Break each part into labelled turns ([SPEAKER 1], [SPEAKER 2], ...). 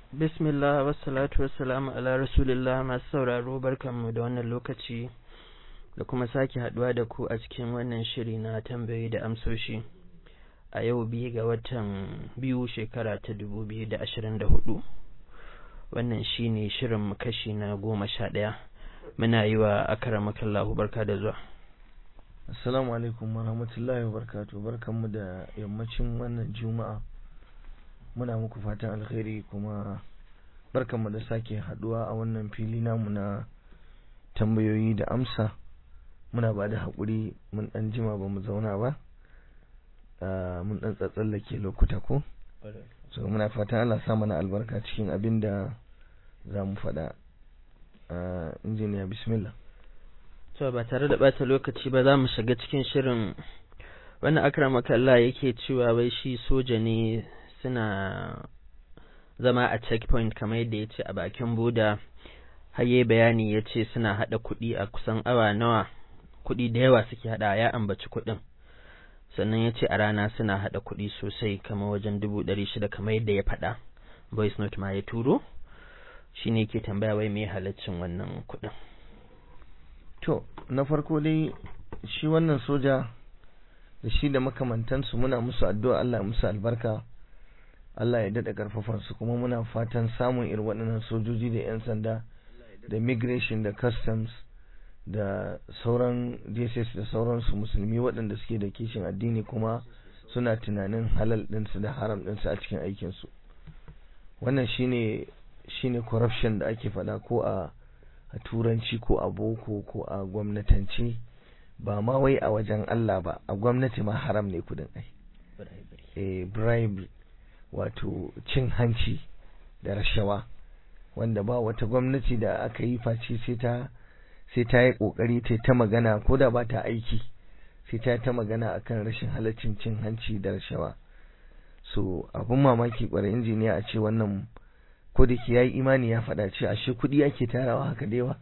[SPEAKER 1] Bismillah wassalatu wassalamu ala rasulillah masu sauraro barkanmu da wannan lokaci da kuma sake haduwa da ku a cikin wannan shiri na tambayoyi da amsoshi a yau biyu ga watan biyu shekara ta dubu biyu da ashirin da hudu wannan shine shirin kashi na goma sha ɗaya muna yi wa akaramakallahu barka da zuwa
[SPEAKER 2] Assalamu alaikum wa rahmatullahi wa barakatuh barkanmu da yammacin wannan juma'a muna muku fatan alkhairi kuma barkanmu da sake haduwa a wannan fili namu na tambayoyi da amsa muna ba da haƙuri mun ɗan jima ba mu zauna ba mun ɗan tsatsallake lokuta ko so muna fatan Allah sa mana albarka cikin abin da za mu faɗa injiniya bismillah
[SPEAKER 1] to ba tare da bata lokaci ba za mu shiga cikin shirin wannan akramaka Allah yake cewa wai shi soja ne suna zama a checkpoint kamar yadda ya ce a bakin boda haye bayani ya ce suna haɗa kuɗi a kusan awa nawa kuɗi da yawa suke haɗa ya ambaci kuɗin sannan ya ce a rana suna haɗa kuɗi sosai kamar wajen dubu ɗari shida kamar yadda ya faɗa voice note ma ya turo shi ne ke tambaya wai me halaccin wannan kuɗin
[SPEAKER 2] to na farko dai shi wannan soja da shi da makamantansu muna musu addu'a Allah musu albarka Allah ya daɗa ƙarfafansu kuma muna fatan samun irin waɗannan sojoji da 'yan sanda da migration da customs da sauran dss da sauransu musulmi waɗanda suke da kishin addini kuma suna tunanin halal ɗinsu da haram ɗinsu a cikin aikinsu wannan shine shine corruption da ake faɗa ko a a turanci ko a boko ko a gwamnatance ba ma wai a wajen Allah ba a gwamnati ma haram ne kudin ai eh bribe wato cin hanci da rashawa wanda ba wata gwamnati da aka yi face sai ta sai ta yi kokari ta ta magana ko da ba ta aiki sai ta ta magana akan rashin halaccin cin hanci da rashawa so abun mamaki kwarai injiniya a ce wannan ko da ke yayi imani ya faɗa ce ashe kuɗi ake tarawa haka da yawa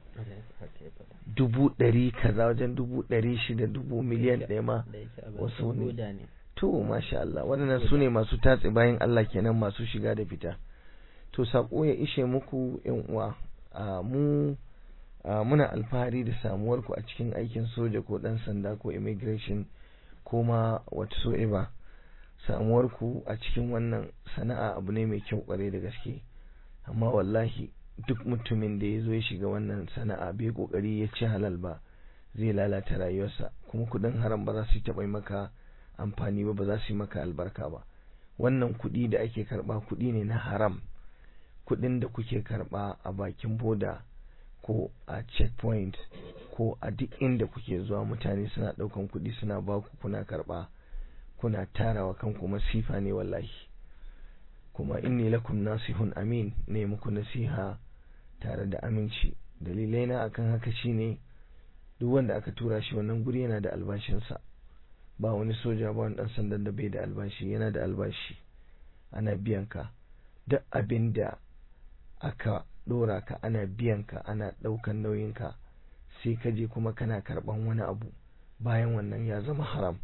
[SPEAKER 2] dubu ɗari kaza wajen dubu ɗari shida dubu miliyan ɗaya ma wasu ne to masha Allah waɗannan su ne masu tatse bayan Allah kenan masu shiga da fita to saƙo ya ishe muku yan uwa a mu muna alfahari da samuwar ku a cikin aikin soja ko ɗan sanda ko immigration ko ma whatsoever samuwar ku a cikin wannan sana'a abu ne mai kyau ƙwarai da gaske amma wallahi duk mutumin da ya zo ya shiga wannan sana'a bai kokari ya ci halal ba zai lalata rayuwarsa kuma kudin haram ba za su taɓa maka amfani ba ba za su yi maka albarka ba wannan kuɗi da ake karɓa kuɗi ne na haram kuɗin da kuke karɓa a bakin boda ko a checkpoint ko a duk inda kuke zuwa mutane suna ɗaukan kuɗi suna baku kuna karɓa kuna tarawa kanku masifa ne wallahi kuma inni lakum nasihun amin ne muku nasiha tare da aminci dalilai na akan haka shine duk wanda aka tura shi wannan guri yana da albashinsa ba wani soja ba wani dan sandan da bai da albashi yana da albashi ana biyan ka duk abin da aka dora ka ana biyan ka ana daukan nauyin ka sai ka je kuma kana karban wani abu bayan wannan ya zama haram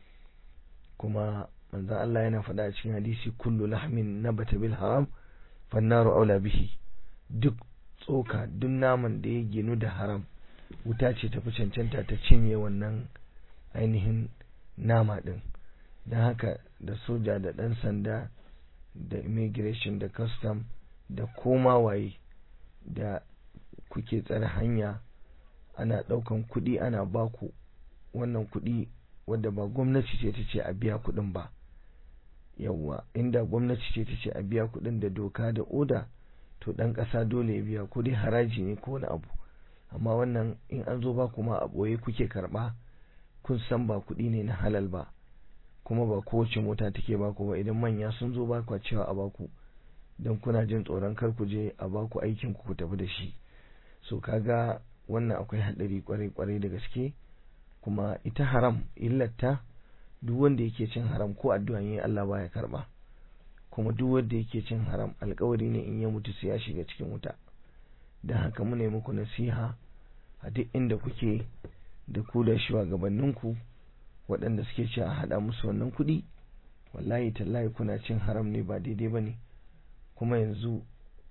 [SPEAKER 2] kuma manzon Allah yana faɗa a cikin hadisi kullu lahmin nabata bil haram fannaru aula bihi duk tsoka duk naman da ya ginu da haram wuta ce tafi cancanta ta cinye wannan ainihin nama din don haka da soja da ɗan sanda da immigration da custom da koma waye da kuke tsare hanya ana ɗaukan kuɗi ana baku wannan kuɗi wadda ba gwamnati ce ta ce a biya kuɗin ba yawwa inda gwamnati ce ta ce a biya kuɗin da doka da oda to ɗan ƙasa dole ya biya ko dai haraji ne ko wani abu amma wannan in an zo ba kuma a ɓoye kuke karɓa kun san ba kuɗi ne na halal ba kuma ba kowace mota take baku ba idan manya sun zo ba kwa cewa a baku don kuna jin tsoron kar ku je a baku aikin ku tafi da shi so kaga wannan akwai haɗari kwarai kwarai da gaske kuma ita haram illata duk wanda yake cin haram ko addu'a yayi Allah baya karba kuma duk wanda yake cin haram alkawari ne in ya mutu sai ya shiga cikin wuta dan haka mu ne muku nasiha a duk inda kuke da ku da shugabanninku waɗanda suke ci a haɗa musu wannan kuɗi wallahi tallahi kuna cin haram ne ba daidai ba ne kuma yanzu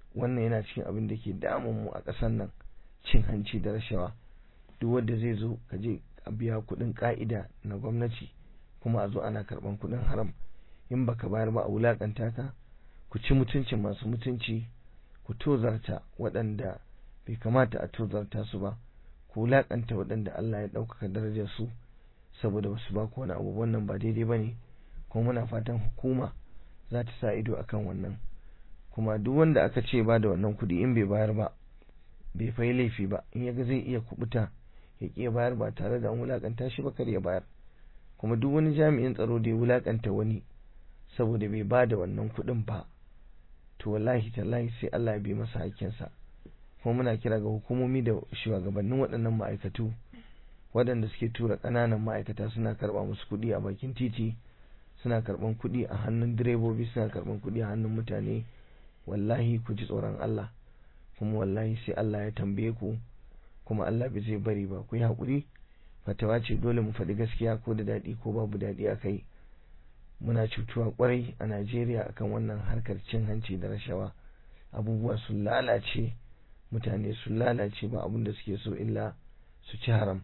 [SPEAKER 2] wannan yana cikin abin da ke damun mu a ƙasar nan cin hanci da rashawa duk wanda zai zo ka je a biya kuɗin ƙa'ida na gwamnati kuma a zo ana karɓan kuɗin haram in baka bayar ba a wulaƙanta ka ku ci mutuncin masu mutunci ku tozarta waɗanda bai kamata a tozarta su ba ku wulaƙanta waɗanda Allah ya ɗaukaka darajar su saboda wasu ba ku wani abu wannan ba daidai ba ne kuma muna fatan hukuma za ta sa ido akan wannan kuma duk wanda aka ce ba da wannan kuɗi in bai bayar ba bai fai laifi ba in yaga zai iya kubuta ya ƙi bayar ba tare da an wulaƙanta shi ba kar ya bayar kuma duk wani jami'in tsaro da ya wulaƙanta wani saboda bai ba da wannan kuɗin ba to wallahi tallahi sai Allah ya bi masa hakkinsa kuma muna kira ga hukumomi da shugabannin waɗannan ma'aikatu waɗanda suke tura ƙananan ma'aikata suna karɓa musu kuɗi a bakin titi suna karɓan kuɗi a hannun direbobi suna karɓan kuɗi a hannun mutane wallahi ku ji tsoron Allah kuma wallahi sai Allah ya tambaye ku kuma Allah bai zai bari ba ku yi haƙuri fatawa ce dole mu faɗi gaskiya ko da daɗi ko babu daɗi a kai muna cutuwa kwarai a Najeriya akan wannan harkar cin hanci da rashawa abubuwa sun lalace mutane sun lalace ba abin da suke so illa su ci haram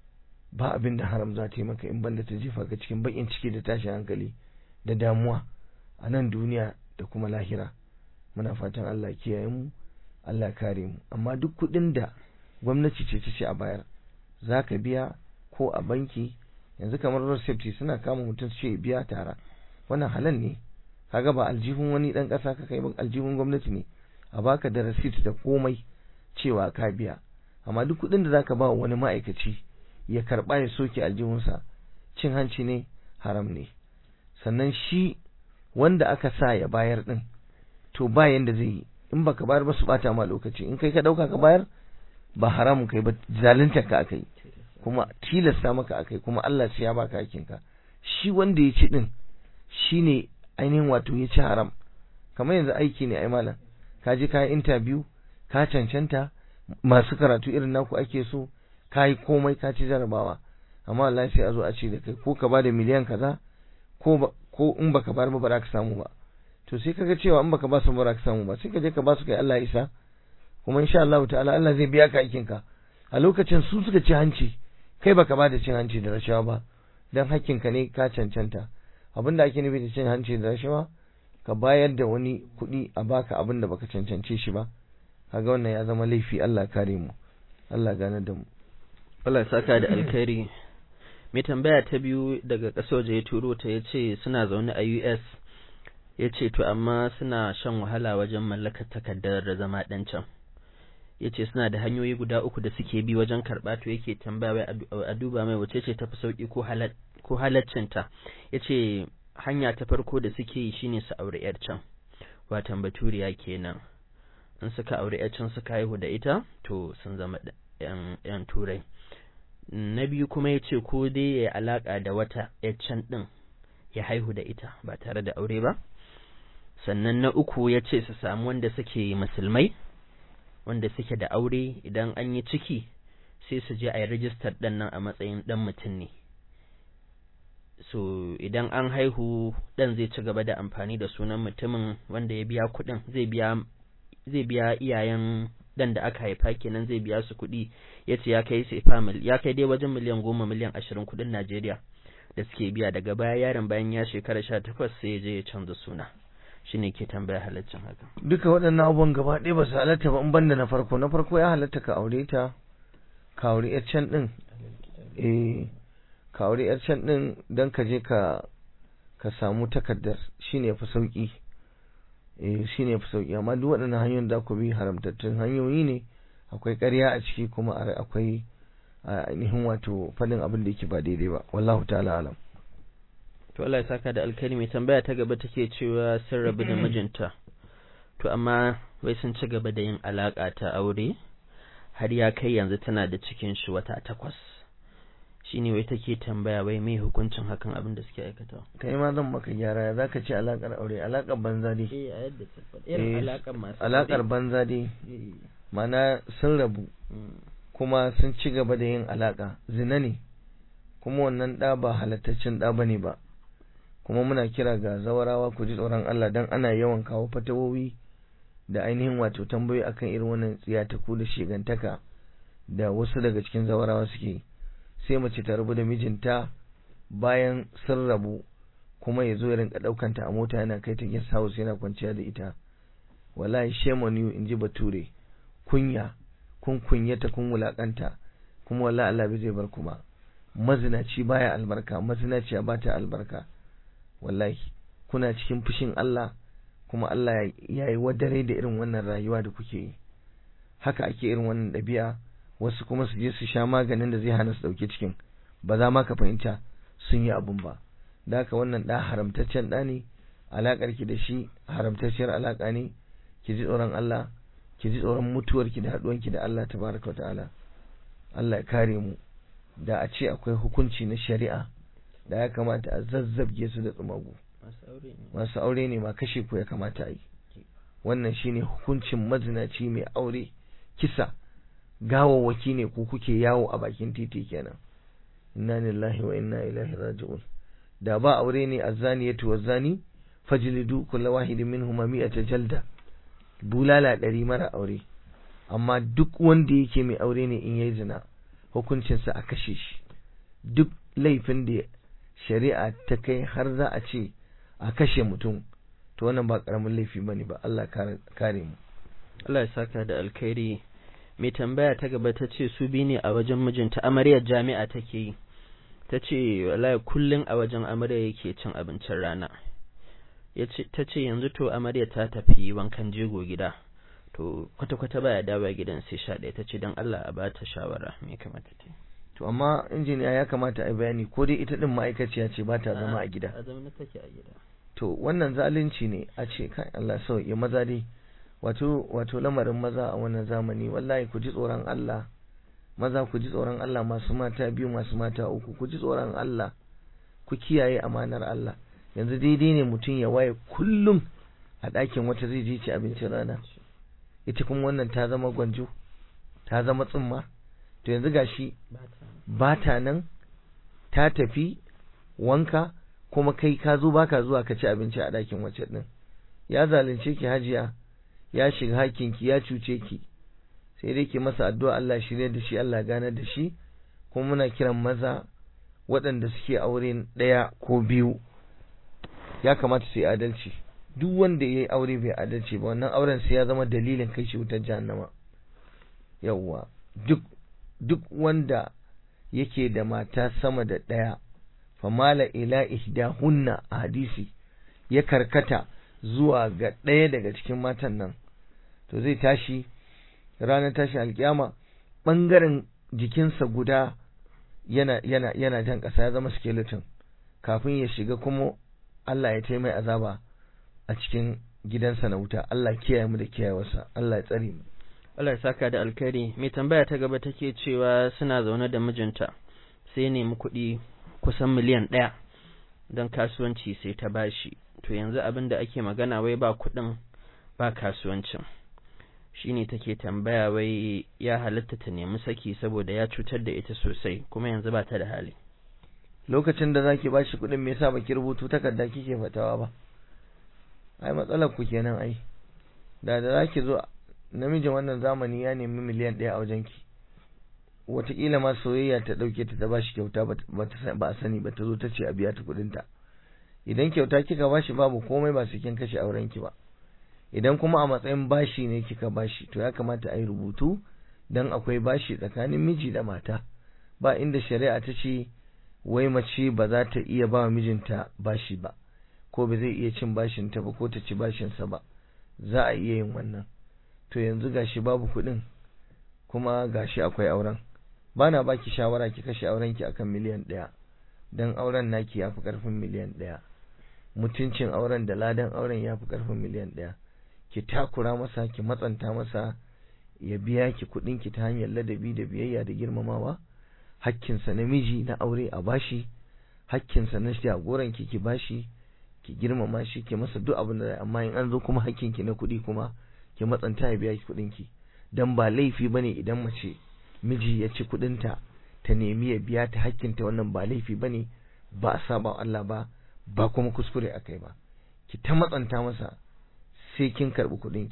[SPEAKER 2] ba abin da haram za ta yi maka in banda ta jefa ka cikin bakin ciki da tashin hankali da damuwa a nan duniya da kuma lahira muna fatan Allah kiyaye mu Allah kare mu amma duk kuɗin da gwamnati ce ta ce a bayar za ka biya ko a banki yanzu kamar road safety suna kama mutum ce biya tara wannan halal ne kaga ba aljihun wani dan kasa ka kai ba aljihun gwamnati ne a baka da receipt da komai cewa ka biya amma duk kuɗin da zaka ba wani ma'aikaci ya karba ya soke aljihunsa cin hanci ne haram ne sannan shi wanda aka sa ya bayar din to ba yanda zai yi in baka bayar ba su bata ma lokaci in kai ka dauka ka bayar ba haramun kai ba zalunta ka akai kuma tilasta maka akai kuma Allah sai ya baka hakinka shi wanda ya ci din shine ainihin wato ya ci haram kamar yanzu aiki ne ai malam ka je ka yi interview ka cancanta masu karatu irin naku ake so ka yi komai ka ci jarabawa amma Allah sai a zo a ce da kai ko ka bada miliyan kaza ko ko in baka bar ba ba za ka samu ba to sai kaga cewa in baka ba su ba za ka samu ba sai ka je ka ba su kai Allah isa kuma insha Allah ta'ala Allah zai biya ka aikinka a lokacin su suka ci hanci kai baka ba da cin hanci da rashawa ba dan hakkinka ne ka cancanta abin da ake nufi da cin hanci da rashawa ka bayar da wani kuɗi a baka abin da baka cancance shi ba kaga wannan ya zama laifi Allah kare mu Allah gane da mu
[SPEAKER 1] Allah saka da alkhairi mai tambaya ta biyu daga ƙasar waje ya turo ta ya ce suna zaune a US ya ce to amma suna shan wahala wajen mallakar takardar da zama ɗan can ya ce suna da hanyoyi guda uku da suke bi wajen karɓa to yake tambaya wai a duba mai wace ce tafi sauƙi ko halaccinta ya ce hanya ta farko da suke yi shine su aure yar can watan baturiya kenan in suka aure yar can suka haihu da ita to sun zama yan turai na biyu kuma ya ce ko dai ya alaƙa da wata yar can ɗin ya haihu da ita ba tare da aure ba sannan na uku ya ce su samu wanda suke musulmai wanda suke da aure idan an yi ciki sai su je a yi rijistar ɗan nan a matsayin ɗan mutum ne so idan an haihu ɗan zai ci gaba da amfani da sunan mutumin wanda ya biya kuɗin zai biya zai biya iyayen ɗan da aka haifa kenan zai biya su kuɗi ya ce ya kai sefa ya kai dai wajen miliyan goma miliyan ashirin kuɗin Najeriya da suke biya daga baya yaron bayan ya shekara sha takwas sai ya je ya canza suna shine ke tambaya halaccin haka
[SPEAKER 2] duka waɗannan abubuwan gaba ɗaya ba su halatta ba in banda na farko na farko ya halatta ka aure ta ka aure yar can ɗin eh ka aure yar can ɗin don ka je ka ka samu takardar shine fi sauki eh shine fi sauki amma duk waɗannan hanyoyin da ku bi haramtattun hanyoyi ne akwai ƙarya a ciki kuma akwai ainihin wato faɗin abin da yake ba daidai ba wallahu ta'ala alam
[SPEAKER 1] to Allah ya saka da alkhairi mai tambaya ta gaba take cewa sun rabu da mijinta to amma wai sun ci gaba da yin alaka ta aure har ya kai yanzu tana da cikin shi wata takwas shine wai take tambaya wai mai hukuncin hakan abin da suke aikata
[SPEAKER 2] kai ma zan maka gyara za ka ce alakar aure alakar banza dai
[SPEAKER 1] eh a yadda ta faɗa irin alakar masu
[SPEAKER 2] alakar banza dai mana sun rabu kuma sun ci gaba da yin alaka zina ne kuma wannan ɗa ba halattaccen ɗa bane ba kuma muna kira ga zawarawa ku ji tsoron Allah dan ana yawan kawo fatawowi da ainihin wato tambayoyi akan irin wannan tsiyataku da shigantaka da wasu daga cikin zawarawa suke sai mace ta rabu da mijinta bayan sun rabu kuma ya zo ya rinka ɗaukanta a mota yana kai ta guest house yana kwanciya da ita wallahi shame on you in ji bature kunya kun kunyata kun wulakanta kuma wallahi Allah bai zai bar ku ba mazinaci baya albarka mazinaciya ba ta albarka wallahi kuna cikin fushin Allah kuma Allah ya yi wadare da irin wannan rayuwa da kuke yi haka ake irin wannan ɗabi'a wasu kuma su je su sha maganin da zai hana su ɗauki cikin ba za ma ka fahimta sun yi abun ba da haka wannan ɗa haramtaccen ɗa ne alaƙar ki da shi haramtacciyar alaƙa ne ki ji tsoron Allah ki ji tsoron mutuwar ki da haɗuwar ki da Allah tabaraka ta'ala Allah ya kare mu da a ce akwai hukunci na shari'a da ya kamata a zazzabge su da tsumagu masu aure ne ma kashe ku ya kamata a yi wannan shine hukuncin mazinaci mai aure kisa gawawwaki ne ku kuke yawo a bakin titi kenan inna lillahi wa inna ilaihi raji'un da ba aure ne azzaniyatu wazzani fajlidu kullu wahidin minhuma mi'ata jalda bulala ɗari mara aure amma duk wanda yake mai aure ne in yayi zina hukuncinsa a kashe shi duk laifin da shari'a ta kai har za a ce a kashe mutum to wannan ba karamin laifi bane ba Allah kare mu
[SPEAKER 1] Allah ya saka da alkhairi mai tambaya ta gaba ta ce su bi ne a wajen mijinta amaryar jami'a take yi ta ce wallahi kullum a wajen amarya yake cin abincin rana ta ce yanzu to amarya ta tafi wankan jego gida to kwata-kwata baya dawa gidan sai sha ɗaya ta ce don Allah a bata shawara me kamata ta
[SPEAKER 2] to amma injiniya ya kamata a bayani ko dai ita din ma'aikaciya ce ba ta zama a gida
[SPEAKER 1] a zaune take a gida
[SPEAKER 2] to wannan zalunci ne a ce kai Allah sauke maza dai wato wato lamarin maza a wannan zamani wallahi ku ji tsoron Allah maza ku ji tsoron Allah masu mata biyu masu mata uku ku ji tsoron Allah ku kiyaye amanar Allah yanzu daidai ne mutum ya waye kullum a ɗakin wata zai je ci abincin rana ita kuma wannan ta zama gwanjo ta zama tsumma to yanzu gashi ba ta nan ta tafi wanka kuma kai ka zo baka zuwa ka ci abinci a ɗakin wacce ɗin ya zalunce ki hajiya ya shiga hakinki ya cuce ki sai dai ki masa addu'a Allah shirye da shi Allah ganar da shi kuma muna kiran maza waɗanda suke aure ɗaya ko biyu ya kamata su yi adalci duk wanda ya yi aure bai adalci ba wannan auren sai ya zama dalilin kai shi wutar jahannama yawwa duk duk wanda yake da mata sama da ɗaya famala ila ihdahunna a hadisi ya karkata zuwa ga ɗaya daga cikin matan nan to zai tashi ranar tashi alkiyama ɓangaren jikinsa guda yana yana yana jan ƙasa ya zama skeleton kafin ya shiga kuma Allah ya taimai azaba a cikin gidansa na wuta Allah kiyaye mu da kiyayewarsa Allah ya tsare mu
[SPEAKER 1] Allah ya saka da alkhairi mai tambaya ta gaba take cewa suna zaune da mijinta sai nemi kuɗi kusan miliyan ɗaya don kasuwanci sai ta bashi to yanzu abin da ake magana wai ba kuɗin ba kasuwancin shine take tambaya wai ya halatta ta nemi saki saboda ya cutar da ita sosai kuma yanzu ba ta da hali
[SPEAKER 2] lokacin da zaki bashi kuɗin me yasa baki rubutu takarda kike fatawa ba ai matsalar ku kenan ai da da zaki zo namijin wannan zamani ya nemi miliyan ɗaya a wajenki wataƙila ma soyayya ta ɗauke ta ta ba shi kyauta ba a sani ba ta zo ta ce a biya ta kuɗinta idan kyauta kika ba shi babu komai ba su kin kashe aurenki ba idan kuma a matsayin bashi ne kika bashi to ya kamata a yi rubutu don akwai bashi tsakanin miji da mata ba inda shari'a ta ce wai mace ba za ta iya ba mijinta bashi ba ko ba zai iya cin bashinta ba ko ta ci bashinsa ba za a iya yin wannan to yanzu gashi babu kuɗin kuma gashi akwai auren ba na baki shawara ki kashe aurenki akan miliyan ɗaya don auren naki ya fi ƙarfin miliyan ɗaya mutuncin auren da ladan auren ya fi ƙarfin miliyan ɗaya ki takura masa ki matsanta masa ya biya ki kuɗin ki ta hanyar ladabi da biyayya da girmamawa hakkinsa na miji na aure a bashi hakkinsa na jagoran ki ki bashi ki girmama shi ki masa duk abin da amma in an zo kuma hakkinki na kuɗi kuma ki matsanta ya biya ki kuɗin ki dan ba laifi bane idan mace miji ya ci kuɗinta ta nemi ya biya ta hakkinta wannan ba laifi bane ba a saba Allah ba ba kuma kuskure akai ba ki ta matsanta masa sai kin karɓi kuɗin ki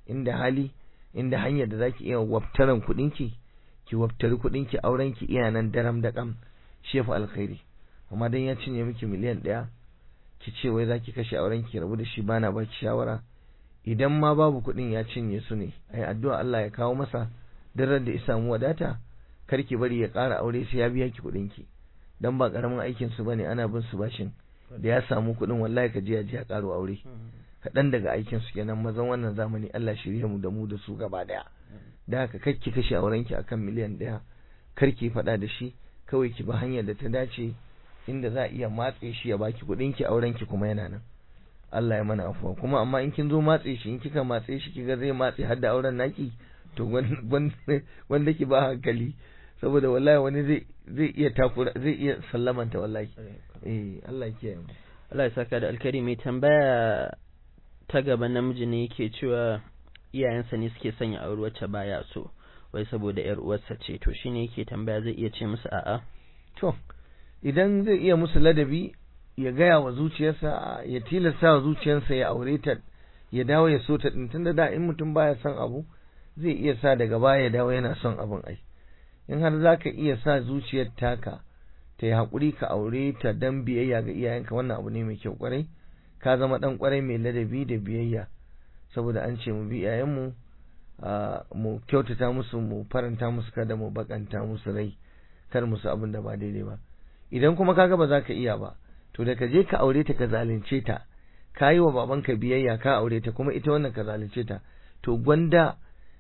[SPEAKER 2] inda hali inda hanyar da zaki iya wabtaran kuɗinki ki wabtari kuɗinki auren ki iya nan daram da kam shefa alkhairi amma dan ya cinye miki miliyan ɗaya ki ce wai zaki kashe auren ki rabu da shi bana baki shawara idan ma babu kuɗin ya cinye su ne ai addu'a Allah ya kawo masa daren da ya samu wadata kar ki bari ya ƙara aure sai ya biya ki kuɗin ki dan ba karamin aikin su bane ana bin su bashin da ya samu kuɗin wallahi ka je ya je ya ƙaro aure kaɗan daga aikin su kenan mazan wannan zamani Allah shirye mu da mu da su gaba daya da haka kar ki kashe auren ki akan miliyan ɗaya kar ki faɗa da shi kawai ki ba hanyar da ta dace inda za a iya matse shi ya baki kuɗin ki auren ki kuma yana nan Allah ya mana afuwa kuma amma in kin zo matse shi in kika matse shi kiga zai matse har da auren naki to wanda ki ba hankali saboda wallahi wani zai zai iya takura zai iya sallamanta wallahi eh Allah ya kiyaye
[SPEAKER 1] Allah ya saka da alkari mai tambaya ta gaba namiji ne yake cewa iyayensa ne suke sanya aure wacce baya so wai saboda yar uwarsa ce to shine yake tambaya zai iya ce musu a'a
[SPEAKER 2] to idan zai iya musu ladabi ya gaya wa zuciyarsa ya tilasta wa zuciyarsa ya aure ta ya dawo ya so ta din tunda da in mutum baya son abu zai iya sa daga baya ya dawo yana son abin ai in har zaka iya sa zuciyar taka ta yi haƙuri ka aure ta dan biyayya ga iyayenka wannan abu ne mai kyau kwarai ka zama dan kwarai mai ladabi da biyayya saboda an ce mu bi iyayenmu mu kyautata musu mu faranta musu kada mu bakanta musu rai kar musu abin da ba daidai ba idan kuma kaga ba za ka iya ba to da ka je ka aure ta ka zalunce ta ka yi wa babanka biyayya ka aure ta kuma ita wannan ka zalunce ta to gwanda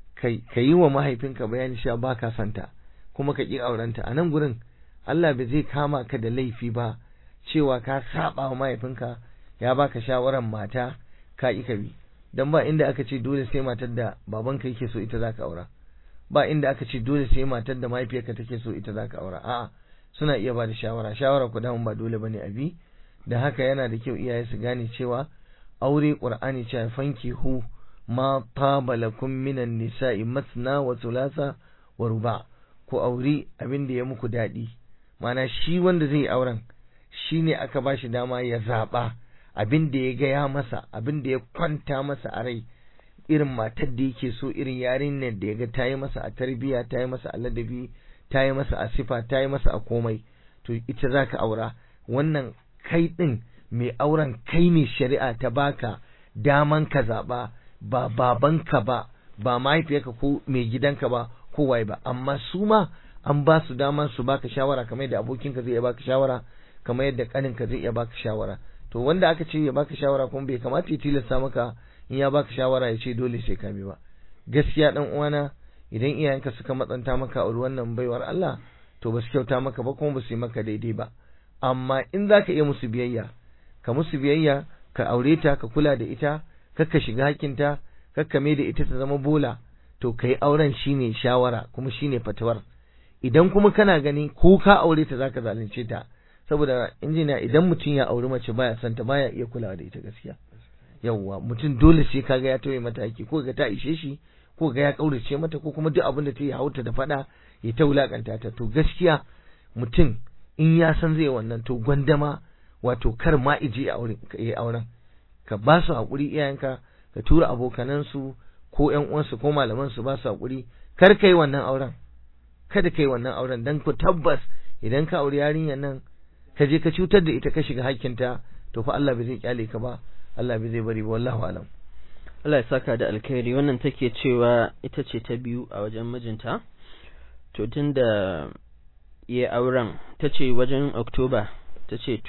[SPEAKER 2] ka yi wa mahaifinka bayani cewa ba ka santa kuma ka ƙi aurenta a nan gurin Allah bai zai kama ka da laifi ba cewa ka saba wa mahaifinka ya baka shawaran mata ka ƙi ka bi dan ba inda aka ce dole sai matar da babanka yake so ita zaka aura ba inda aka ce dole sai matar da mahaifiyarka take so ita zaka aura a'a suna iya ba da shawara shawara ku damun ba dole bane abi da haka yana da kyau iyaye su gane cewa aure qur'ani cewa fanki hu ma taba lakum minan nisa'i masna wa thulatha wa ruba ku auri abin da ya muku dadi mana shi wanda zai auren shine aka bashi dama ya zaba abin da ya ga ya masa abin da ya kwanta masa a rai irin matar da yake so irin yarinyar da ya ga ta yi masa a tarbiya ta yi masa a ladabi ta yi masa a sifa ta yi masa a komai to ita za ka aura wannan kai ɗin mai auren kai ne shari'a ta baka daman ka zaɓa ba babanka ba ba mahaifiyarka ko mai gidanka ba ko waye ba amma su ma an ba su daman su baka shawara kamar yadda abokinka zai iya baka shawara kamar yadda kaninka zai iya baka shawara to wanda aka ce ya baka shawara kuma bai kamata ya tilasta maka in ya baka shawara ya ce dole sai ka bi ba gaskiya dan uwana idan iyayenka suka matsanta maka a wannan baiwar Allah to ba su kyauta maka ba kuma ba su yi maka daidai ba amma in za ka iya musu biyayya ka musu biyayya ka aure ta ka kula da ita kakka shiga hakinta kakka mai da ita ta zama bola to kai auren shine shawara kuma shine fatawar idan kuma kana gani ko ka aure ta zaka zalunce ta saboda injiniya idan mutum ya auri mace baya son ta baya iya kulawa da ita gaskiya yawwa mutum dole sai kaga ya tauye mata haƙi ko ga ta ishe shi ko ga ya kaurace mata ko kuma duk abin da ta yi hauta da fada ya ta wulakanta ta to gaskiya mutum in ya san zai wannan to gwandama wato kar ma ije ya auren ka ba su haƙuri iyayenka ka tura abokanansu ko ƴan uwansu ko malaman su ba su haƙuri kar kai wannan auren kada kai wannan auren dan ku tabbas idan ka auri yarinyar nan ka je ka cutar da ita ka shiga hakkinta to fa Allah bai zai kyale ka ba Allah bai zai bari ba wallahu alam
[SPEAKER 1] Allah ya saka da alkhairi wannan take cewa ita ce ta biyu a wajen mijinta to tunda ya auren ta ce wajen Oktoba ta ce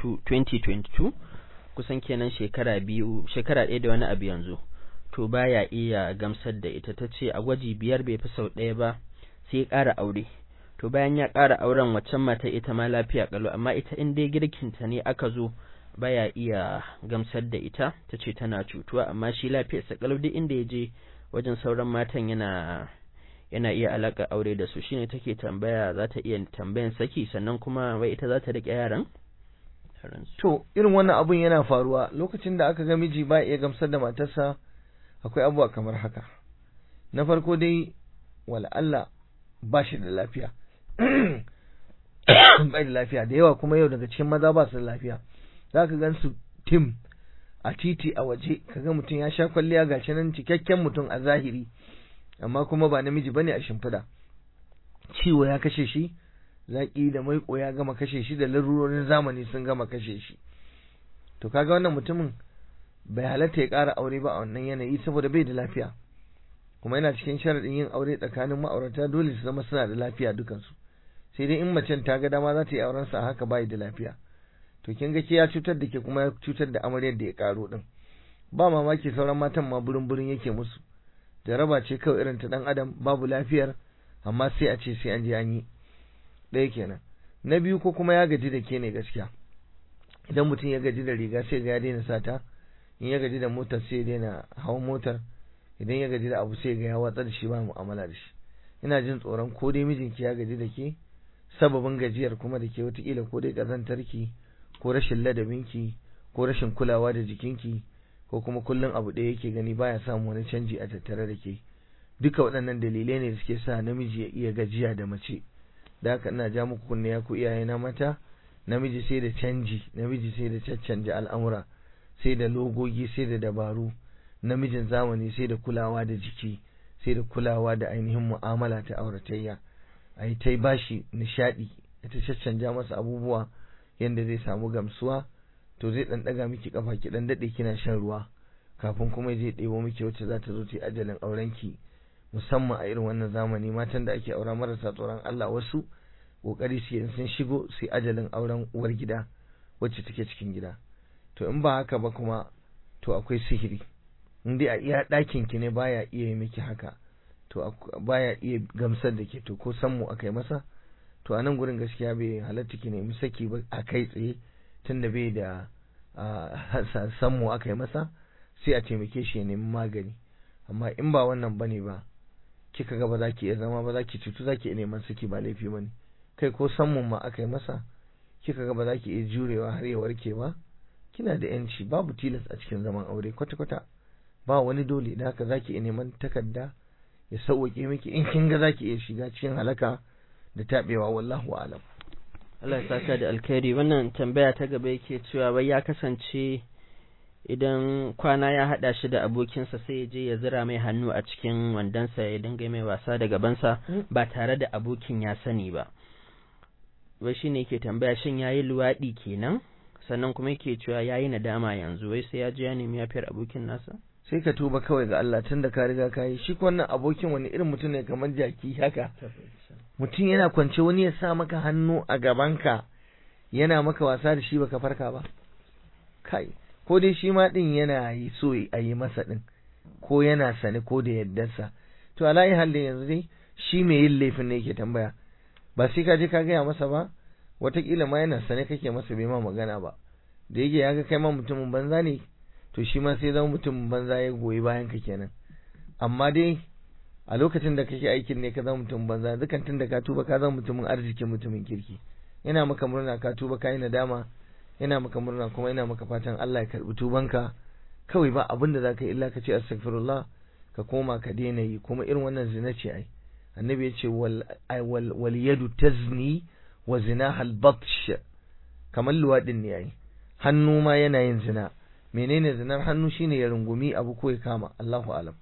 [SPEAKER 1] 2022 kusan kenan shekara biyu shekara ɗaya da wani abu yanzu to baya iya gamsar da ita ta ce a gwaji biyar bai fi sau ɗaya ba sai ya ƙara aure to bayan ya ƙara auren waccan mata ita ma lafiya ƙalau amma ita in dai girkinta ne aka zo baya iya gamsar da ita ta ce tana cutuwa amma shi lafiyarsa ƙalau duk inda ya je wajen sauran matan yana yana iya alaƙa aure da su shine take tambaya za ta iya tambayan saki sannan kuma wai ita za ta riƙe yaran
[SPEAKER 2] to irin wannan abun yana faruwa lokacin da aka ga miji ba iya gamsar da matarsa akwai abubuwa kamar haka na farko dai wala Allah ba shi da lafiya bai da lafiya da yawa kuma yau daga cikin maza ba su da lafiya za ka gan su tim a titi a waje kaga mutum ya sha kwalliya gashi nan cikakken mutum a zahiri amma kuma ba namiji bane a shimfiɗa ciwo ya kashe shi zaƙi da maiƙo ya gama kashe shi da larurorin zamani sun gama kashe shi to kaga wannan mutumin bai halatta ya ƙara aure ba a wannan yanayi saboda bai da lafiya kuma yana cikin sharaɗin yin aure tsakanin ma'aurata dole su zama suna da lafiya dukansu sai dai in macen ta ga dama za ta yi auren sa haka bai da lafiya to kin ga ke ya cutar da ke kuma ya cutar da amaryar da ya karo din ba mamaki sauran matan ma burin burin yake musu jaraba ce kawai irin ta dan adam babu lafiyar amma sai a ce sai an je an yi ɗaya kenan na biyu ko kuma ya gaji da ke ne gaskiya idan mutum ya gaji da riga sai ga ya daina sata in ya gaji da motar sai ya daina hawan motar idan ya gaji da abu sai ga ya watsar da shi ba mu'amala da shi ina jin tsoron ko dai mijinki ya gaji da ke sababin gajiyar kuma da ke watakila ko dai ƙazantarki ko rashin ladabinki ko rashin kulawa da jikinki ko kuma kullum abu ɗaya yake gani baya samun wani canji a tattare da ke duka waɗannan dalilai ne da suke sa namiji ya iya gajiya da mace da haka ina ja muku kunne ya ku iyaye na mata namiji sai da canji namiji sai da caccanja al'amura sai da logogi sai da dabaru namijin zamani sai da kulawa da jiki sai da kulawa da ainihin mu'amala ta auratayya a yi ta bashi nishaɗi ta caccanja masa abubuwa yadda zai samu gamsuwa to zai ɗan ɗaga miki kafa ki ɗan daɗe kina shan ruwa kafin kuma zai ɗebo miki wacce za ta zo ta yi ajalin aurenki musamman a irin wannan zamani matan da ake aura marasa tsoron Allah wasu kokari su yin sun shigo su ajalin auren uwar gida wacce take cikin gida to in ba haka ba kuma to akwai sihiri in dai a iya ɗakin ki ne baya iya yi miki haka to baya iya gamsar da ke to ko san mu aka yi masa to a nan gurin gaskiya bai halatta ki nemi saki ba a kai tsaye tunda bai da san mu aka yi masa sai a taimake shi ya nemi magani amma in ba wannan bane ba kika ga ba za ki iya zama ba za ki cutu za ki iya neman saki ba laifi bane kai ko san mu ma aka yi masa kika ga ba za ki iya jurewa har ya warke ba kina da yanci babu tilas a cikin zaman aure kwata-kwata ba wani dole da haka za ki iya neman takarda ya sauwaƙe miki in kin ga za ki iya shiga cikin halaka da taɓewa wallahu alam
[SPEAKER 1] Allah ya saka da alkhairi wannan tambaya ta gaba yake cewa bai ya kasance idan kwana ya haɗa shi da abokinsa sai ya je ya zira mai hannu a cikin wandonsa ya dinga mai wasa da gabansa ba tare da abokin ya sani ba wai shi ne ke tambaya shin ya yi luwaɗi kenan sannan kuma yake cewa ya yi nadama yanzu wai sai ya je ya nemi yafiyar abokin nasa
[SPEAKER 2] sai ka tuba kawai ga Allah tun da ka riga ka yi shi wannan abokin wani irin mutum ne kamar jaki haka mutum yana kwance wani ya sa maka hannu a gabanka yana maka wasa da shi baka farka ba kai ko dai shi ma din yana yi so a yi masa din ko yana sani ko da yaddarsa to alayi halin yanzu dai shi mai yin laifin ne yake tambaya ba sai ka je ka gaya masa ba watakila ma yana sane kake masa bai ma magana ba da yake ya ga kai ma mutumin banza ne to shi ma sai zama mutumin banza ya goyi bayan ka kenan amma dai a lokacin da kake aikin ne ka zama mutumin banza dukan tun da ka tuba ka zama mutumin arziki mutumin kirki yana maka murna ka tuba ka yi nadama yana maka murna kuma yana maka fatan Allah ya karbi tubanka kawai ba abin da zaka yi illa ka ce astaghfirullah ka koma ka daina yi kuma irin wannan zina ce ai annabi ya ce wal wal yadu tazni wa zinaha al batsh kamar luwadin ne ai hannu ma yana yin zina menene zinar hannu shine ya rungumi abu ko ya kama Allahu alam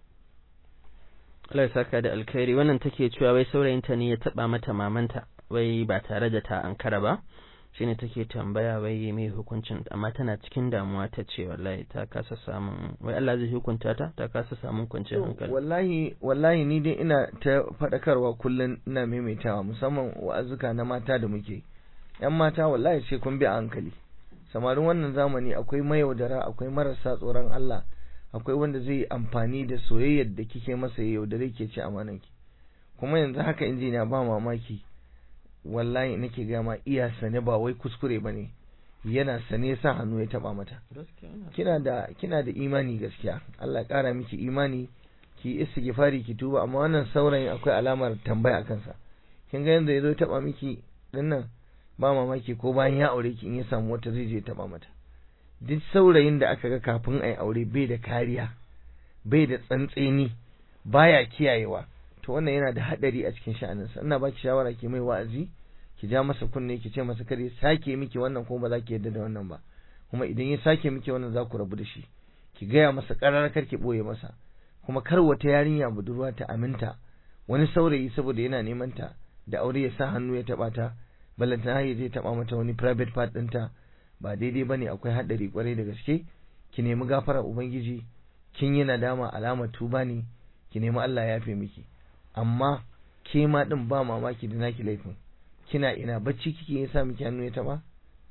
[SPEAKER 1] Allah ya saka da alkhairi wannan take cewa wai saurayinta ne ya taba mata mamanta wai ba tare da ta ankara ba shine take tambaya wai mai hukuncin amma tana cikin damuwa ta ce wallahi ta kasa samun wai Allah zai hukunta ta ta kasa samun kwanciyar hankali
[SPEAKER 2] wallahi wallahi ni dai ina ta fadakarwa kullun ina maimaitawa musamman wa'azuka na mata da muke yan mata wallahi sai kun bi a hankali samarin wannan zamani akwai mayaudara akwai marasa tsoron Allah akwai wanda zai amfani da soyayyar da kike masa ya yaudare ke ci amananki kuma yanzu haka injiniya ba mamaki wallahi nake ga ma iya sane ba wai kuskure bane yana sane sa hannu ya taba mata kina da kina da imani gaskiya Allah kara miki imani ki istighfari ki tuba amma wannan saurayin akwai alamar tambaya a kansa kin ga yanda yazo ya taba miki dinnan ba mamaki ko bayan ya aure ki in ya samu wata zai je ya taba mata duk saurayin da aka ga kafin ai aure bai da kariya bai da tsantseni baya kiyayewa to wannan yana da hadari a cikin sha'aninsa ina baki shawara ki mai wa'azi ki ja masa kunne ki ce masa kare sake miki wannan ko ba za ki yadda da wannan ba kuma idan ya sake miki wannan za ku rabu da shi ki gaya masa ƙarar kar ki ɓoye masa kuma kar wata yarinya budurwa ta aminta wani saurayi saboda yana neman ta da aure ya sa hannu ya taɓa ta ballantana ya je taɓa mata wani private part ɗinta ba daidai bane akwai haɗari kwarai da gaske ki nemi gafara ubangiji kin yi nadama alamar tuba ne ki nemi Allah ya yafe miki amma ke ma din ba mamaki da naki laifin kina ina bacci kike ya sa miki hannu ya taba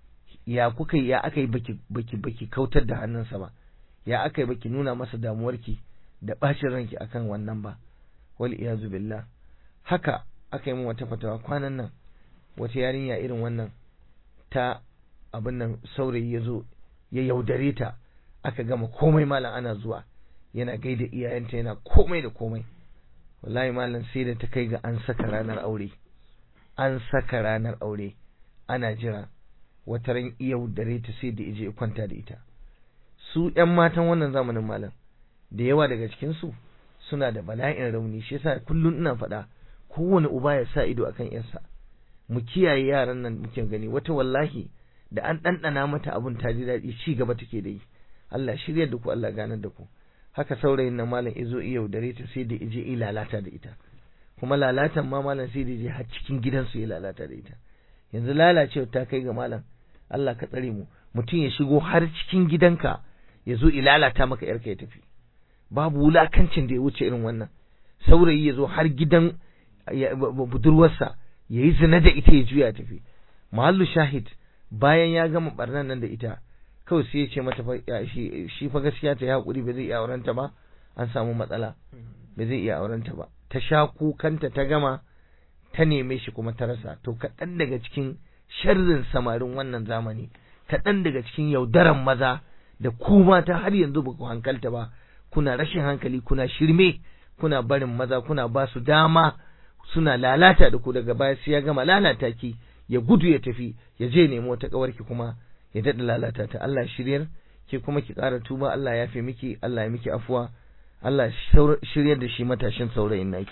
[SPEAKER 2] ya kuka ya aka yi baki baki baki kautar da hannunsa ba ya aka yi baki nuna masa damuwarki da bacin ranki akan wannan ba wal iyazu billah haka aka yi min wata fatawa kwanan nan wata yarinya irin wannan ta abin nan saurayi ya zo ya yaudare ta aka gama komai malam ana zuwa yana gaida iyayenta yana komai da komai wallahi malam sai da ta kai ga an saka ranar aure an saka ranar aure ana jira wata ran yaudare ta sai da ije kwanta da ita su ƴan matan wannan zamanin malam da yawa daga cikin su suna da bala'in rauni shi yasa kullun ina faɗa kowane uba ya sa ido akan yarsa mu kiyaye yaran nan muke gani wata wallahi da an ɗanɗana mata abun ta ji daɗi ci gaba take da yi Allah shirya da ku Allah ganar da ku haka saurayin nan malam izo iya yaudare ta sai da ije yi lalata da ita kuma lalatan ma malam sai da je har cikin gidansu ya lalata da ita yanzu lalacewa ta kai ga malam Allah ka tsare mu mutum ya shigo har cikin gidanka ya zo lalata maka yarka ya tafi babu wulakancin da ya wuce irin wannan saurayi ya zo har gidan budurwarsa ya yi zina da ita ya juya tafi mahallu shahid bayan ya gama barnan nan da ita kawai sai ya ce mata shi fa gaskiya ta yi haƙuri ba zai iya aurenta ba an samu matsala ba zai iya aurenta ba ta sha kukanta ta gama ta neme shi kuma ta rasa to kaɗan daga cikin sharrin samarin wannan zamani kaɗan daga cikin yaudaran maza da ku mata har yanzu ba ku hankalta ba kuna rashin hankali kuna shirme kuna barin maza kuna ba su dama suna lalata da ku daga baya sai ya gama lalata ki ya gudu ya tafi ya je nemo ta kawarki kuma ya daɗa lalata ta Allah shiryar ke kuma ki ƙara tuba Allah ya fi miki Allah ya miki afuwa Allah shiryar da shi matashin saurayin naki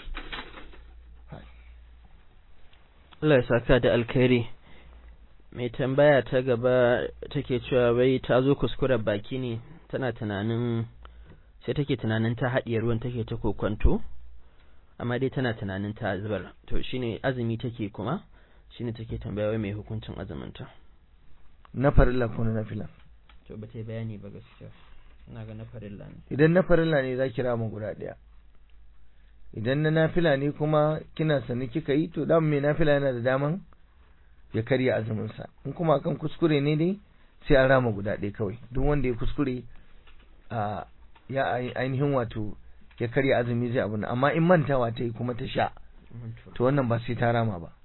[SPEAKER 1] Allah ya saka da alkhairi mai tambaya ta gaba take cewa wai ta zo kuskuren baki ne tana tunanin sai take tunanin ta haɗiye ruwan take ta kokwanto amma dai tana tunanin ta zubar to shine azumi take kuma shine take tambaya wai mai hukuncin azuminta
[SPEAKER 2] na farilla ko na nafila
[SPEAKER 1] to ba ta bayani ba gaskiya ina ga na farilla ne
[SPEAKER 2] idan na farilla ne za ki rama guda ɗaya idan na nafila ne kuma kina sani kika yi to dan mai nafila yana da daman ya karya azumin sa in kuma kan kuskure ne dai sai an rama guda ɗaya kawai duk wanda ya kuskure a ya ainihin wato ya karya azumi zai abu amma in mantawa ta yi kuma ta sha to wannan ba sai ta rama ba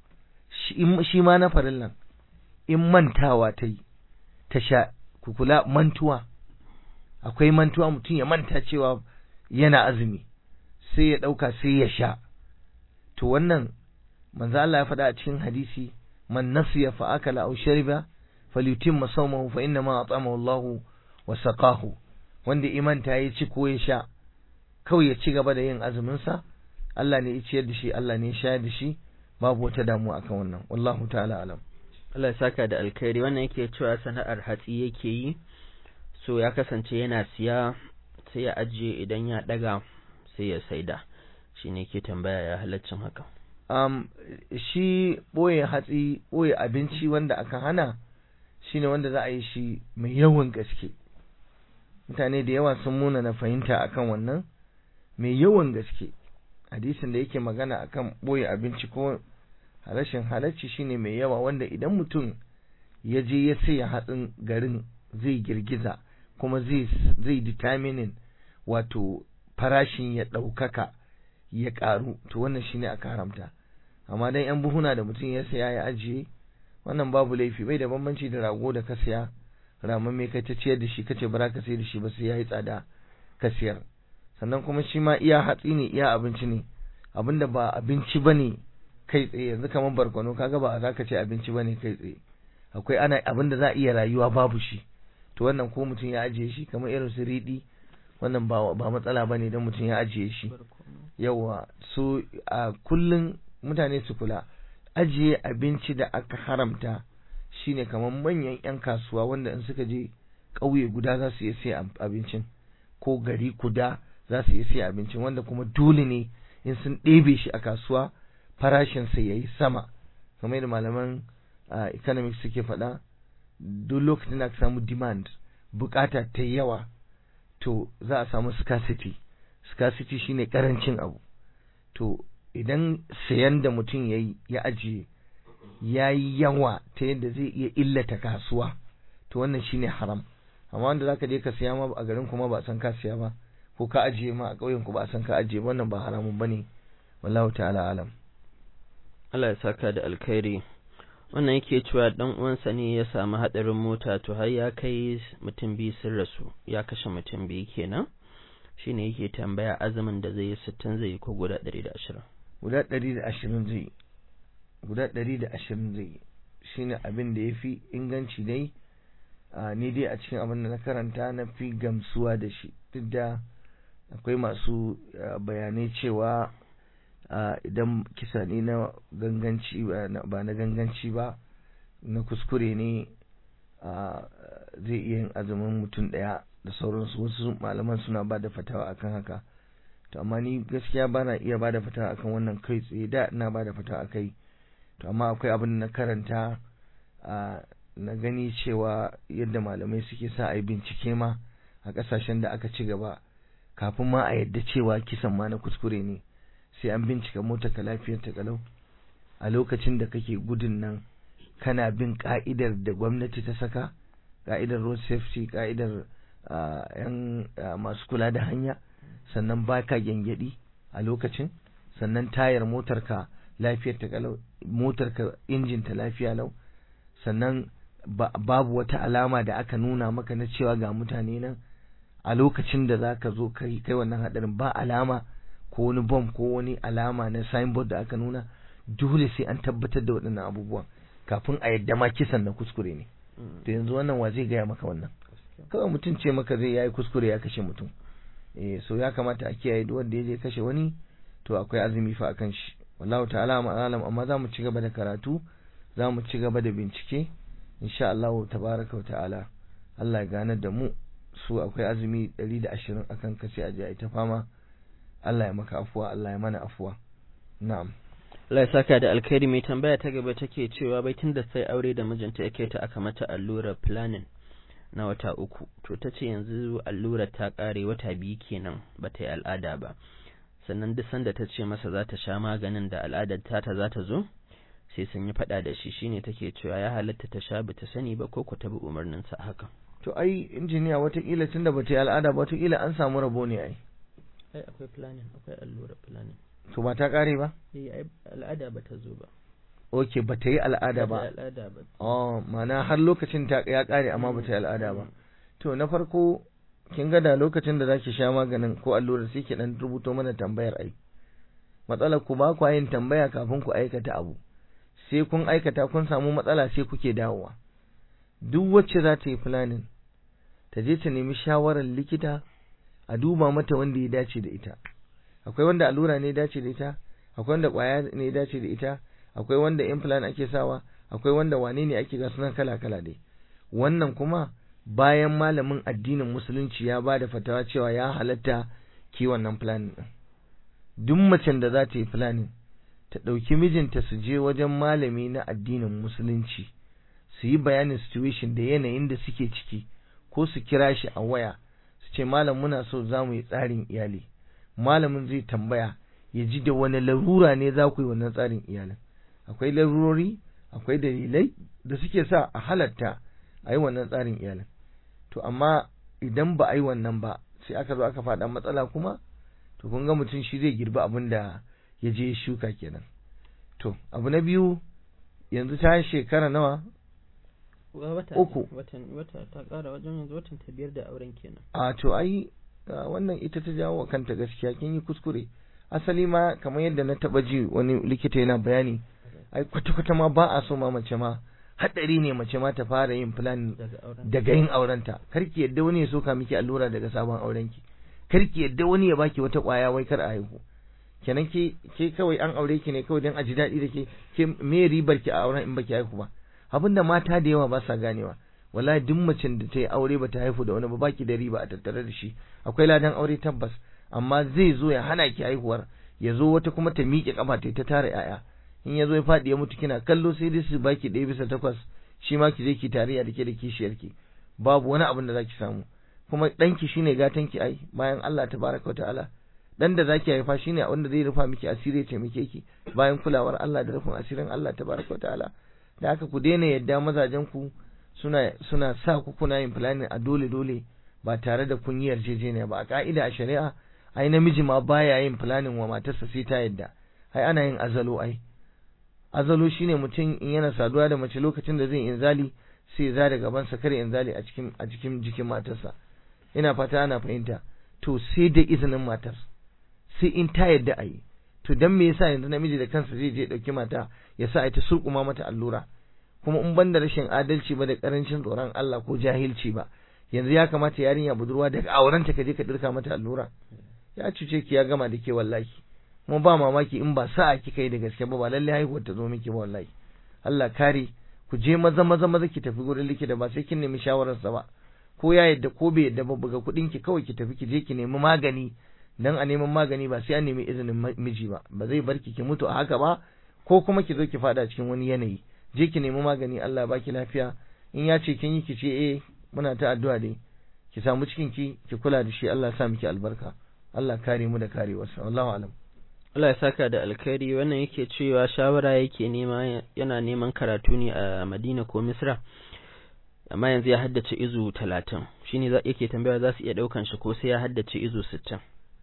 [SPEAKER 2] shi ma na farillan in mantawa ta yi ta sha ku kula mantuwa akwai mantuwa mutum ya manta cewa yana azumi sai ya ɗauka sai ya sha to wannan manzo Allah ya faɗa a cikin hadisi man nasiya fa akala aw shariba falyutimma sawmahu fa inna ma at'amahu Allah wa saqahu wanda imanta ya ci ko ya sha kawai ya ci gaba da yin azumin sa Allah ne ya ciyar da shi Allah ne ya shayar da shi babu wata damuwa akan wannan wallahu ta'ala alam
[SPEAKER 1] Allah ya saka da alkhairi wannan yake cewa sana'ar hatsi yake yi so ya kasance yana siya sai ya ajiye idan ya daga sai ya saida shi ne ke tambaya ya halaccin haka
[SPEAKER 2] um, shi ɓoye hatsi ɓoye abinci wanda aka hana shi ne wanda za a yi shi mai yawan gaske mutane da yawa sun muna na fahimta akan wannan mai yawan gaske hadisin da yake magana akan ɓoye abinci ko rashin halacci shine mai yawa wanda idan mutum ya je ya saya hatsin garin zai girgiza kuma zai zai determining wato farashin ya ɗaukaka ya ƙaru to wannan shine aka haramta amma dan yan buhuna da mutum ya saya ya ajiye wannan babu laifi bai da bambanci da rago da ka saya ramin mai kai ta ciyar da shi kace bara ka sayar da shi ba sai yayi tsada ka siyar sannan kuma shi ma iya hatsi ne iya abinci ne abinda ba abinci bane kai tsaye yanzu kamar barkwano kaga ba za ka ce abinci bane kai tsaye akwai ana abinda za a iya rayuwa babu shi to wannan ko mutum ya ajiye shi kamar irin su riɗi wannan ba ba matsala bane dan mutum ya ajiye shi yawa so a kullun mutane su kula ajiye abinci da aka haramta shine kamar manyan yan kasuwa wanda in suka je ƙauye guda za su iya siya abincin ko gari guda za su iya siya abincin wanda kuma dole ne in sun ɗebe shi a kasuwa farashinsa ya yi sama kamar yadda malaman economics suke faɗa duk lokacin da aka samu demand bukata ta yawa to za a samu scarcity scarcity shine karancin abu to idan sayan da mutum ya ya ajiye ya yi yawa ta yadda zai iya illata kasuwa to wannan shine haram amma wanda zaka je ka siya ma a garin kuma ba san ka siya ba ko ka ajiye ma a ƙauyen ku ba san ka ajiye wannan ba haramun bane wallahu ta'ala alam
[SPEAKER 1] Allah ya saka da alkhairi wannan yake cewa dan uwansa ne ya samu hadarin mota to har ya kai mutum biyu sun rasu ya kashe mutum biyu kenan shine yake tambaya azumin da zai yi sittin zai yi ko guda ɗari da ashirin
[SPEAKER 2] guda ɗari da ashirin zai yi guda ɗari da ashirin zai yi shine abin da ya fi inganci dai ni dai a cikin abin da na karanta na fi gamsuwa da shi duk da akwai masu bayanai cewa idan kisa ne na ganganci ba na ganganci ba na kuskure ne zai iya yin azumin mutum ɗaya da sauransu wasu malaman suna ba da fatawa akan haka to amma ni gaskiya ba na iya ba da fatawa akan wannan kai tsaye da ina ba da fatawa akai to amma akwai abin na karanta na gani cewa yadda malamai suke sa a yi bincike ma a ƙasashen da aka ci gaba kafin ma a yadda cewa kisan ma na kuskure ne sai an bincika motar ka lafiyar ta kalau a lokacin da kake gudun nan kana bin ka'idar da gwamnati ta saka ka'idar road safety ka'idar yan masu kula da hanya sannan baka gyangyaɗi a lokacin sannan tayar motar ka lafiyar ta kalau motar ka injin ta lafiya lau sannan babu wata alama da aka nuna maka na cewa ga mutane nan a lokacin da zaka zo kai kai wannan hadarin ba alama ko wani bom ko wani alama na signboard da aka nuna dole sai an tabbatar da waɗannan abubuwan kafin a yadda ma kisan na kuskure ne to yanzu wannan wa zai gaya maka wannan kawai mutum ce maka zai yayi kuskure ya kashe mutum eh so ya kamata a kiyaye duk wanda ya je kashe wani to akwai azumi fa akan shi wallahu ta'ala alam amma za mu ci gaba da karatu za mu ci gaba da bincike insha Allah tabaraka wa ta'ala Allah ya ganar da mu su akwai azumi 120 akan kace a je ta fama Allah ya maka afuwa Allah ya mana afuwa na'am
[SPEAKER 1] Allah ya saka da alkhairi mai tambaya ta gaba take cewa bai tunda sai aure da mijinta yake ta aka mata allurar planning na wata uku to ta ce yanzu allurar ta kare wata biyu kenan ba ta yi al'ada ba sannan duk sanda ta ce masa za ta sha maganin da al'adar tata za ta zo sai sun yi faɗa da shi shine take cewa ya halatta ta sha bata sani ba ko ku tabi umarnin sa haka
[SPEAKER 2] to ai injiniya watakila tunda bata yi al'ada ba watakila an samu rabo ne ai
[SPEAKER 1] ai akwai planning akwai allurar planning
[SPEAKER 2] to ba ta kare ba
[SPEAKER 1] eh ai al'ada ba ta zo ba
[SPEAKER 2] okay bata yi al'ada ba
[SPEAKER 1] al'ada ba
[SPEAKER 2] oh ma'ana har lokacin ta ya kare amma bata yi al'ada ba to na farko kin ga da lokacin da zaki sha maganin ko allurar sai ki dan rubuto mana tambayar ai matsalar ku ba ku yin tambaya kafin ku aikata abu sai kun aikata kun samu matsala sai kuke dawowa duk wacce za ta yi planning ta je ta nemi shawarar likita a duba mata wanda ya dace da ita akwai wanda allura ne ya dace da ita akwai wanda kwaya ne ya dace da ita akwai wanda implant ake sawa akwai wanda wane ne ake ga sunan kala kala dai wannan kuma bayan malamin addinin musulunci ya ba da fatawa cewa ya halatta ki wannan planning din duk macen da za ta yi planning ta ɗauki mijinta su je wajen malami na addinin musulunci su yi bayanin situation da yanayin da suke ciki ko su kira shi a waya su ce malam muna so za mu yi tsarin iyali malamin zai tambaya ya ji da wani larura ne za ku yi wannan tsarin iyalin akwai larurori akwai dalilai da suke sa a halatta a yi wannan tsarin iyalin to amma idan ba a yi wannan ba sai aka zo aka faɗa matsala kuma to kun ga mutum shi zai girbi abin da ya je shuka kenan to abu na biyu yanzu ta shekara nawa uku
[SPEAKER 1] watan wata ta ƙara wajen yanzu watan ta biyar da auren kenan
[SPEAKER 2] a to ai wannan ita ta jawo wa kanta gaskiya kin yi kuskure asali ma kamar yadda na taba ji wani likita yana bayani ai kwata-kwata ma ba a so ma mace ma hadari ne mace ma ta fara yin plan daga yin aurenta karki yadda wani ya soka miki allura daga sabon aurenki karki yadda wani ya baki wata kwaya wai kar a haihu kenan ke ke kawai an aure ki ne kawai dan a ji daɗi da ke ke me ribar ki a auren in baki haihu ba abinda mata da yawa ba sa ganewa wallahi duk macen da ta yi aure ba ta haifu da wani ba baki da riba a tattare da shi akwai ladan aure tabbas amma zai zo ya hana ki haihuwar ya zo wata kuma ta miƙe kafa ta ta tara yaya in ya zo ya faɗi ya mutu kina kallo sai dai su baki ɗaya bisa takwas shi ma ki je ki tarayya da ke da kishiyarki babu wani abin da zaki samu kuma ɗanki shine gatanki ai bayan Allah tabaraka wa ta'ala dan da zaki haifa shine wanda zai rufa miki asiri ya taimake ki bayan kulawar Allah da rufin asirin Allah tabaraka wa ta'ala da haka ku daina yadda mazajen ku suna suna sa ku kuna yin planning a dole dole ba tare da kun yi yarjejeniya ba a ka'ida a shari'a ai namiji ma baya yin planning wa matarsa sai ta yadda ai ana yin azalo ai azalo shine mutum in yana saduwa da mace lokacin da zai inzali sai za da gaban sa kare inzali a cikin a cikin jikin matarsa ina fata ana fahimta to sai da izinin matar sai in ta yadda a yi to dan me yasa yanzu namiji da kansa zai je dauki mata ya sa ta surkuma mata allura kuma in banda rashin adalci ba da karancin tsoron Allah ko jahilci ba yanzu ya kamata yarinya budurwa daga aurenta ka je ka dirka mata allura ya cuce ki ya gama da ke wallahi kuma ba mamaki in ba sa'a kika yi da gaske ba ba lalle haihuwar ta zo miki ba wallahi Allah kare ku je maza maza maza ki tafi gurin likita ba sai kin nemi shawararsa ba ko ya yadda ko bai yadda ba buga kuɗin ki kawai ki tafi ki je ki nemi magani dan a neman magani ba sai an nemi izinin miji ba ba zai bar ki ki mutu a haka ba ko kuma ki zo ki fada cikin wani yanayi je ki nemi magani Allah baki lafiya in ya ce kin yi ki ce eh muna ta addu'a dai ki samu cikin ki ki kula da shi Allah ya sa miki albarka Allah kare mu da karewarsa wallahu alam
[SPEAKER 1] Allah ya saka da alkhairi wannan yake cewa shawara yake nema yana neman karatu ne a Madina ko Misra amma yanzu ya haddace izu talatin shine za yake tambaya za su iya daukan shi ko sai ya haddace izu sittin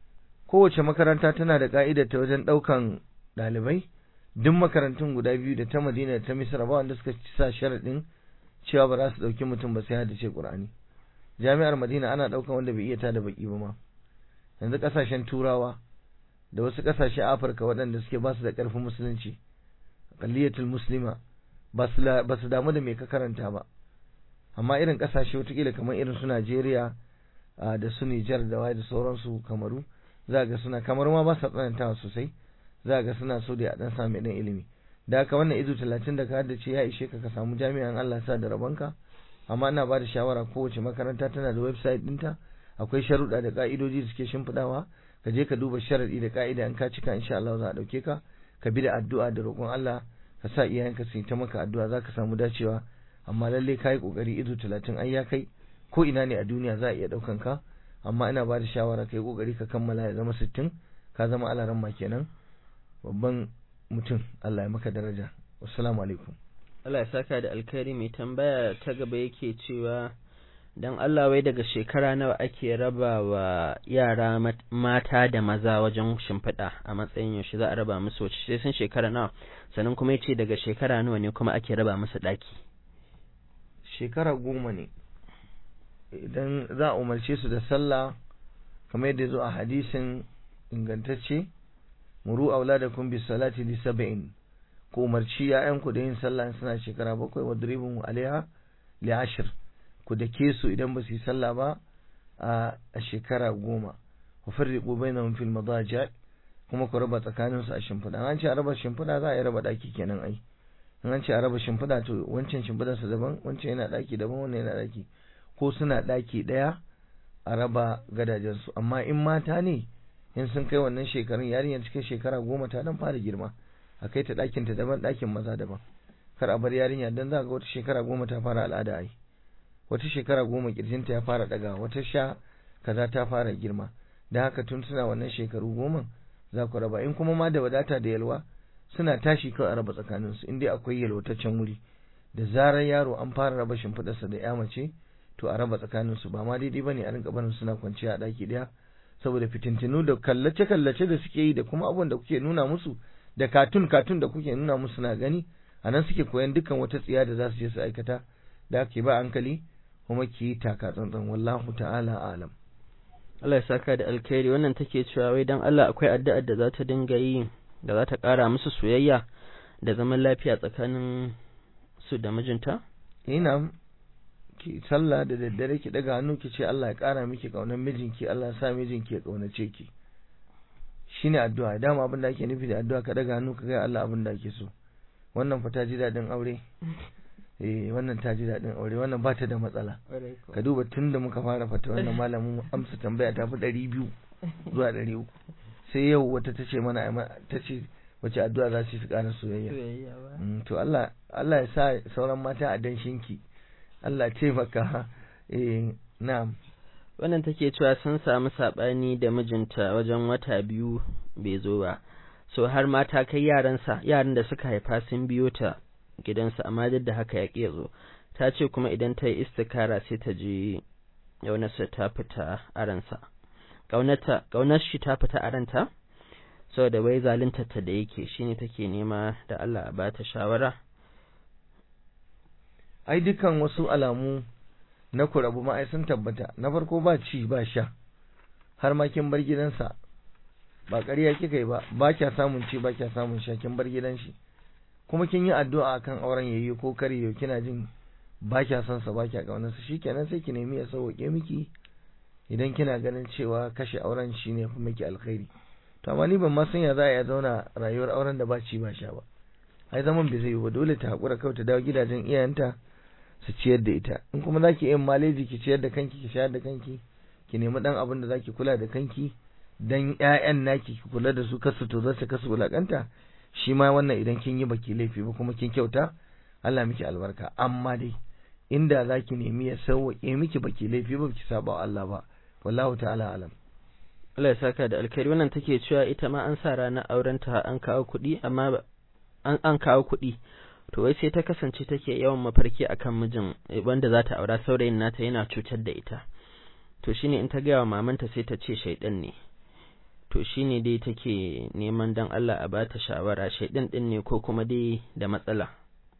[SPEAKER 2] kowace makaranta tana da ka'idar ta wajen daukan ɗalibai duk makarantun guda biyu da ta Madina da ta Misra ba wanda suka sa sharadin cewa ba za su dauki mutum ba sai haddace Qur'ani jami'ar Madina ana daukan wanda bai iya ta da baki ba ma yanzu kasashen turawa da wasu kasashe Afirka waɗanda suke ba su da ƙarfin musulunci qalliyatul muslima ba su damu da me ka karanta ba amma irin kasashe watakila kamar irin su Najeriya da su Nijar da waye da sauransu kamaru za ga suna kamar ma ba sa tsanantawa sosai za ga suna so da dan sami dan ilimi da haka wannan izu talatin da ka haddace ya ishe ka ka samu jami'an Allah sa da rabonka amma ina ba da shawara kowace makaranta tana da website ɗinta akwai sharuɗa da ka'idoji da suke shimfiɗawa ka je ka duba sharaɗi da ka'ida in ka cika insha Allah za a ɗauke ka ka bi da addu'a da roƙon Allah ka sa iyayenka su yi ta maka addu'a za ka samu dacewa amma lalle ka yi ƙoƙari izu talatin ai ya kai ko ina ne a duniya za a iya ɗaukan ka amma ina ba da shawara ka yi ƙoƙari ka kammala ya zama sittin ka zama alaran ma kenan babban mutum Allah ya maka daraja wassalamu alaikum
[SPEAKER 1] Allah ya saka da alkhairi mai tambaya ta gaba yake cewa dan Allah wai daga shekara nawa ake raba wa yara mata da maza wajen shimfiɗa a matsayin yaushe za a raba musu wace sai sun shekara nawa sannan kuma yace daga shekara nawa ne kuma ake raba musu ɗaki
[SPEAKER 2] shekara goma ne idan za a umarce su da sallah kamar yadda zo a hadisin ingantacce muru auladakum bis salati li sab'in ku umarci ya'yanku da yin sallah suna shekara bakwai wa dribun alaiha li ashir ku dake su idan ba su yi sallah ba a shekara goma ku farriqu bainahum fil madaji kuma ku raba tsakanin su a shimfiɗa an ce a raba shimfiɗa za a yi raba daki kenan ai in an ce a raba shimfiɗa to wancan shimfiɗar sa daban wancan yana daki daban wannan yana daki ko suna daki ɗaya a raba gadajen su amma in mata ne in sun kai wannan shekarun yarinyar cikin shekara goma ta dan fara girma a kai ta ɗakin ta daban ɗakin maza daban kar a bar yarinya dan za ga wata shekara goma ta fara al'ada ai wata shekara goma kirjinta ya fara daga wata sha kaza ta fara girma da haka tun suna wannan shekaru goma za ku raba in kuma ma da wadata da yalwa suna tashi kawai a raba tsakanin su inda akwai yalwataccen wuri da zarar yaro an fara raba shimfiɗarsa da ya mace to a raba tsakanin su ba ma daidai bane a rinka barin suna kwanciya a ɗaki ɗaya saboda fitintinu da kallace kallace da suke yi da kuma abubuwan da kuke nuna musu da katun katun da kuke nuna musu na gani a nan suke koyan dukkan wata tsiya da za su je su aikata da ake ba hankali kuma ki yi taka tsantsan wallahu ta'ala alam
[SPEAKER 1] Allah ya saka da alkhairi wannan take cewa wai dan Allah akwai addu'ar da za ta dinga yi da za ta ƙara musu soyayya da zaman lafiya tsakanin su da mijinta
[SPEAKER 2] ina ki sallah da daddare ki daga hannu ki ce Allah ya ƙara miki kaunar mijinki Allah ya sa mijinki ya kaunace ki shine addu'a dama abin da ake nufi da addu'a ka daga hannu ka ga Allah abin da ake so wannan fa ta ji dadin aure eh wannan ta ji daɗin aure wannan ba ta da matsala ka duba tun da muka fara fata wannan malamin amsa tambaya ta fi ɗari biyu zuwa ɗari uku sai yau wata ta ce mana ta ce wace addu'a za su yi su ƙara soyayya to Allah Allah ya sa sauran mata a danshinki Allah taimaka eh na'am
[SPEAKER 1] wannan take cewa sun samu saɓani da mijinta wajen wata biyu bai zo ba so har ma ta kai yaransa yaran da suka haifa sun biyo ta gidansa amma duk da haka ya ƙi zo ta ce kuma idan ta yi istikara sai ta ji ƙaunarsa ta fita a ransa ƙaunar shi ta fita a ranta saboda wai zalunta ta da yake shine take nema da Allah a bata shawara
[SPEAKER 2] ai dukan wasu alamu na kurabu ma ai sun tabbata na farko ba ci ba sha har ma kin bar gidansa ba ƙarya kika yi ba ba kya samun ci ba kya samun sha kin bar gidan shi kuma kin yi addu'a akan auren yayi ko kare yau kina jin ba kya son sa ba kya kaunar sa shikenan sai ki nemi ya sauke miki idan kina ganin cewa kashe auren shine fi miki alkhairi to amma ni ban ma san ya za a ya zauna rayuwar auren da ba ci ba sha ba ai zaman bai zai yi ba dole ta hakura kawai ta dawo gidajen iyayenta su ciyar da ita in kuma zaki yin maleji ki ciyar da kanki ki shayar da kanki ki nemi dan abin da zaki kula da kanki dan ƴaƴan naki ki kula da su kasu to zasu kasu wulakanta shi ma wannan idan kin yi baki laifi ba kuma kin kyauta Allah miki albarka amma dai inda zaki nemi ya sauwaƙe miki baki laifi ba ki saba wa Allah ba wallahu ta'ala alam
[SPEAKER 1] Allah ya saka da alkhairi wannan take cewa ita ma an sa ranar aurenta an kawo kuɗi amma an an kawo kuɗi to wai sai ta kasance take yawan mafarki akan mijin wanda za ta aura saurayin nata yana cutar da ita to shine in ta gaya wa mamanta sai ta ce shaidan ne to shine dai take neman dan Allah a bata shawara shaidan din ne ko kuma dai da matsala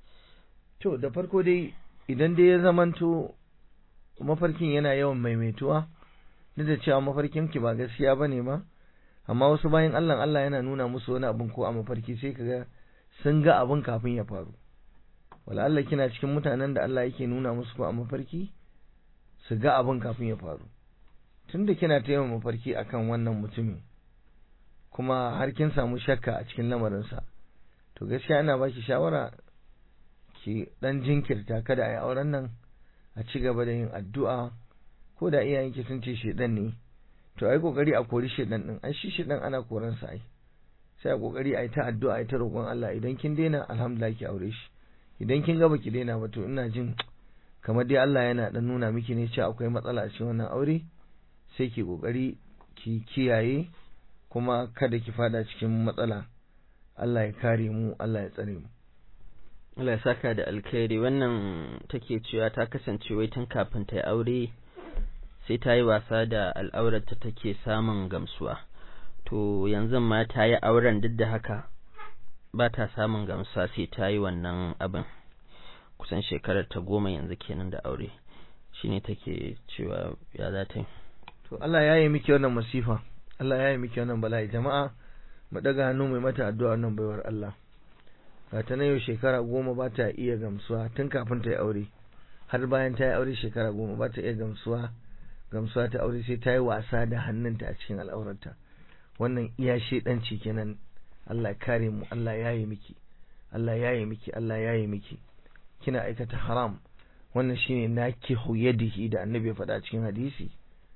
[SPEAKER 2] to da farko dai idan dai ya zamanto mafarkin yana yawan maimaituwa duk da cewa mafarkin ki ba gaskiya bane ma amma wasu bayan Allah Allah yana nuna musu wani abin ko a mafarki sai kaga sun ga abin kafin ya faru wala Allah kina cikin mutanen da Allah yake nuna musu ko a mafarki su ga abin kafin ya faru tunda kina ta yawan mafarki akan wannan mutumin kuma har kin samu shakka a cikin lamarinsa to gaskiya ana baki shawara ki dan jinkirta kada a yi auren nan a ci gaba da yin addu'a ko da iyayenki sun ce shedan ne to ai kokari a kori shedan din ai shi shedan ana koran sa ai sai a kokari a yi ta addu'a a yi ta roƙon Allah idan kin daina alhamdulillah ki aure shi idan kin ga baki daina ba to ina jin kamar dai Allah yana dan nuna miki ne cewa akwai matsala a cikin wannan aure sai ki kokari ki kiyaye kuma kada ki fada cikin matsala Allah ya kare mu Allah ya tsare mu
[SPEAKER 1] Allah ya saka da alkhairi wannan take cewa ta kasance wai tun kafin ta yi aure sai ta yi wasa da al'aurarta take samun gamsuwa to yanzu ma ta yi auren duk da haka ba ta samun gamsuwa sai ta yi wannan abin kusan shekarar ta goma yanzu kenan da aure shine take cewa ya za ta yi
[SPEAKER 2] to Allah ya yi miki wannan masifa Allah ya yi miki wannan bala'i jama'a mu daga hannu mai mata addu'a wannan baiwar Allah ga ta na yau shekara goma ba ta iya gamsuwa tun kafin ta yi aure har bayan ta yi aure shekara goma ba ta iya gamsuwa gamsuwa ta aure sai ta yi wasa da hannunta a cikin al'aurarta wannan iya shedanci kenan Allah kare mu Allah ya yi miki Allah ya yi miki Allah ya yi miki kina aikata haram wannan shine nakihu yadihi da annabi ya faɗa cikin hadisi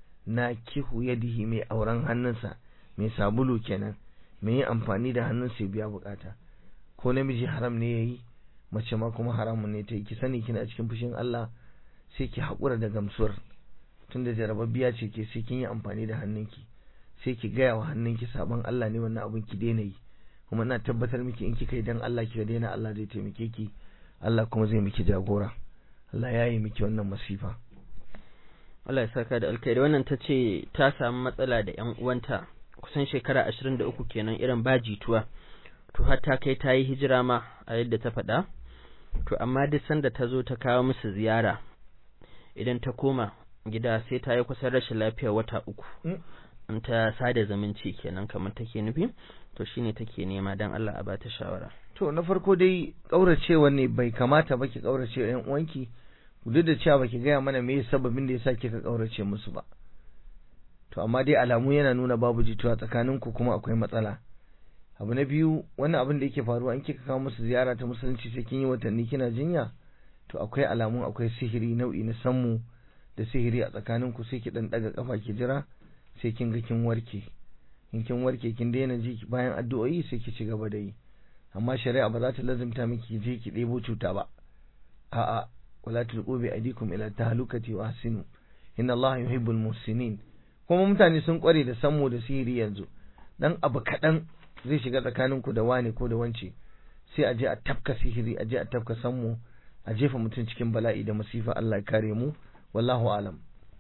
[SPEAKER 2] nakihu yadihi mai auren hannunsa mai sabulu kenan mai yin amfani da hannunsa ya biya bukata ko namiji haram ne yayi mace ma kuma haramun ne ta yi ki sani kina cikin fushin Allah sai ki haƙura da gamsuwar tunda jarababbiya ce ke sai kin yi amfani da hannunki sai ki gaya wa hannunki sabon Allah ne wannan abin ki daina yi kuma ina tabbatar miki in kika yi dan Allah kika daina Allah zai taimake ki Allah kuma zai miki jagora Allah ya yi miki wannan masifa
[SPEAKER 1] Allah ya saka da alkhairi wannan ta ce ta samu matsala da ƴan uwanta kusan shekara ashirin da uku kenan irin ba jituwa to har ta kai ta yi hijira ma a yadda ta faɗa to amma duk sanda ta zo ta kawo musu ziyara idan ta koma gida sai ta yi kusan rashin lafiya wata uku in ta sada zumunci kenan kamar take nufi to shine take nema dan Allah a bata shawara
[SPEAKER 2] to na farko dai kauracewa ne bai kamata ba ki kaurace yan uwanki duk da cewa baki gaya mana me sababin da yasa kika kaurace musu ba to amma dai alamu yana nuna babu jituwa tsakaninku kuma akwai matsala abu na biyu wannan abin da yake faruwa in kika kawo musu ziyara ta musulunci sai kin yi watanni kina jinya to akwai alamun akwai sihiri nau'i na sammu da sihiri a tsakaninku sai ki dan daga kafa ki jira sai kin ga kin warke in kin warke kin daina ji bayan addu'o'i sai ki ci gaba da yi amma shari'a ba za ta lazimta miki je ki ɗebo cuta ba a'a wala tulqu bi aydikum ila tahlukati wa ahsinu inna allaha yuhibbul muhsinin kuma mutane sun kware da sammu da sihiri yanzu dan abu kaɗan zai shiga tsakaninku da wani ko da wance sai a je a tafka sihiri a je a tafka sammu a jefa mutum cikin bala'i da masifa Allah ya kare mu wallahu alam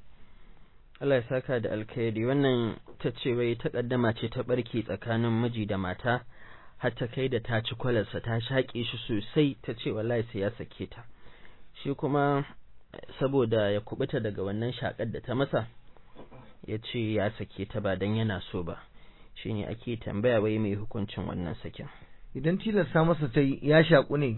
[SPEAKER 1] Allah ya saka da alkhairi wannan ta ce wai takaddama ce ta barke tsakanin miji da mata har ta kai da ta ci kwalarsa ta shaƙe shi sosai ta ce wallahi sai ya sake ta shi kuma saboda ya kubuta daga wannan shakar da ta masa ya ce ya sake ta ba dan yana so ba shine ake tambaya wai mai hukuncin wannan sakin
[SPEAKER 2] idan tilasta masa ta yi ya shaƙu ne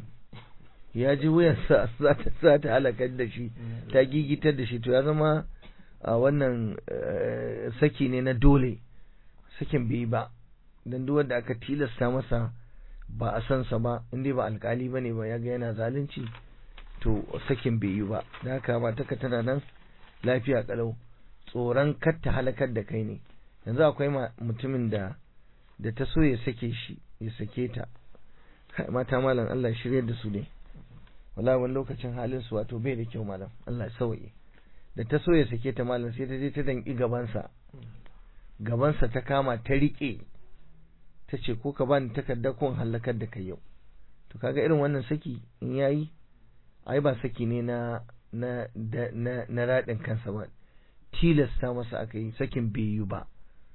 [SPEAKER 2] ya ji wuyansa za ta za ta halakar da shi ta gigitar da shi to ya zama a wannan saki ne na dole sakin bai ba dan duk wanda aka tilasta masa ba a san sa ba inda ba alkali bane ba ya ga yana zalunci to sakin bai yi ba da haka ba taka tana nan lafiya kalau tsoron kar ta halakar da kai ne yanzu akwai mutumin da da ta so ya sake shi ya sake ta mata malam Allah ya shirye da su ne wallahi wani lokacin halin su wato bai da kyau malam Allah ya sauye da ta so ya sake ta malam sai ta je ta danki gabansa gabansa ta kama ta rike ta ce ko ka bani takarda ko halakar da kai yau to kaga irin wannan saki in yayi ai ba saki ne na na na na radin kansa ba tilasta masa aka yi sakin bai yi ba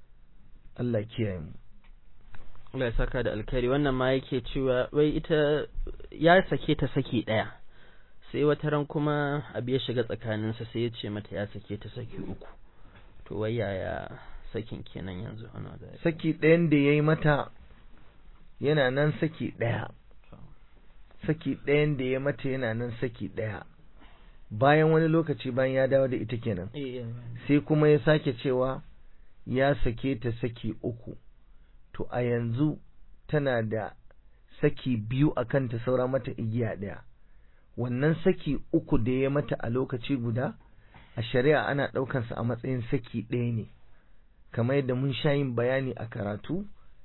[SPEAKER 2] Allah kiyaye mu
[SPEAKER 1] Allah ya saka da alkhairi wannan ma yake cewa wai ita ya sake ta saki ɗaya sai wata ran kuma abu ya shiga tsakaninsa sai ya ce mata ya sake ta saki uku to wai yaya sakin kenan yanzu ana da
[SPEAKER 2] saki ɗayan da ya yi mata yana nan saki ɗaya saki ɗayan da ya mata yana nan saki ɗaya bayan wani lokaci bayan ya dawo da ita kenan sai kuma ya sake cewa ya sake ta saki uku to a yanzu tana da saki biyu a kanta saura mata igiya ɗaya wannan saki uku da ya mata a lokaci guda a shari'a ana ɗaukansa a matsayin saki ɗaya ne kamar yadda mun sha yin bayani a karatu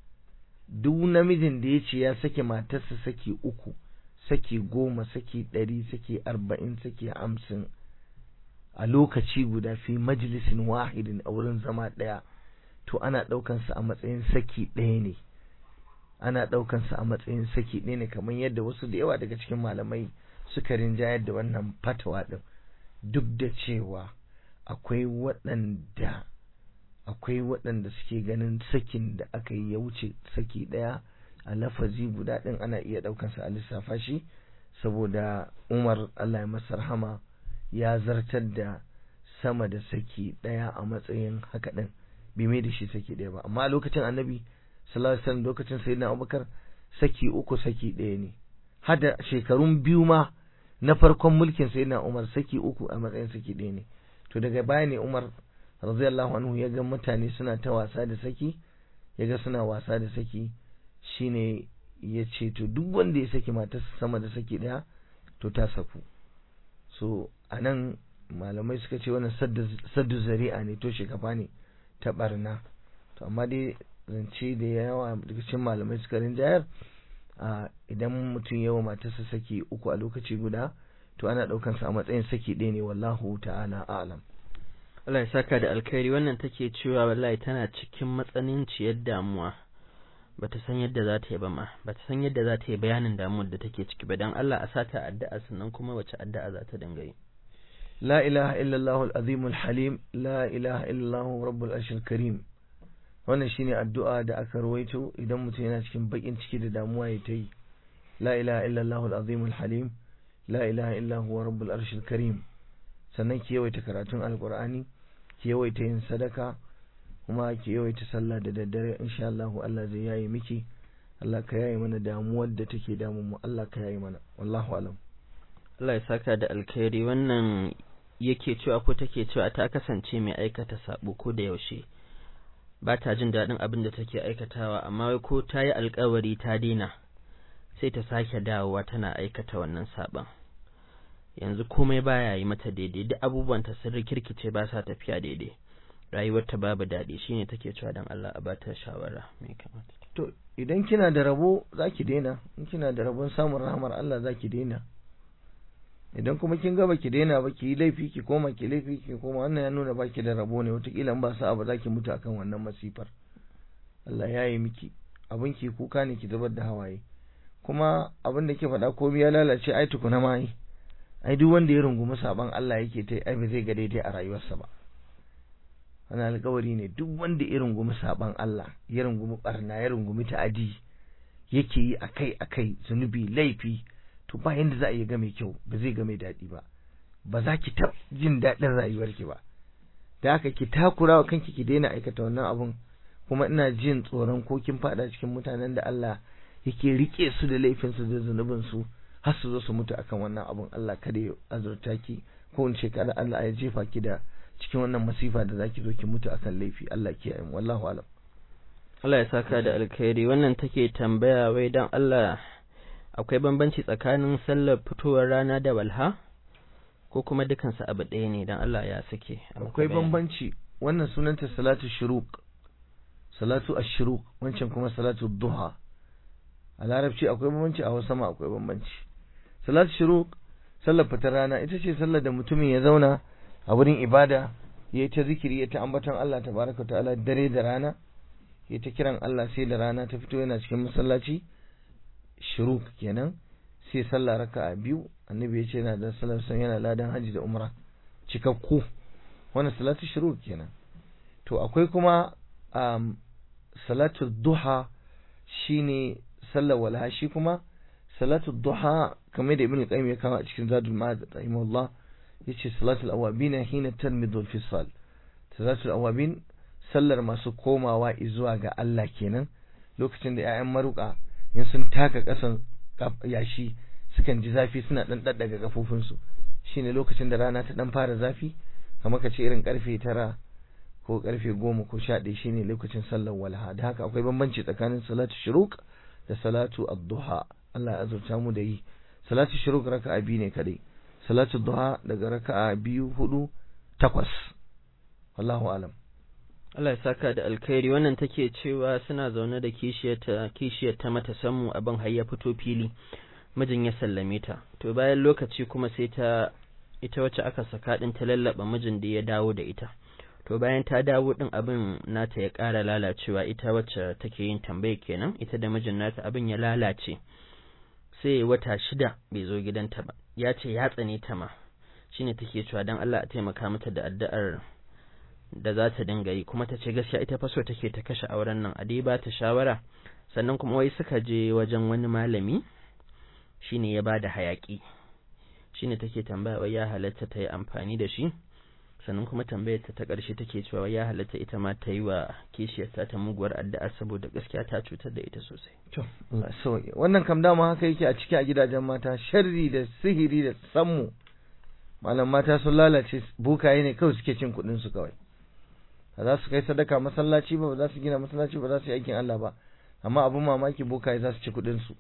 [SPEAKER 2] duk namijin da ya ce ya sake matarsa saki uku saki goma saki ɗari saki arba'in saki hamsin a lokaci guda fi majalisin wahidin a wurin zama ɗaya to ana ɗaukansa a matsayin saki ɗaya ne ana ɗaukansa a matsayin saki ɗaya ne kamar yadda wasu da yawa daga cikin malamai suka rinjayar da wannan fatawa ɗin duk da cewa akwai waɗanda akwai waɗanda suke ganin sakin da aka yi ya wuce saki ɗaya a lafazi guda ɗin ana iya ɗaukansa a lissafa shi saboda umar allah ya masa rahama ya zartar da sama da saki ɗaya a matsayin haka ɗin bai mai da shi saki ɗaya ba amma a lokacin annabi sallallahu alaihi wasallam lokacin sayyidina abubakar saki uku saki ɗaya ne hada shekarun biyu ma na farkon mulkin sayyidina umar saki uku a matsayin saki ɗaya ne to daga baya ne umar radiyallahu anhu ya ga mutane suna ta wasa da saki ya ga suna wasa da saki shine ya ce to duk wanda ya saki matarsa sama da saki ɗaya to ta saku so anan malamai suka ce wannan saddu zari'a ne to shekafa ne ta barna to amma dai zance da yawa daga cikin malamai suka rinjayar a idan mutum yawa matarsa saki uku a lokaci guda to ana daukan sa a matsayin saki ɗaya ne wallahu ta'ala a'lam
[SPEAKER 1] Allah ya saka da alkhairi wannan take cewa wallahi tana cikin matsananciyar damuwa bata san yadda za ta yi ba ma bata san yadda za ta yi bayanin damuwar da take ciki ba dan Allah a sata addu'a sannan kuma wace addu'a za ta dinga yi
[SPEAKER 2] لا إله إلا الله العظيم الحليم لا إله إلا الله رب العرش الكريم wannan shine addu'a da aka rawaito idan mutum yana cikin bakin ciki da damuwa ya ta yi la ilaha illallah al-azim al-halim la ilaha illa huwa rabbul arshil karim sannan ki yawaita karatun alqur'ani ki yawaita yin sadaka kuma ki yawaita sallah da daddare insha Allah Allah zai yayi miki Allah ka yayi mana damuwar da take damun mu Allah ka yayi mana wallahu alam
[SPEAKER 1] Allah ya saka da alkhairi wannan yake cewa ko take cewa ta kasance mai aikata sabo ko da yaushe ba ta jin daɗin abin da take aikatawa amma wai ko ta yi alkawari ta daina sai ta sake dawowa tana aikata wannan saban yanzu komai baya yi mata daidai duk abubuwan ta sun rikirkice ba sa tafiya daidai rayuwar ta babu daɗi shine take cewa dan Allah a bata shawara me kamata
[SPEAKER 2] to idan kina da rabo zaki daina in kina da rabon samun rahamar Allah zaki daina idan kuma kin ga baki daina ba ki yi laifi ki koma ki laifi ki koma wannan ya nuna baki da rabo ne wataƙila in ba sa'a ba zaki mutu akan wannan masifar Allah ya yi miki abin ki kuka ne ki zubar da hawaye kuma abin da ke faɗa komai ya lalace ai tukuna ma ai ai duk wanda ya rungumi saban Allah yake ta ai ba zai ga daidai a rayuwarsa ba wannan alƙawari ne duk wanda ya rungumi saban Allah ya rungumi barna ya rungumi ta'adi yake yi akai akai zunubi laifi to ba yanda za a yi ga mai kyau ba zai ga mai daɗi ba ba za ki ta jin daɗin rayuwarki ba da haka ki takura wa kanki ki daina aikata wannan abun kuma ina jin tsoron ko kin faɗa cikin mutanen da Allah yake rike su da laifinsu da zunubin su har su zo su mutu akan wannan abun Allah kada ya azurta ki ko in ce kada Allah ya jefa ki da cikin wannan masifa da zaki zo ki mutu akan laifi Allah kiyaye mu wallahu alam
[SPEAKER 1] Allah ya saka da alkhairi wannan take tambaya wai dan Allah akwai bambanci tsakanin sallar fitowar rana da walha ko kuma dukansu abu ɗaya ne dan Allah ya sake
[SPEAKER 2] akwai bambanci wannan sunanta salatu shuruq salatu ash-shuruq wancan kuma salatu duha a larabci akwai bambanci a Hausa ma akwai bambanci salatu shuruq sallar fitar rana ita ce sallar da mutumin ya zauna a wurin ibada yayi ta zikiri ya ta ambaton Allah tabaraka ta'ala dare da rana ya ta kiran Allah sai da rana ta fito yana cikin masallaci shuruk kenan sai sallah raka'a biyu annabi ya ce yana da sallar san yana ladan haji da umra cikakku wannan salatu shuruk kenan to akwai kuma um, salatu duha shine sallar walha shi kuma salatu duha kamar da ibn qayyim ya kawo a cikin zadul ma'ad rahimahullah yace salatul awabin hina tarmidu al-fisal salatul awabin sallar masu komawa zuwa ga Allah kenan lokacin da ƴaƴan maruka in sun taka ƙasan yashi sukan ji zafi suna dan daddaga kafofinsu shine lokacin da rana ta dan fara zafi kamar ka ce irin karfe tara ko karfe goma ko sha ɗaya shine lokacin sallar walha da haka akwai bambanci tsakanin salatu shuruq da salatu ad-duha Allah ya azurta mu da yi salatu shuruq raka'a biyu ne kadai salatu duha daga raka'a biyu hudu takwas wallahu alam
[SPEAKER 1] Allah ya saka da alkhairi wannan take cewa suna zaune da kishiyarta kishiyarta mata sammu abin har ya fito fili mijin ya sallame ta to bayan lokaci kuma sai ta ita wacce aka saka din ta lallaba mijin da ya dawo da ita to bayan ta dawo din abin nata ya ƙara lalacewa ita wacce take yin tambaye kenan ita da mijin nata abin ya lalace sai wata shida bai zo gidanta ba ya ce ya tsane ta ma shine take cewa dan Allah a taimaka mata da addu'ar da za ta dinga yi kuma ta ce gaskiya ita fa so take ta kashe auren nan a dai ba ta shawara sannan kuma wai suka je wajen wani malami shine ya bada hayaki shine take tambaya wai ya halatta ta yi amfani da shi sannan kuma tambayar ta ta ƙarshe take cewa wai ya halatta ita ma ta yi wa kishiyarta ta muguwar addu'a saboda gaskiya ta cutar da ita sosai
[SPEAKER 2] to Allah sauke wannan kam dama haka yake a ciki a gidajen mata sharri da sihiri da sammu malam mata sun lalace bukaye ne kawai suke cin kuɗin su kawai ba za su kai sadaka masallaci ba ba za su gina masallaci ba za su yi aikin Allah ba amma abin mamaki bokaye za su ci kuɗin su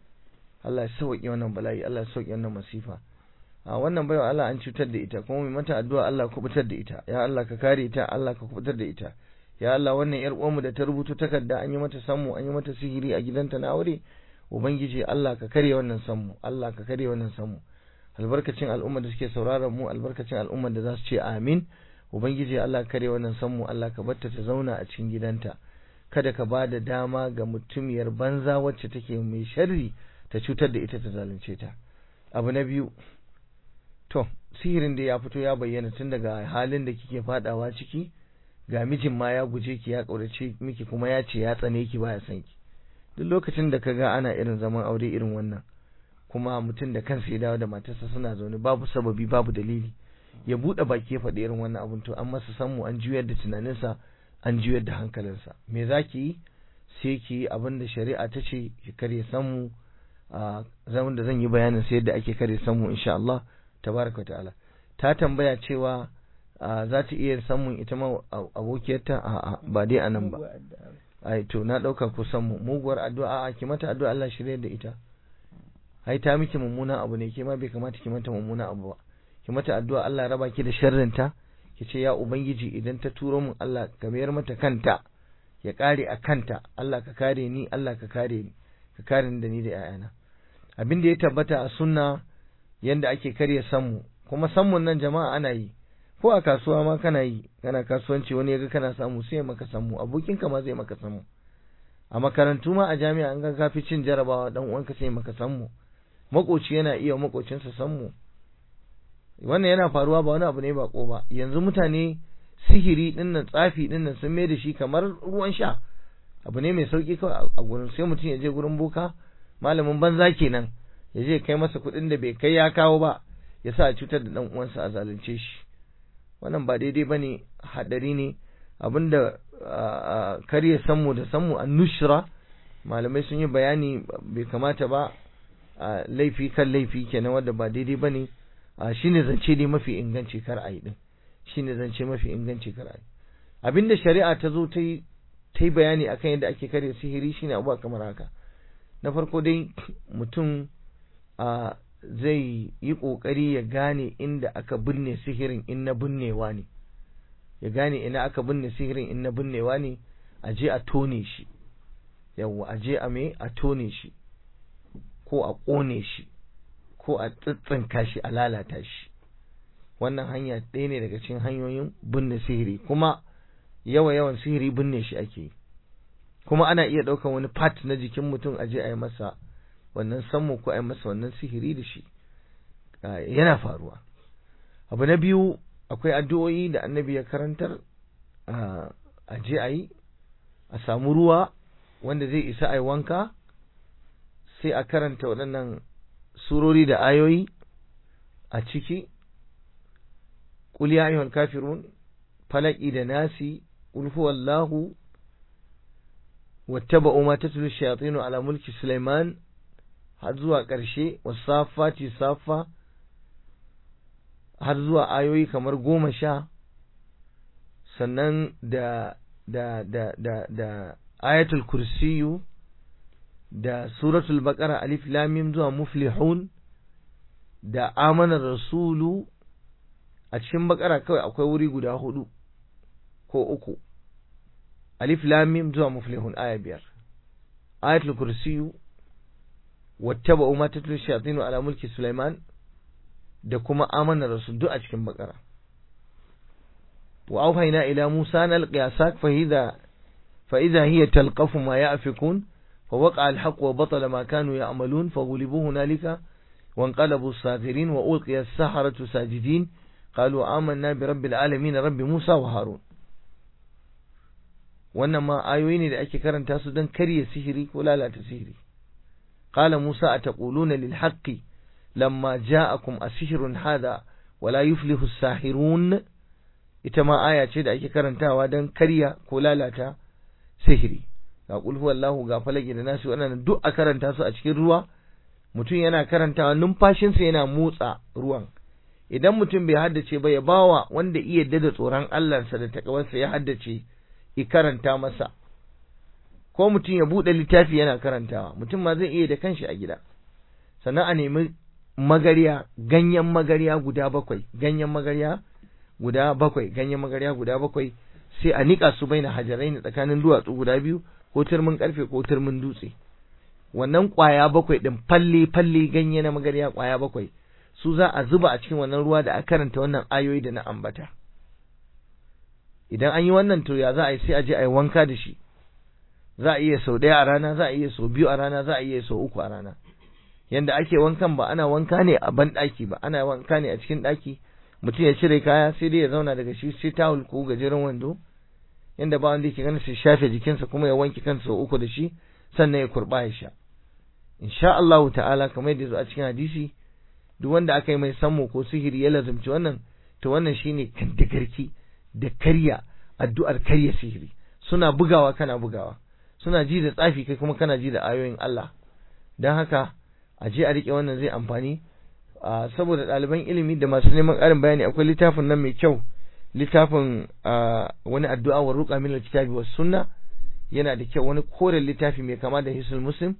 [SPEAKER 2] Allah ya sauke wannan bala'i Allah ya sauke wannan masifa a wannan baiwa Allah an cutar da ita kuma mai mata addu'a Allah ku kubutar da ita ya Allah ka kare ta Allah ka kubutar da ita ya Allah wannan yar uwanmu da ta rubuto takarda an yi mata sammu an yi mata sihiri a gidanta na aure ubangiji Allah ka kare wannan sammu Allah ka kare wannan sammu albarkacin al'umma da suke sauraron mu albarkacin al'umma da za su ce amin ubangiji Allah ka kare wannan sammu Allah ka batta ta zauna a cikin gidanta kada ka ba da dama ga mutumiyar banza wacce take mai sharri ta cutar da ita ta zalunce ta abu na biyu to sihirin da ya fito ya bayyana tun daga halin da kike fadawa ciki ga mijin ma ya guje ki ya kaurace miki kuma ya ce ya tsane ki baya son ki duk lokacin da kaga ana irin zaman aure irin wannan kuma mutum da kansa ya dawo da matarsa suna zaune babu sababi babu dalili ya bude baki ya faɗi irin wannan abun to an masa samu an juyar da tunaninsa an juyar da hankalinsa me zaki yi sai ki yi abin da shari'a ta ce ki kare samu a zaman da zan yi bayanin sai yadda ake kare samu insha Allah tabaraka ta'ala ta tambaya cewa za ta iya samun ita ma abokiyarta a ba dai anan ba ai to na dauka ku san mu muguwar addu'a a ki mata addu'a Allah shirye da ita ai ta miki mummuna abu ne ke ma bai kamata ki mata mummuna abu ba ki mata addu'a Allah ya raba ki da sharrinta ki ce ya ubangiji idan ta turo min Allah ka mayar mata kanta ya kare a kanta Allah ka kare ni Allah ka kare ni ka kare ni da ni da ƴaƴana abin da ya tabbata a sunna yanda ake karya sammu kuma sammun nan jama'a ana yi ko a kasuwa ma kana yi kana kasuwanci wani yaga kana samu sai maka sammu abokinka ma zai maka sammu a makarantu ma a jami'a an ga kafi cin jarabawa dan uwanka sai maka sammu makoci yana iya makocinsa sammu wannan yana faruwa ba wani abu ne bako ba yanzu mutane sihiri din nan tsafi din nan sun mai da shi kamar ruwan sha abu ne mai sauki kawai a gurin sai mutum ya je gurin boka malamin banza kenan ya je kai masa kuɗin da bai kai ya kawo ba ya sa a cutar da dan uwansa a zalunce shi wannan ba daidai bane hadari ne abinda kar ya sanmu da sanmu an nushra malamai sun yi bayani bai kamata ba laifi kan laifi kenan wanda ba daidai bane shine zance ne mafi inganci kar a yi din shine zance mafi inganci kar a yi abinda shari'a ta zo ta yi ta yi bayani akan yadda ake karya sihiri shine abuwa kamar haka na farko dai mutum zai yi ƙoƙari ya gane inda aka binne sihirin in na binnewa ne ya gane ina aka binne sihirin in na binnewa ne a je a tone shi yawwa a je a me a tone shi ko a ƙone shi ko a tsitsinka shi a lalata shi wannan hanya ɗaya ne daga cikin hanyoyin binne sihiri kuma yawa yawan sihiri binne shi ake yi kuma ana iya ɗaukar wani part na jikin mutum a je a yi masa wannan sammu ko a yi masa wannan sihiri da shi yana faruwa abu na biyu akwai addu'o'i da annabi ya karantar a je a yi a samu ruwa wanda zai isa a yi wanka sai a karanta waɗannan surori da ayoyi a ciki قل يا أيها الكافرون falaki da nasi قل هو الله واتبعوا ما تتلو الشياطين على ملك سليمان har zuwa ƙarshe wasafati safa har zuwa ayoyi kamar goma sha sannan da da da da da ayatul kursiyu da suratul baqara alif lam mim zuwa muflihun da amana rasulu a cikin bakara kawai akwai wuri guda hudu ko uku alif lam mim zuwa muflihun aya biyar ayatul kursiyu wattaba'u ma tatlu shayatinu ala mulki sulaiman da kuma amana rasul duk a cikin bakara wa auhayna ila musa nalqi asak fa idha fa idha hiya talqafu ma ya'fikun fa waqa al-haqq wa batala ma kanu ya'malun fa ghulibu hunalika وانقلبوا الصاغرين وألقي السحرة ساجدين قالوا آمنا برب العالمين رب موسى وهارون wannan ma ayoyi ne da ake karanta su don karya sihiri ko lalata sihiri qala musa ataquluna lil haqqi lamma ja'akum asihrun hada wala yuflihu as-sahirun ita ma aya ce da ake karantawa don karya ko lalata sihiri ga qul huwallahu ga falaki da nasu wannan duk a karanta su a cikin ruwa mutum yana karantawa numfashinsa yana motsa ruwan idan mutum bai haddace ba ya bawa wanda iya da tsoron Allahnsa da takawarsa ya haddace i karanta masa ko mutum ya buɗe littafi yana karantawa mutum ma zai iya da kanshi a gida sannan a nemi magariya ganyen magariya guda bakwai ganyen magariya guda bakwai ganyen magariya guda bakwai sai a nika su baina hajarai ne tsakanin duwatsu guda biyu ko turmin karfe ko turmin dutse wannan kwaya bakwai din falle falle ganye na magariya kwaya bakwai su za a zuba a cikin wannan ruwa da a karanta wannan ayoyi da na ambata idan an yi wannan to ya za a yi sai a je a yi wanka da shi za a iya sau ɗaya a rana za a iya sau biyu a rana za a iya sau uku a rana yanda ake wankan ba ana wanka ne a ban ɗaki ba ana wanka ne a cikin ɗaki mutum ya cire kaya sai dai ya zauna daga shi sai tawul ko gajeren wando yanda ba wanda yake ganin sai shafe jikinsa kuma ya wanke kansa sau uku da shi sannan ya kurɓa ya sha insha Allah ta'ala kamar yadda zo a cikin hadisi duk wanda aka yi mai sammo ko sihiri ya lazumci wannan to wannan shine kandagarki da karya addu'ar karya sihiri suna bugawa kana bugawa suna ji da tsafi kai kuma kana ji da ayoyin Allah don haka a je a rike wannan zai amfani saboda ɗaliban ilimi da masu neman ƙarin bayani akwai littafin nan mai kyau littafin wani addu'a wa ruqa min alkitabi was sunna yana da kyau wani koren littafi mai kama da hisul muslim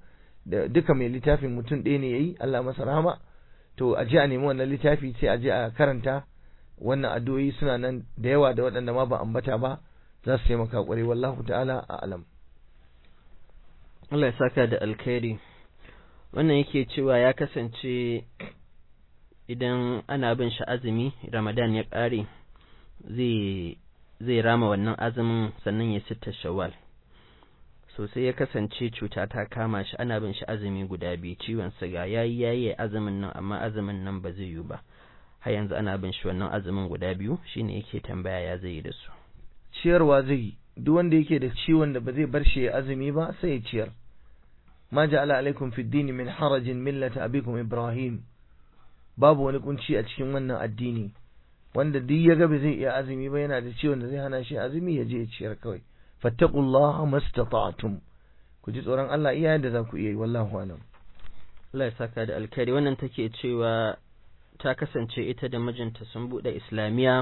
[SPEAKER 2] da duka mai littafin mutum ɗaya ne yayi Allah masa rahama to a je a nemi wannan littafi sai a je a karanta wannan addu'o'i suna nan da yawa da waɗanda ma ba ambata ba za su taimaka ƙwarai wallahu ta'ala a alam
[SPEAKER 1] Allah ya saka da alkhairi wannan yake cewa ya kasance idan ana bin shi azumi Ramadan ya ƙare zai zai rama wannan azumin sannan ya sitta shawwal so sai ya kasance cuta ta kama shi ana bin shi azumi guda biyu ciwon siga yayi yayi azumin nan amma azumin nan ba zai yi ba har yanzu ana bin shi wannan azumin guda biyu shine yake tambaya ya zai yi da su
[SPEAKER 2] ciyarwa zai yi duk wanda yake da ciwon da ba zai bar shi ya azumi ba sai ya ciyar ma ja'ala alaikum fid dini min harajin millata abikum ibrahim babu wani kunci a cikin wannan addini wanda duk ya ga ba zai iya azumi ba yana da ciwon da zai hana shi azumi ya je ya ciyar kawai fattaqullaha mastata'tum ku ji tsoron Allah iya yadda za ku iya yi wallahu alam
[SPEAKER 1] Allah ya saka da alkhairi wannan take cewa ta kasance ita da mijinta sun bude islamiya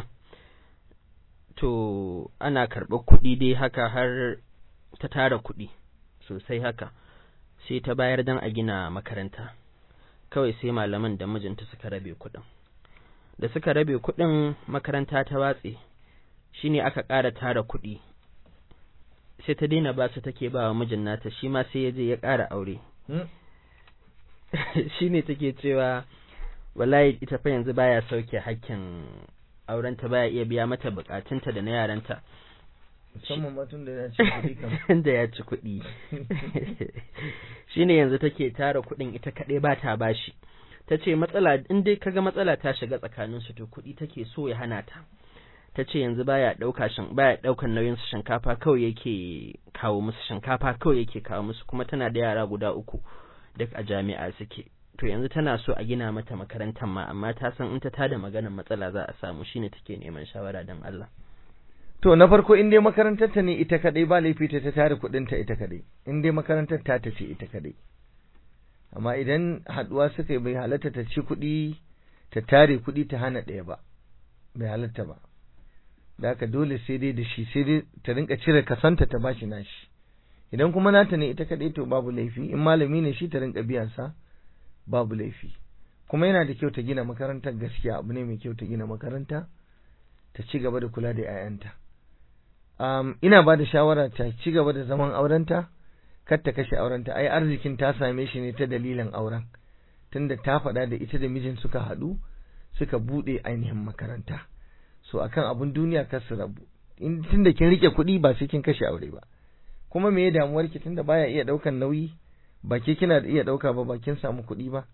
[SPEAKER 1] to ana karɓar kuɗi dai haka har ta tara kuɗi sosai haka sai ta bayar dan a gina makaranta kawai sai malaman da mijinta suka rabe kuɗin da suka rabe kuɗin makaranta ta watse shine aka ƙara tara kuɗi sai ta daina ba su take ba wa mijin nata shi ma sai ya je ya ƙara aure shine take cewa wallahi ita fa yanzu baya sauke hakkin aurenta baya iya biya mata bukatunta da na yaranta
[SPEAKER 2] musamman ma tun da ya ci kuɗi kam
[SPEAKER 1] da ya ci kuɗi shine yanzu take tara kuɗin ita kaɗai ba ta bashi ta ce matsala in dai kaga matsala ta shiga tsakanin su to kuɗi take so ya hana ta ta ce yanzu baya ɗauka shin baya ɗaukan nauyin su shinkafa kawai yake kawo musu shinkafa kawai yake kawo musu kuma tana da yara guda uku duk a jami'a suke to yanzu tana so a gina mata makarantar ma amma ta san in ta tada maganar matsala za a samu shine take neman shawara don Allah
[SPEAKER 2] to na farko in dai makarantar ta ne ita kadai ba laifi ta tare kuɗin ta ita kadai in dai makarantar ta ta ce ita kadai amma idan haduwa suka yi bai halatta ta ci kuɗi ta tare kuɗi ta hana ɗaya ba bai halatta ba da haka dole sai dai da shi sai dai ta rinka cire kasanta ta bashi nashi idan kuma nata ne ita kadai to babu laifi in malami ne shi ta rinka biyan sa babu laifi kuma yana da kyau ta gina makarantar gaskiya abu ne mai kyau ta gina makaranta ta ci gaba da kula da 'ya'yanta um, ina ba da shawara ta ci gaba da zaman aurenta kar ta kashe aurenta ai arzikin ta same shi ne ta dalilin auren tunda ta faɗa da ita da mijin suka haɗu suka buɗe ainihin makaranta so akan abun duniya kar su rabu in tunda kin rike kuɗi ba sai kin kashe aure ba kuma me ya damuwar ki tunda baya iya ɗaukan nauyi ba ke kina da iya ɗauka ba ba kin samu kuɗi ba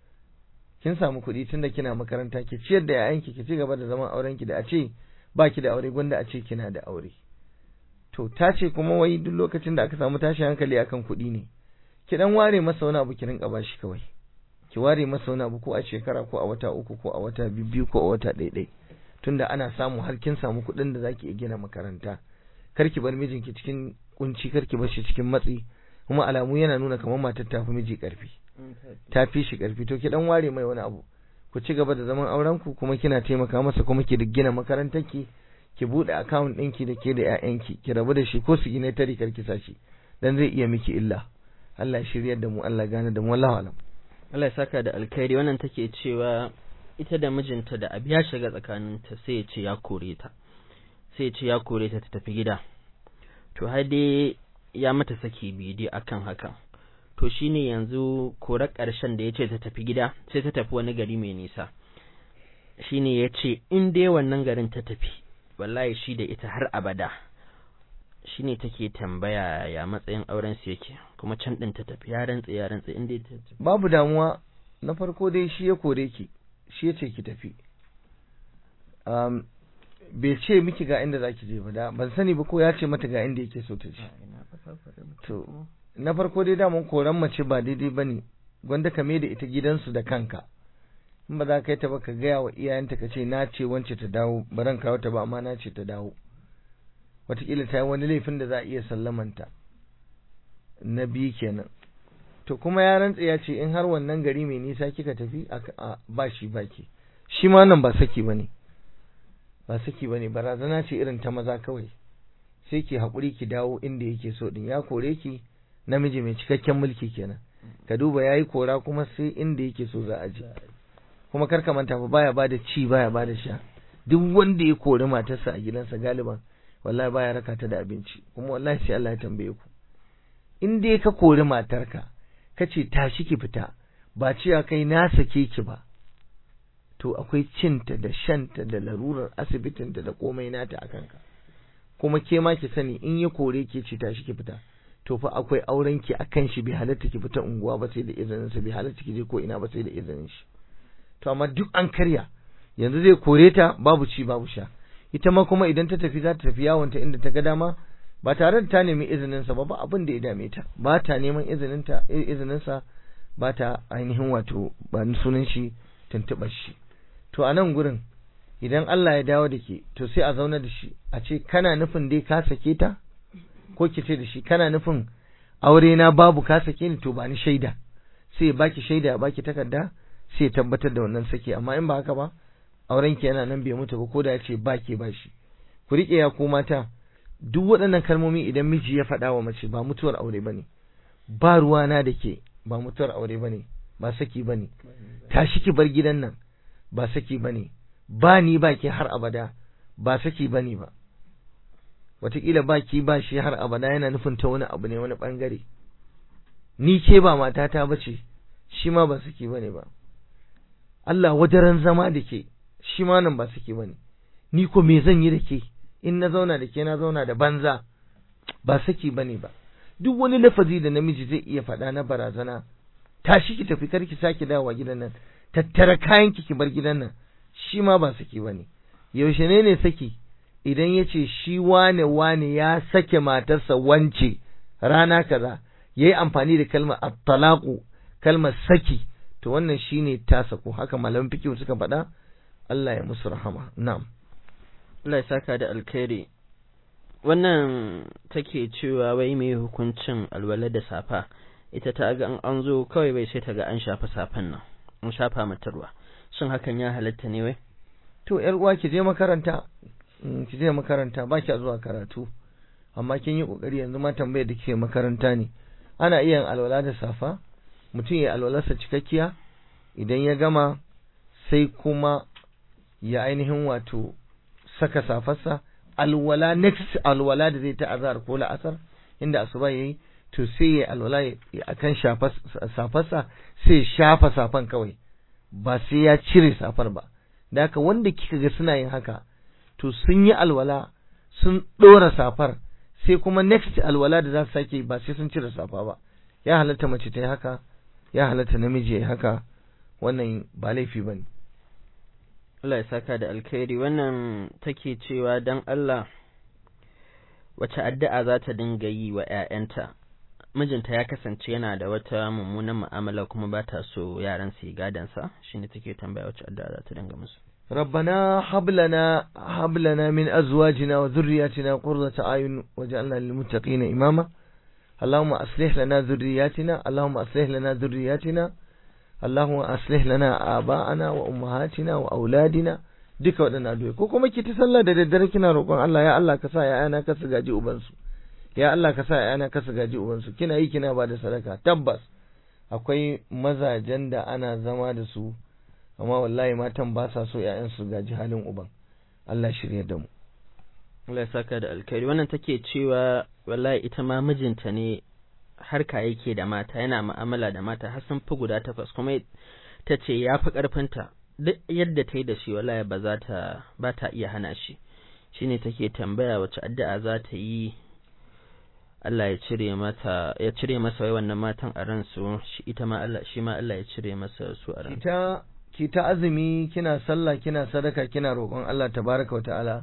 [SPEAKER 2] kin samu kuɗi tunda kina makaranta ki ciyar da yayanki ki ci gaba da zaman auren ki da a ce ba ki da aure gwanda a ce kina da aure to ta ce kuma wai duk lokacin da aka samu tashin hankali akan kuɗi ne ki dan ware masa wani abu ki rinka bashi kawai ki ware masa wani abu ko a shekara ko a wata uku ko a wata biyu ko a wata ɗaiɗai tunda ana samu har kin samu kuɗin da zaki iya gina makaranta kar ki bar mijinki cikin kunci kar ki bar shi cikin matsi kuma alamu yana nuna kamar matar ta fi miji karfi ta fi shi karfi to ki dan ware mai wani abu ku ci gaba da zaman auren ku kuma kina taimaka masa kuma ki gina makarantar ki ki bude account ɗinki da ke da ƴaƴanki ki rabu da shi ko su gine tari kar ki sashi dan zai iya miki illa Allah ya shiryar da mu Allah gane da mu wallahu alam
[SPEAKER 1] Allah ya saka da alkhairi wannan take cewa ita da mijinta da abu ya shiga tsakaninta sai ya ce ya kore ta sai ya ce ya kore ta ta tafi gida to har dai ya mata saki biyu dai akan haka to shine yanzu korar ƙarshen da ya ce ta tafi gida sai ta tafi wani gari mai nisa shine ya ce in dai wannan garin ta tafi wallahi shi da ita har abada shine take tambaya ya matsayin auren su yake kuma can din ta tafi ya rantsa ya rantsa in dai ta tafi
[SPEAKER 2] babu damuwa na farko dai shi ya kore ki shi ya ce ki tafi um, bai ce miki ga inda zaki je ba da ban sani ba ko ya ce mata ga inda yake so ta je to na farko dai daman koran mace ba daidai bane gwanda ka da ita gidansu da kanka in ba za ka yi ta ba ka gaya wa iyayenta ka ce na ce wance ta dawo baran kawo ta ba amma na ce ta dawo wataƙila ta yi wani laifin da za a iya sallamanta na biyu kenan to kuma ya rantsa ya ce in har wannan gari mai nisa kika tafi a ba shi baki shi ma nan ba saki bane ba saki bane barazana ce irin ta maza kawai sai ki haƙuri ki dawo inda yake so din ya kore ki namiji mai cikakken mulki kenan ka duba yayi kora kuma sai inda yake so za a je kuma kar ka manta fa baya bada ci baya bada sha duk wanda ya kori matarsa a gidansa galiban wallahi baya raka ta da abinci kuma wallahi sai Allah ya tambaye ku in dai ka kori matarka kace tashi ki fita ba cewa kai na sake ki ba to akwai cinta da shanta da larurar asibitinta da komai nata a kanka kuma ke ma ki sani in ya kore ki ce tashi ki fita to fa akwai auren ki akan shi bai halatta ki fita unguwa ba sai da izinin sa bai halatta ki je ko ina ba sai da izinin shi to amma duk an karya yanzu zai kore ta babu ci babu sha ita ma kuma idan ta tafi za ta tafi yawon ta inda ta ga dama ba tare da ta nemi izinin sa ba ba abin da ya dame ta ba ta neman izinin ta izinin sa ba ta ainihin wato ba sunan shi tuntuɓar shi to a nan gurin idan Allah ya dawo da ke to sai a zauna da shi a ce kana nufin dai ka sake ta ko ki ce da shi kana nufin aure na babu ka sake ni to ba ni shaida sai ya baki shaida ya baki takarda sai ya tabbatar da wannan sake amma in ba haka ba auren ki yana nan bai mutu ba ko da ya ce ba ke ba shi ku riƙe ya ko mata duk waɗannan kalmomi idan miji ya faɗa wa mace ba mutuwar aure bane ba ruwana da ke ba mutuwar aure bane ba saki bane tashi ki bar gidan nan ba saki bane ba ni ba ki har abada ba saki bane ba wataƙila ba ki ba shi har abada yana nufin ta wani abu ne wani ɓangare ni ke ba matata ba ce shi ma ba saki bane ba Allah wadaran zama da ke shi ma nan ba saki bane ni ko me zan yi da ke in na zauna da ke na zauna da banza ba saki bane ba duk wani lafazi da namiji zai iya faɗa na barazana tashi ki tafi kar ki sake dawowa gidan nan tattara kayan ki ki bar gidan nan shi ma ba saki bane yaushe ne ne saki idan ya ce shi wane wane ya sake matarsa wance rana kaza ya yi amfani da kalmar at-talaqu kalmar saki to wannan shine ta sako haka malaman fiqh suka faɗa Allah ya musu rahama na'am
[SPEAKER 1] Allah ya saka da alkhairi wannan take cewa wai mai hukuncin alwala da safa ita ta ga an zo kawai bai sai ta ga an shafa safan nan an shafa mata ruwa shin hakan ya halatta ne wai
[SPEAKER 2] to yar uwa ki je makaranta ki je makaranta ba ki zuwa karatu amma kin yi kokari yanzu ma tambayar da kike makaranta ne ana iya yin alwala da safa mutum ya alwalarsa cikakkiya idan ya gama sai kuma ya ainihin wato saka safarsa alwala next alwala da zai ta azhar ko la'asar inda asuba yayi to sai ya alwala akan safarsa sai ya shafa safan kawai ba sai ya cire safar ba da haka wanda kika ga suna yin haka to sun yi alwala sun ɗora safar sai kuma next alwala da za su sake ba sai sun cire safa ba ya halatta mace ta yi haka ya halatta namiji ya yi haka wannan ba laifi ba ne
[SPEAKER 1] Allah ya saka da alkhairi wannan take cewa dan Allah wace addu'a za ta dinga yi wa ‘ya'yanta mijinta ya kasance yana da wata mummunan mu'amala kuma ba ta so yaran su yi gadansa shine take tambaya wace addu'a za ta dinga musu
[SPEAKER 2] ربنا هب لنا هب لنا من ازواجنا وذرياتنا قرة اعين واجعلنا للمتقين اماما اللهم اصلح لنا ذرياتنا اللهم اصلح لنا ذرياتنا اللهم اصلح لنا اباءنا وامهاتنا واولادنا duka waɗannan addu'o'i ko kuma ki ta sallah da daddare kina roƙon Allah ya Allah ka sa ya'yana ka su gaji ubansu ya Allah ka sa ya'yana ka su gaji ubansu kina yi kina ba da sadaka tabbas akwai mazajen da ana zama da su amma wallahi matan ba sa so ƴaƴan su gaji halin uban Allah shirya da mu
[SPEAKER 1] Allah ya saka da alkhairi wannan take cewa wallahi ita ma mijinta ne harka yake da mata yana mu'amala da mata har sun fi guda takwas kuma ta ce ya fi ƙarfinta duk yadda ta yi da shi wallahi ba za ta ba ta iya hana shi shine take tambaya wace addu'a za ta yi Allah ya cire mata ya cire masa wai wannan matan a ransu shi ita ma Allah shi ma Allah ya cire masa su a ransu
[SPEAKER 2] ita ki ta azumi kina sallah kina sadaka kina roƙon Allah tabaraka wa ta'ala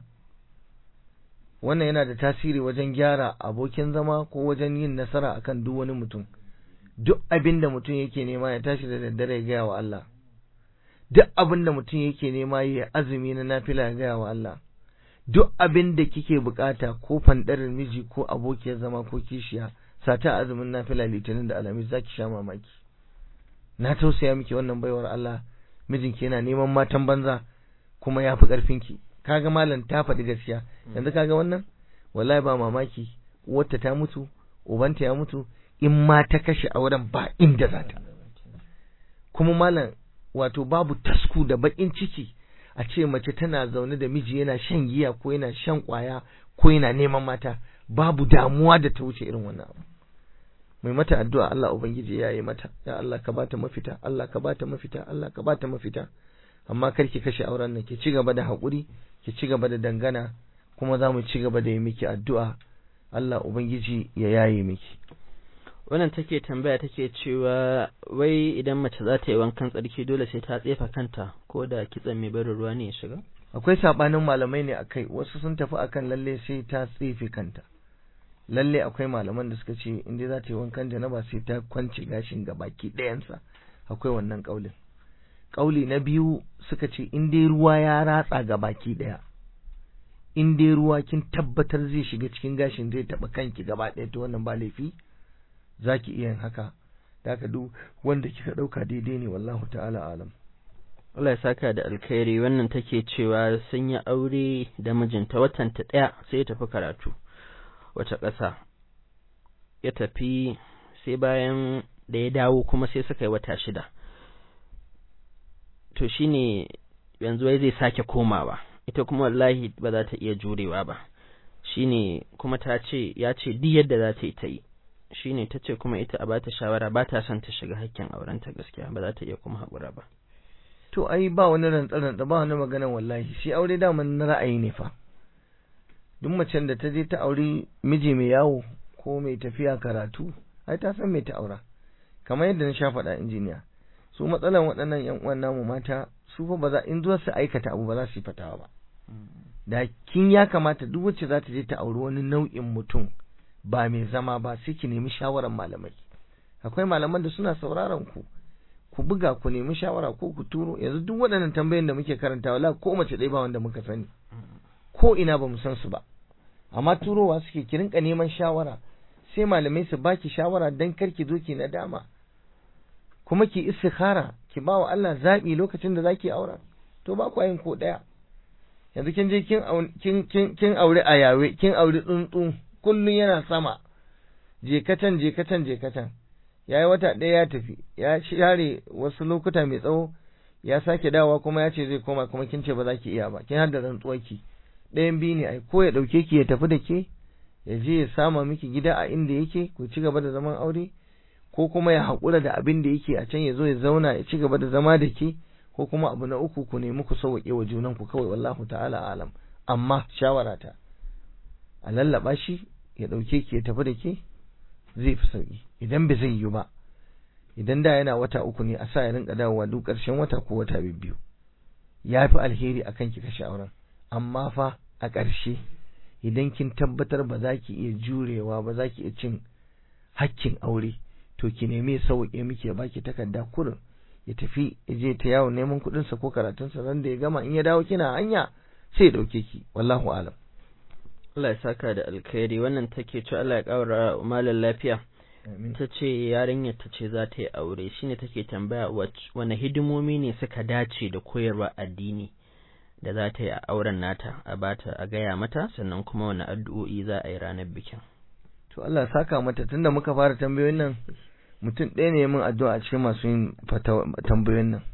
[SPEAKER 2] wannan yana da tasiri wajen gyara abokin zama ko wajen yin nasara akan duk wani mutum duk abin da mutum yake nema ya tashi da daddare ya gaya wa Allah duk abin da mutum yake nema ya azumi na nafila ya gaya wa Allah duk abin da kike bukata ko fandarin miji ko abokiyar zama ko kishiya sata azumin nafila litinin da alamis zaki sha mamaki na tausaya miki wannan baiwar Allah mijinki yana neman matan banza kuma ya fi ƙarfinki kaga malam ta faɗi gaskiya yanzu kaga wannan wallahi ba mamaki uwarta ta mutu ubanta ya mutu in ma ta kashe auren ba inda za ta kuma malam wato babu tasku da bakin ciki a ce mace tana zaune da miji yana shan giya ko yana shan kwaya ko yana neman mata babu damuwa da ta wuce irin wannan abu mai mata addu'a Allah ubangiji ya yi mata ya Allah ka bata mafita Allah ka bata mafita Allah ka bata mafita amma kar ki kashe auren nan ki ci gaba da haƙuri ki ci gaba da dangana kuma za mu ci gaba da yi miki addu'a Allah ubangiji ya yaye miki
[SPEAKER 1] wannan take tambaya take cewa wai idan mace za ta yi wankan tsarki dole sai ta tsefa kanta ko da kitsan mai barin ruwa ne ya shiga
[SPEAKER 2] akwai sabanin malamai ne akai wasu sun tafi akan lalle sai ta tsefe kanta lalle akwai malaman da suka ce in dai za ta yi wankan janaba sai ta kwance gashin ga baki ɗayansa akwai wannan kaulin kauli na biyu suka ce in dai ruwa ya ratsa ga baki ɗaya in dai ruwa kin tabbatar zai shiga cikin gashin zai taɓa kanki gaba ɗaya to wannan ba laifi za ki iya yin haka da haka duk wanda kika ɗauka daidai ne wallahu ta'ala alam
[SPEAKER 1] Allah ya saka da alkhairi wannan take cewa sun yi aure da mijinta watan ta ɗaya sai ya tafi karatu wata ƙasa ya tafi sai bayan da ya dawo kuma sai suka yi wata shida to shine yanzu wai zai sake komawa ita kuma wallahi ba za ta iya jurewa ba shine kuma ta ce ya ce duk yadda za ta yi ta yi shine ta ce kuma ita a ba ta shawara ba ta son ta shiga hakkin aurenta gaskiya ba za ta iya kuma haƙura ba
[SPEAKER 2] to ai ba wani rantsa-rantsa ba wani maganan wallahi shi aure daman na ra'ayi ne fa duk macen da ta je ta auri miji mai yawo ko mai tafiya karatu ai ta san mai ta aura kamar yadda na sha faɗa injiniya su matsalan waɗannan yan uwan namu mata su fa ba za in zuwa su aikata abu ba za su yi fatawa ba da kin ya kamata duk wacce za ta je ta auri wani nau'in mutum ba mai zama ba sai ki nemi shawaran malamai akwai malaman da suna sauraron ku ku buga ku nemi shawara ko ku turo yanzu duk waɗannan tambayoyin da muke karanta wala ko mace ɗaya ba wanda muka sani ko ina ba mu san su ba amma turowa suke ki rinka neman shawara sai malamai su baki shawara dan kar ki zo ki nadama kuma ki istikhara ki ba wa Allah zabi lokacin da zaki aura to ba ku yin ko ɗaya yanzu kin je kin kin kin aure a yawe kin aure tsuntsu kullun yana sama je katan je katan je katan ya yi wata ɗaya ya tafi ya share wasu lokuta mai tsawo ya sake dawowa kuma ya ce zai koma kuma kin ce ba za ki iya ba kin hada rantsuwarki ɗayan biyu ne ai ko ya ɗauke ki ya tafi da ke ya je ya sama miki gida a inda yake ku ci gaba da zaman aure ko kuma ya haƙura da abin da yake a can ya zo ya zauna ya ci gaba da zama da ke ko kuma abu na uku ku nemi ku sauwaƙe wa junan ku kawai wallahu ta'ala alam amma shawara ta a lallaba shi ya ɗauke ki ya tafi da ke zai fi sauki idan bai zai yi ba idan da yana wata uku ne a sa ya rinka dawowa duk ƙarshen wata ko wata biyu ya fi alheri akan ki kashe auren amma fa a ƙarshe idan kin tabbatar ba za ki iya jurewa ba za ki iya cin hakkin aure to ki nemi ya sauƙe miki ya baki takarda kurin ya tafi ya je ta yawon neman kuɗinsa ko karatunsa ran da ya gama in ya dawo kina hanya sai ya ɗauke ki wallahu alam
[SPEAKER 1] Allah ya saka da alkhairi wannan take ce Allah ya ƙaura malam lafiya ta ce yarinyar ta ce za ta yi aure shine take tambaya wane hidimomi ne suka dace da koyarwa addini da za ta yi a auren nata a bata a gaya mata sannan kuma wani addu'o'i za a yi ranar bikin
[SPEAKER 2] to Allah ya saka mata tunda muka fara tambayoyin nan mutum ɗaya ne min addu'a a cikin masu yin tambayoyin nan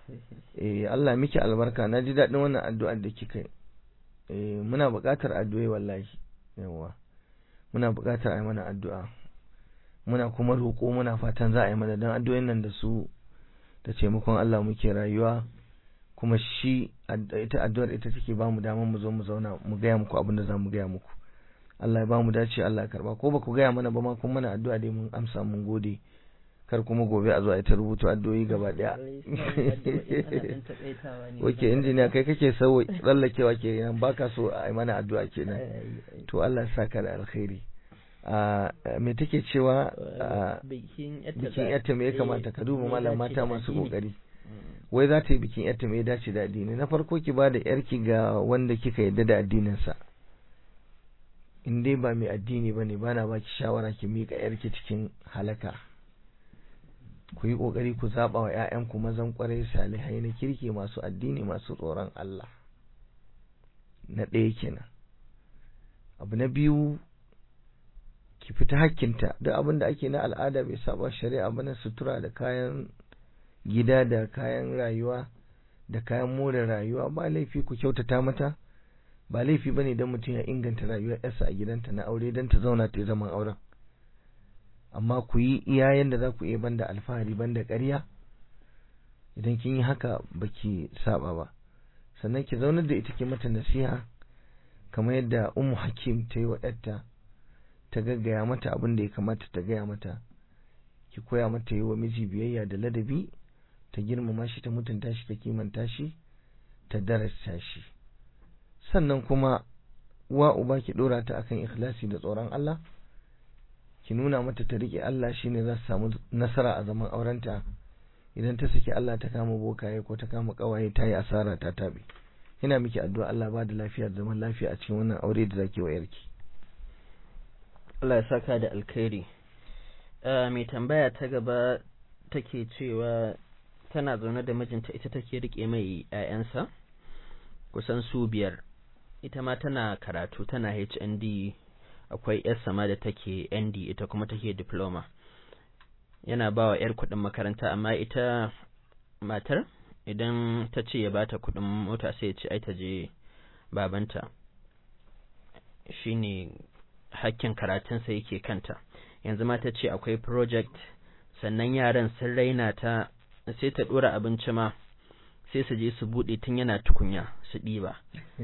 [SPEAKER 2] eh Allah miki albarka na ji daɗin wannan addu'ar da kika yi eh muna buƙatar addu'ai wallahi yawa muna buƙatar a yi mana addu'a muna kuma roƙo muna fatan za a yi mana don addu'o'in nan da su da taimakon Allah muke rayuwa kuma shi ita addu'ar ita take ba mu damar mu zo mu zauna mu gaya muku abin da za mu gaya muku Allah ya ba mu dace Allah ya karba ko ba ku gaya mana ba ma kun mana addu'a dai mun amsa mun gode kar kuma gobe a zo a ta rubuta addu'o'i gaba daya Oke injiniya kai kake sau tsallakewa ke nan baka so a yi mana addu'a kenan to Allah ya saka da alkhairi me take cewa bikin yatta me ya kamata ka duba malam mata masu kokari wai za ta yi bikin yatta me ya dace da addini na farko ki ba da yarki ga wanda kika yarda da addininsa in dai ba mai addini ba ne ba na baki shawara ki miƙa yarki cikin halaka ku yi ƙoƙari ku zaɓa wa ‘ya'yanku mazan ƙwarai salihai na kirki masu addini masu tsoron Allah na ɗaya kenan abu na biyu ki fita hakkinta duk abin da ake na al'ada bai saba shari'a ba na sutura da kayan gida da kayan rayuwa da kayan more rayuwa ba laifi ku kyautata mata ba laifi ba ne don mutum ya inganta rayuwar yarsa a gidanta na aure don ta zauna ta zaman auren amma ku yi iya yanda za ku iya banda alfahari banda ƙarya idan kin yi haka baki saba ba sannan ki zaunar da ita ki mata nasiha kamar yadda ummu hakim ta yi wa ɗarta ta gaggaya mata abin da ya kamata ta gaya mata ki koya mata yi wa miji biyayya da ladabi ta girmama shi ta mutunta shi ta kimanta shi ta darasta shi sannan kuma wa uba ki dora ta akan ikhlasi da tsoron Allah ki nuna mata ta rike Allah shine za su samu nasara a zaman aurenta idan ta saki Allah ta kama bokaye ko ta kama kawaye ta yi asara ta tabe ina miki addu'a Allah ba da lafiya da zaman lafiya a cikin wannan aure da zaki wa yarki
[SPEAKER 1] Allah ya saka da alkhairi mai tambaya ta gaba take cewa tana zaune da mijinta ita take rike mai 'ya'yansa kusan su biyar ita ma tana karatu tana HND akwai yar sama da take ND ita kuma take diploma yana ba wa yar kuɗin makaranta amma ita matar idan ta ce ya bata kuɗin mota sai ya ce ai ta je babanta shine hakkin karatunsa yake kanta yanzu ma ta ce akwai project sannan yaran sun raina ta sai ta ɗora abinci ma sai su je su buɗe tun yana tukunya su ɗiba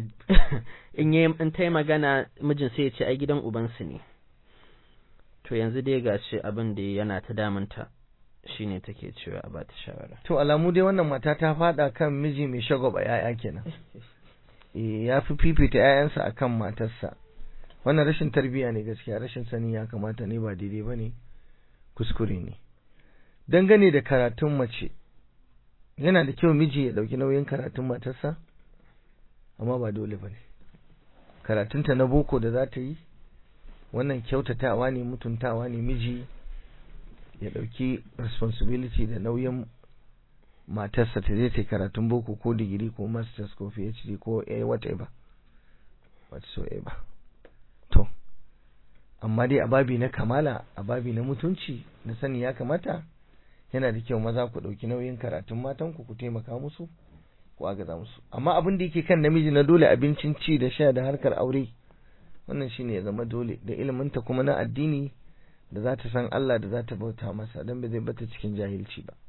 [SPEAKER 1] in yi in ta yi magana mijin sai ya ce ai gidan ubansu ne to yanzu dai ga shi abin da yana ta damunta shine take cewa a bata shawara
[SPEAKER 2] to alamu dai wannan mata ta fada kan miji mai shagwaba yaya kenan eh ya fi fifita yayansa akan matarsa wannan rashin tarbiya ne gaskiya rashin sani ya kamata ne ba daidai bane kuskure ne dangane da karatun mace yana da kyau miji ya dauki nauyin karatun matarsa amma ba dole bane karatunta na boko da za ta yi wannan kyautatawa ne mutuntawa ne miji ya ɗauki responsibility da nauyin matarsa ta je ta karatun boko ko digiri ko masters ko phd ko a whatever whatsoever to amma dai a babi na kamala a babi na mutunci na sani ya kamata yana da kyau maza ku ɗauki nauyin karatun matanku ku taimaka musu ku agaza musu amma abin da yake kan namiji na dole abincin ci da sha da harkar aure wannan shine ya zama dole da iliminta kuma na addini da za ta san Allah da za ta bauta masa don ba zai bata cikin jahilci ba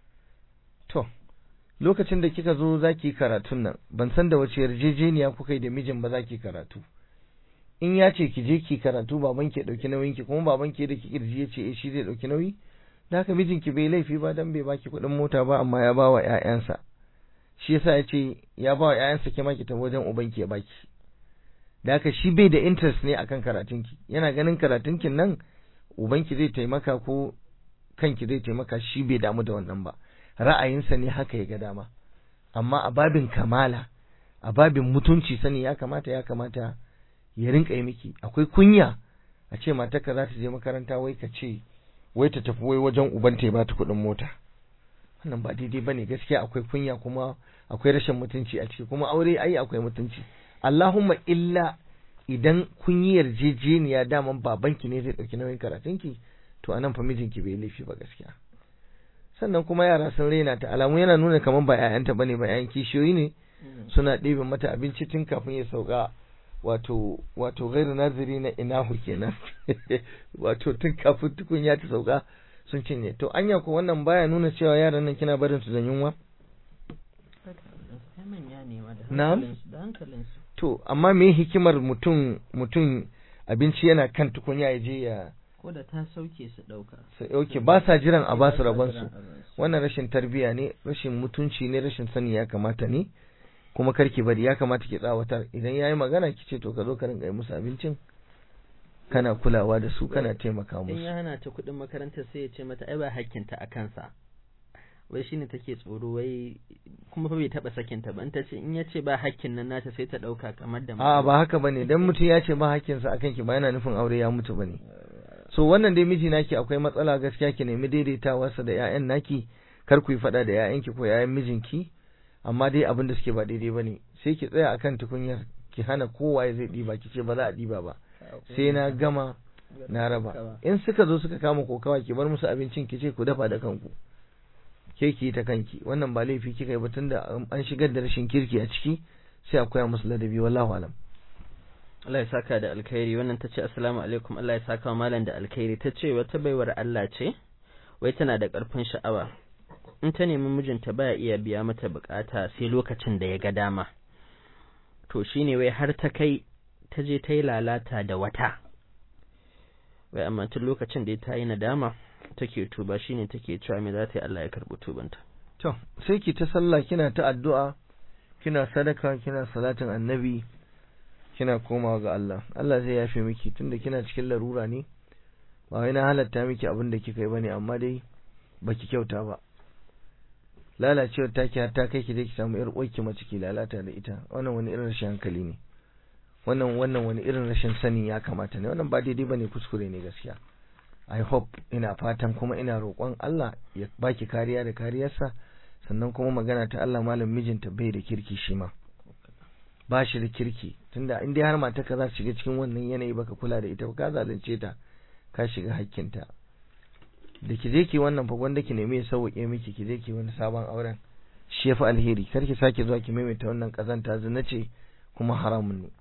[SPEAKER 2] to lokacin da kika zo zaki karatun nan ban san da wace yarjejeniya kuka yi da mijin ba zaki karatu in ya ce ki je ki karatu baban ki dauki nauyin ki kuma baban ki da ki kirji ya ce eh shi zai dauki nauyi da haka mijinki bai laifi ba dan bai baki kuɗin mota ba amma ya ba wa ƴaƴansa shi yasa ya ce ya ba wa ƴaƴansa ke maki ta wajen ubanki ya baki da haka shi bai da interest ne akan karatunki yana ganin karatunkin nan ubanki zai taimaka ko kanki zai taimaka shi bai damu da wannan ba ra'ayinsa ne haka ya ga dama amma a babin kamala a babin mutunci sani ya kamata ya kamata ya rinka yi miki akwai kunya a ce matarka za ta je makaranta wai ka ce wai ta tafi wai wajen ubanta ya ba ta kuɗin mota wannan ba daidai ba ne gaskiya akwai kunya kuma akwai rashin mutunci a ciki kuma aure ai akwai mutunci Allahumma illa idan kun yi yarjejeniya daman babanki ne zai ɗauki nauyin karatunki to anan fa mijinki bai laifi ba gaskiya sannan kuma yara sun raina ta alamu yana nuna kamar ba 'ya'yanta bane ba 'ya'yan kishiyoyi ne suna ɗebe mata abinci tun kafin ya sauka wato wato gairu naziri na inahu kenan wato tun kafin tukunya ta sauka sun cinye to anya ko wannan baya nuna cewa yaran nan kina barin su da yunwa na'am to amma me hikimar mutum mutum abinci yana kan tukunya ya je ya
[SPEAKER 1] ko da ta sauke su dauka
[SPEAKER 2] su dauke ba sa jiran a ba su rabon su wannan rashin tarbiya ne rashin mutunci ne rashin sani ya kamata ne kuma karki bari ya kamata ki tsawatar idan yayi magana ki ce to ka zo ka rinka yi musu abincin kana kulawa da su kana taimaka musu
[SPEAKER 1] in ya hana ta kuɗin makaranta sai ya ce mata ai ba hakkinta a kansa wai shine take tsoro wai kuma fa bai taba sakinta ba in ta ce in ya ce ba hakkin nan nata sai ta dauka kamar da
[SPEAKER 2] a ba haka bane dan mutum ya ce ba hakkinsa akan ki ba yana nufin aure ya mutu bane so wannan dai miji naki akwai matsala gaskiya ki nemi daidaitawarsa da ƴaƴan naki kar ku yi faɗa da ƴaƴanki ko ƴaƴan mijinki amma dai abin da suke ba daidai bane sai ki tsaya akan tukunyar ki hana kowa ya zai ɗiba ki ce ba za a ɗiba ba sai na gama na raba in suka zo suka kama kokawa ki bar musu abincin ki ce ku dafa da kanku ke ki ta kanki wannan ba laifi kika yi ba tunda an shigar da rashin kirki a ciki sai a koya musu ladabi wallahu alam
[SPEAKER 1] Allah ya saka da alkhairi wannan tace assalamu alaikum Allah ya saka wa malam da alkhairi tace wata baiwar Allah ce wai tana da karfin sha'awa in ta nemi mijinta baya iya biya mata bukata sai lokacin da ya ga dama to shine wai har ta kai ta je ta yi lalata da wata wai amma tun lokacin da ta yi nadama take tuba shine take cewa me za ta yi Allah ya karbi tubanta
[SPEAKER 2] to sai ki ta sallah kina ta addu'a kina sadaka kina salatin annabi kina komawa ga Allah Allah zai yafe miki tunda kina cikin larura ne ba wai na halatta miki abin da kika yi bane amma dai baki kyauta ba lalacewar taki har ta kai ki dai ki samu yar uwarki mace ki lalata da ita wannan wani irin rashin hankali ne wannan wannan wani irin rashin sani ya kamata ne wannan ba daidai bane kuskure ne gaskiya i hope ina fatan kuma ina roƙon Allah ya baki kariya da kariyarsa sannan kuma magana ta Allah malam mijinta bai da kirki shi ma ba shi da kirki tunda in dai har mata ka za shiga cikin wannan yanayi baka kula da ita ba ka zalunce ta ka shiga hakkinta da ki je ki wannan fa gwanda ki nemi ya sauke miki ki je ki wani sabon auren shi yafi alheri kar ki sake zuwa ki maimaita wannan kazanta zina ce kuma haramun ne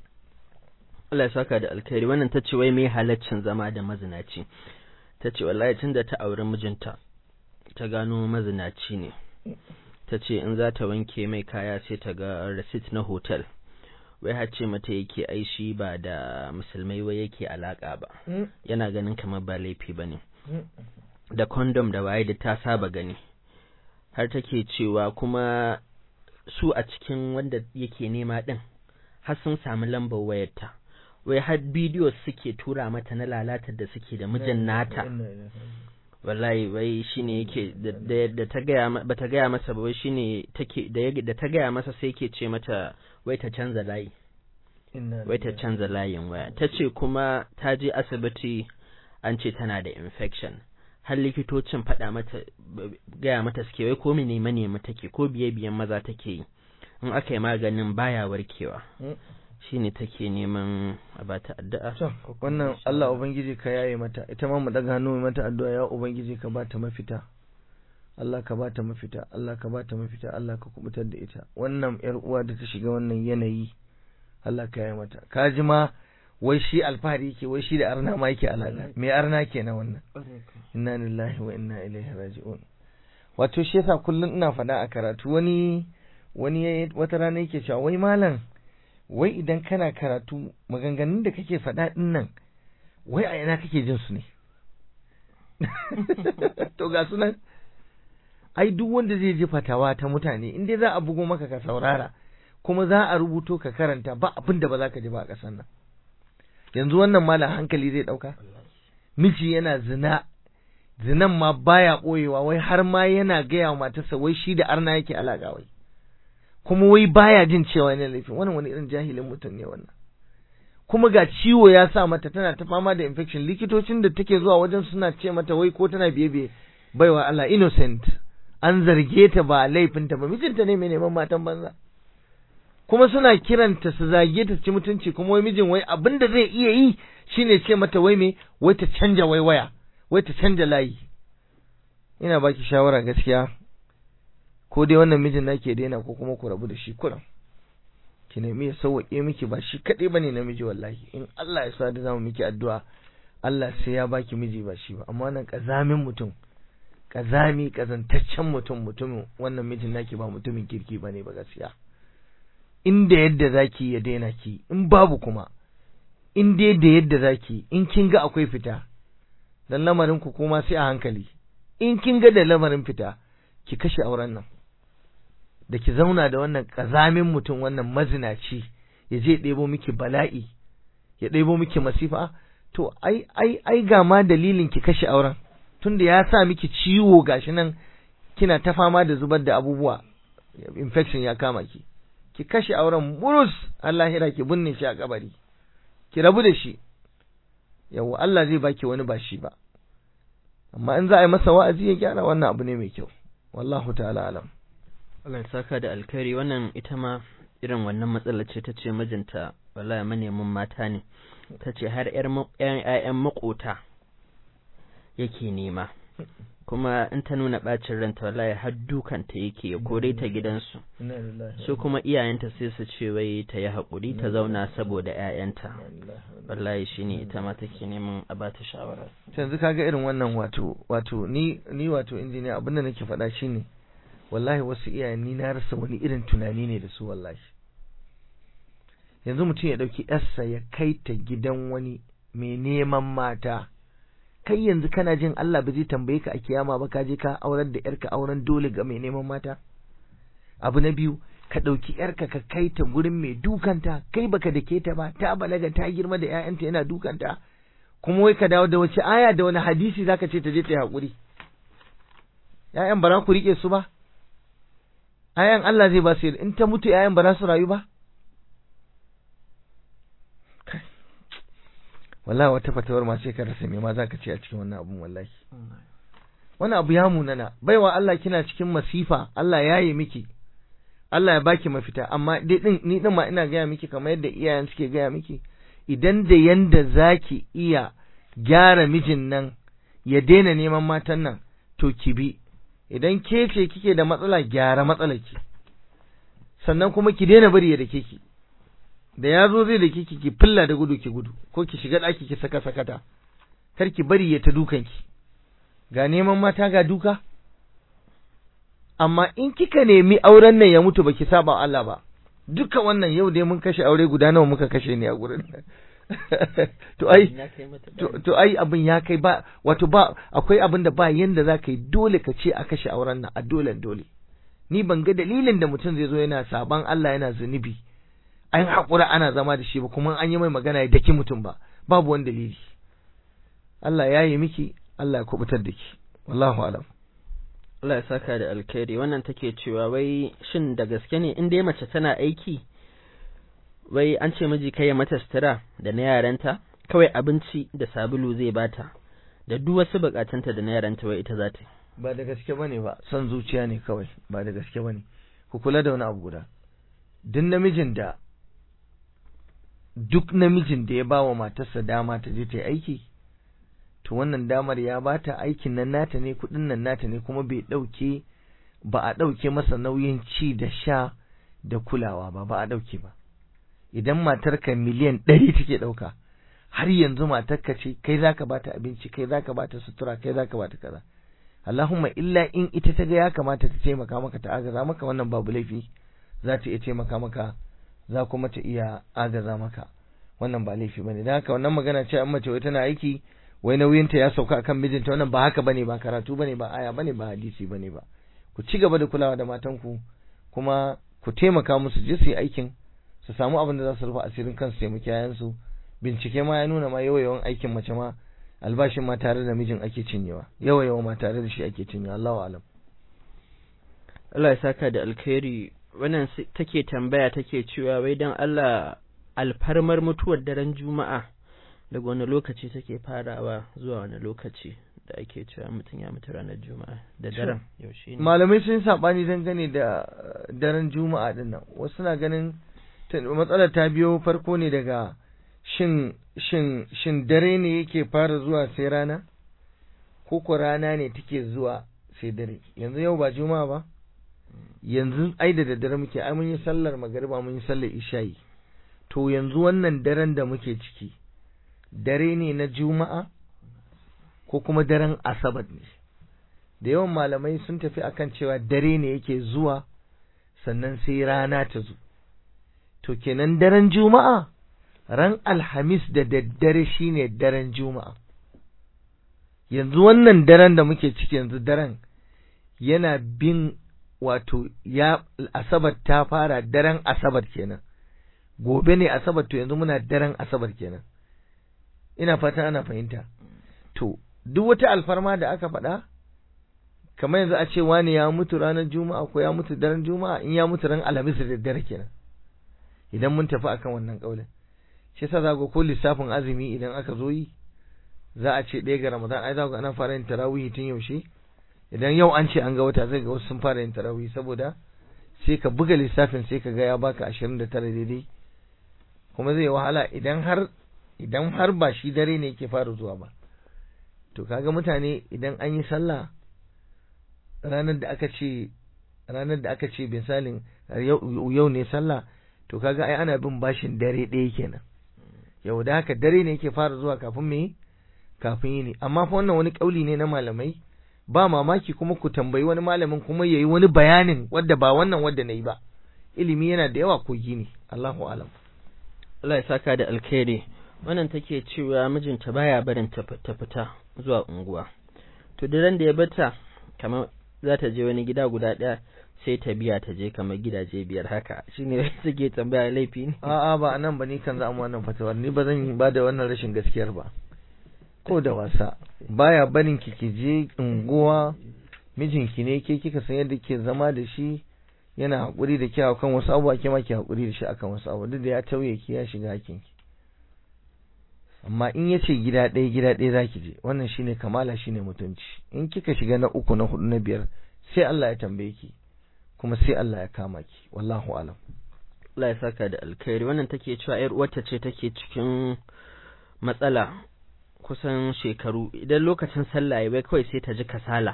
[SPEAKER 1] Allah ya saka da alkhairi wannan ta ce wai me halaccin zama da mazinaci ta ce wallahi tunda ta auri mijinta ta gano mazinaci ne ta ce in za ta wanke mai kaya sai ta ga receipt na hotel wai har ce mata yake ai shi ba da musulmai wai yake alaka ba yana ganin kamar ba laifi bane da condom da waye da ta saba gani har take cewa kuma su a cikin wanda yake nema din har sun samu lambar wayarta wai har bidiyo suke tura mata na lalatar da suke da mijin nata wallahi wai shine yake da ta gaya ba ta gaya masa ba wai shine take da ta gaya masa sai yake ce mata wai ta canza layi wai ta canza layin waya ta ce kuma ta je asibiti an ce tana da infection har likitocin faɗa mata gaya mata suke wai ko mene manema take ko biye biyan maza take yi in aka yi maganin baya warkewa shine take neman a bata addu'a
[SPEAKER 2] wannan Allah ubangiji ka yaye mata ita ma mu daga hannu mata addu'a ya ubangiji ka bata mafita Allah ka bata mafita Allah ka bata mafita Allah ka kubutar da ita wannan yar uwa da ta shiga wannan yanayi Allah ka yaye mata ka ji ma wai shi alfahari yake wai shi da arna ma yake alaka me arna kenan wannan inna lillahi wa inna ilaihi raji'un wato shi yasa kullun ina faɗa a karatu wani wani wata rana yake cewa wai malam wai idan kana karatu maganganun da kake faɗa ɗin nan wai a ina kake jin su ne to ga sunan ai duk wanda zai ji fatawa ta mutane in dai za a bugo maka ka saurara kuma za a rubuto ka karanta ba abin da ba za ka ji ba a ƙasar nan yanzu wannan malam hankali zai ɗauka miji yana zina zinan ma baya ɓoyewa wai har ma yana gaya wa matarsa wai shi da arna yake alaƙa wai kuma wai baya jin cewa yana laifin wannan wani irin jahilin mutum ne wannan kuma ga ciwo ya sa mata tana ta fama da infection likitocin da take zuwa wajen suna ce mata wai ko tana biye biye baiwa Allah innocent an zarge ta ba laifinta ba mijinta ne mai neman matan banza kuma suna kiranta su zage ta ci mutunci kuma wai mijin wai abin da zai iya yi shine ce mata wai me wai ta canja wai waya wai ta canja layi ina baki shawara gaskiya ko dai wannan mijin nake daina ko kuma ku rabu da shi kuran ki nemi ya sauwaƙe miki ba shi kaɗai bane namiji wallahi in Allah ya sa da zamu miki addu'a Allah sai ya baki miji ba shi ba amma wannan kazamin mutum kazami kazantaccen mutum mutumin wannan mijin naki ba mutumin kirki bane ba gaskiya inda yadda zaki ya daina ki in babu kuma in dai da yadda zaki in kin ga akwai fita dan lamarin ku kuma sai a hankali in kin ga da lamarin fita ki kashe auren nan da ki zauna da wannan kazamin mutum wannan mazinaci ya je ɗebo miki bala'i ya ɗebo miki masifa to ai ai ai ga ma dalilin ki kashe auren tunda ya sa miki ciwo gashi nan kina ta fama da zubar da abubuwa infection ya kama ki ki kashe auren murus Allah hira ki binne shi a kabari ki rabu da shi yawa Allah zai baki wani ba shi ba amma in za a yi masa wa'azi ya gyara wannan abu ne mai kyau wallahu ta'ala alam
[SPEAKER 1] Allah ya saka da alkhairi wannan ita ma irin wannan matsalar ce ta ce mijinta wallahi manemin mata ne ta ce har ‘ya'yan makota yake nema kuma in ta nuna ɓacin ranta wallahi har dukanta yake ya kore ta gidansu su kuma iyayenta sai su ce wai ta yi haƙuri ta zauna saboda ‘ya'yanta wallahi shi ne ita ma take neman a ba ta shawara
[SPEAKER 2] yanzu kaga irin wannan wato wato ni ni wato injiniya abin da nake faɗa shine wallahi wasu iyayen ni na rasa wani irin tunani ne da su wallahi yanzu mutum ya ɗauki yarsa ya kai ta gidan wani mai neman mata kai yanzu kana jin Allah ba zai tambaye ka a kiyama ba ka je ka aurar da yarka auren dole ga mai neman mata abu na biyu ka ɗauki yarka ka kai ta gurin mai dukanta kai baka dake ta ba ta balaga ta girma da ƴaƴanta yana dukanta kuma wai ka dawo da wace aya da wani hadisi zaka ce ta je ta yi haƙuri ƴaƴan ba za ku riƙe su ba ƴaƴan Allah zai ba su in ta mutu ƴaƴan ba za su rayu ba wallahi wata fatawar ma sai ka rasa me ma zaka ce a cikin wannan abun wallahi wannan abu ya munana baiwa Allah kina cikin masifa Allah ya yi miki Allah ya baki mafita amma dai din ni din ma ina gaya miki kamar yadda iyayen suke gaya miki idan da yanda zaki iya gyara mijin nan ya daina neman matan nan to ki bi idan ke ce kike da matsala gyara matsalarki sannan kuma ki daina bari ya dake ki da ya zo zai dake ki ki filla da gudu ki gudu ko ki shiga ɗaki ki saka sakata kar ki bari ya ta dukan ki ga neman mata ga duka amma in kika nemi auren nan ya mutu baki saba Allah ba duka wannan yau dai mun kashe aure guda nawa muka kashe ne a gurin to ai to ai abin ya kai ba wato ba akwai abin da ba yanda za ka yi dole ka ce a kashe auren nan a dole dole ni ban ga dalilin da mutum zai zo yana saban Allah yana zunubi an haƙura ana zama da shi ba kuma an yi mai magana ya daki mutum ba babu wani dalili Allah ya yi miki Allah ya kubutar da ki wallahu alam
[SPEAKER 1] Allah ya saka da alkhairi wannan take cewa wai shin da gaske ne in dai mace tana aiki wai an ce miji kai ya mata sutura da na yaranta kawai abinci da sabulu zai bata da duk wasu bukatunta da na yaranta wai ita za ta
[SPEAKER 2] ba da gaske bane ba son zuciya ne kawai ba da gaske bane ku kula da wani abu guda duk namijin da duk namijin da ya ba wa matarsa dama ta je ta yi aiki to wannan damar ya ba ta aikin nan nata ne kuɗin nan nata ne kuma bai ɗauke ba a ɗauke masa nauyin ci da sha da kulawa ba ba a ɗauke ba idan matarka miliyan ɗari take ɗauka har yanzu matarka ce kai zaka bata abinci kai zaka bata sutura kai zaka bata kaza Allahumma illa in ita ta ga ya kamata ta taimaka maka ta agaza maka wannan babu laifi za ta iya taimaka maka za kuma ta iya agaza maka wannan ba laifi bane dan haka wannan magana ce an mace wai tana aiki wai nauyinta ya sauka akan mijinta wannan ba haka bane ba karatu bane ba aya bane ba hadisi bane ba ku ci gaba da kulawa da matanku kuma ku taimaka musu je su yi aikin su samu abin da za su rufe asirin kansu taimaki yayansu bincike ma ya nuna ma yawa yawan aikin mace ma albashin ma tare da mijin ake cinyewa yawa yawa ma tare da shi ake cinyewa Allahu alam
[SPEAKER 1] Allah ya saka da alkhairi wannan take tambaya take cewa wai dan Allah alfarmar mutuwar daren juma'a daga wani lokaci take farawa zuwa wani lokaci da ake cewa mutum ya mutu ranar juma'a da daren yaushe ne
[SPEAKER 2] malamai sun sabani dangane da daren juma'a din nan wasu na ganin matsalar ta biyo farko ne daga shin shin shin dare ne yake fara zuwa sai rana ko ko rana ne take zuwa sai dare yanzu yau ba juma'a ba yanzu ai da daddare muke ai mun yi sallar magariba mun yi sallar isha'i to yanzu wannan daren da muke ciki dare ne na juma'a ko kuma daren asabar ne da yawan malamai sun tafi akan cewa dare ne yake zuwa sannan sai rana ta zo to kenan daren juma'a ran alhamis da daddare shine daren juma'a yanzu wannan daren da muke ciki yanzu daren yana bin wato ya asabar ta fara daren asabar kenan gobe ne asabar to yanzu muna daren asabar kenan ina fatan ana fahimta to duk wata alfarma da aka faɗa kamar yanzu a ce wani ya mutu ranar juma'a ko ya mutu daren juma'a in ya mutu ran alhamis da daddare kenan idan mun tafi akan wannan kaulin shi yasa za ko lissafin azumi idan aka zo yi za a ce ɗaya ga ramadan ai za ku ana fara yin tarawih tun yaushe idan yau an ce an ga wata zai ga wasu sun fara yin tarawih saboda sai ka buga lissafin sai ka ga ya baka ashirin da tara daidai kuma zai wahala idan har idan har ba shi dare ne yake fara zuwa ba to kaga mutane idan an yi sallah ranar da aka ce ranar da aka ce misalin yau ne sallah to kaga ai ana bin bashin dare ɗaya kenan yau da haka dare ne yake fara zuwa kafin me kafin yini amma fa wannan wani kauli ne na malamai ba mamaki kuma ku tambayi wani malamin kuma yayi wani bayanin wadda ba wannan wadda nayi ba ilimi yana da yawa kogi ne Allahu alam
[SPEAKER 1] Allah ya saka da alkhairi wannan take cewa mijinta baya barin ta fita zuwa unguwa to da da ya bata kamar za ta je wani gida guda ɗaya sai ta biya ta je kamar gidaje biyar haka shine suke tambaya laifi ne
[SPEAKER 2] a'a ba anan ba ni kan za mu wannan fatawar ni ba zan ba da wannan rashin gaskiyar ba ko da wasa baya barin ki ki je unguwa mijinki ne ke kika san yadda ke zama da shi yana hakuri da kyawa kan wasu abubuwa ke ma ki hakuri da shi akan wasu abubuwa duk da ya tauye ki ya shiga hakin ki amma in ya ce gida ɗaya gida ɗaya za ki je wannan shine kamala shine mutunci in kika shiga na uku na hudu na biyar sai Allah ya tambaye ki kuma sai Allah ya kama ki wallahu alam
[SPEAKER 1] Allah ya saka da alkhairi wannan take cewa yar uwarta ce take cikin matsala kusan shekaru idan lokacin sallah ya bai kawai sai ta ji kasala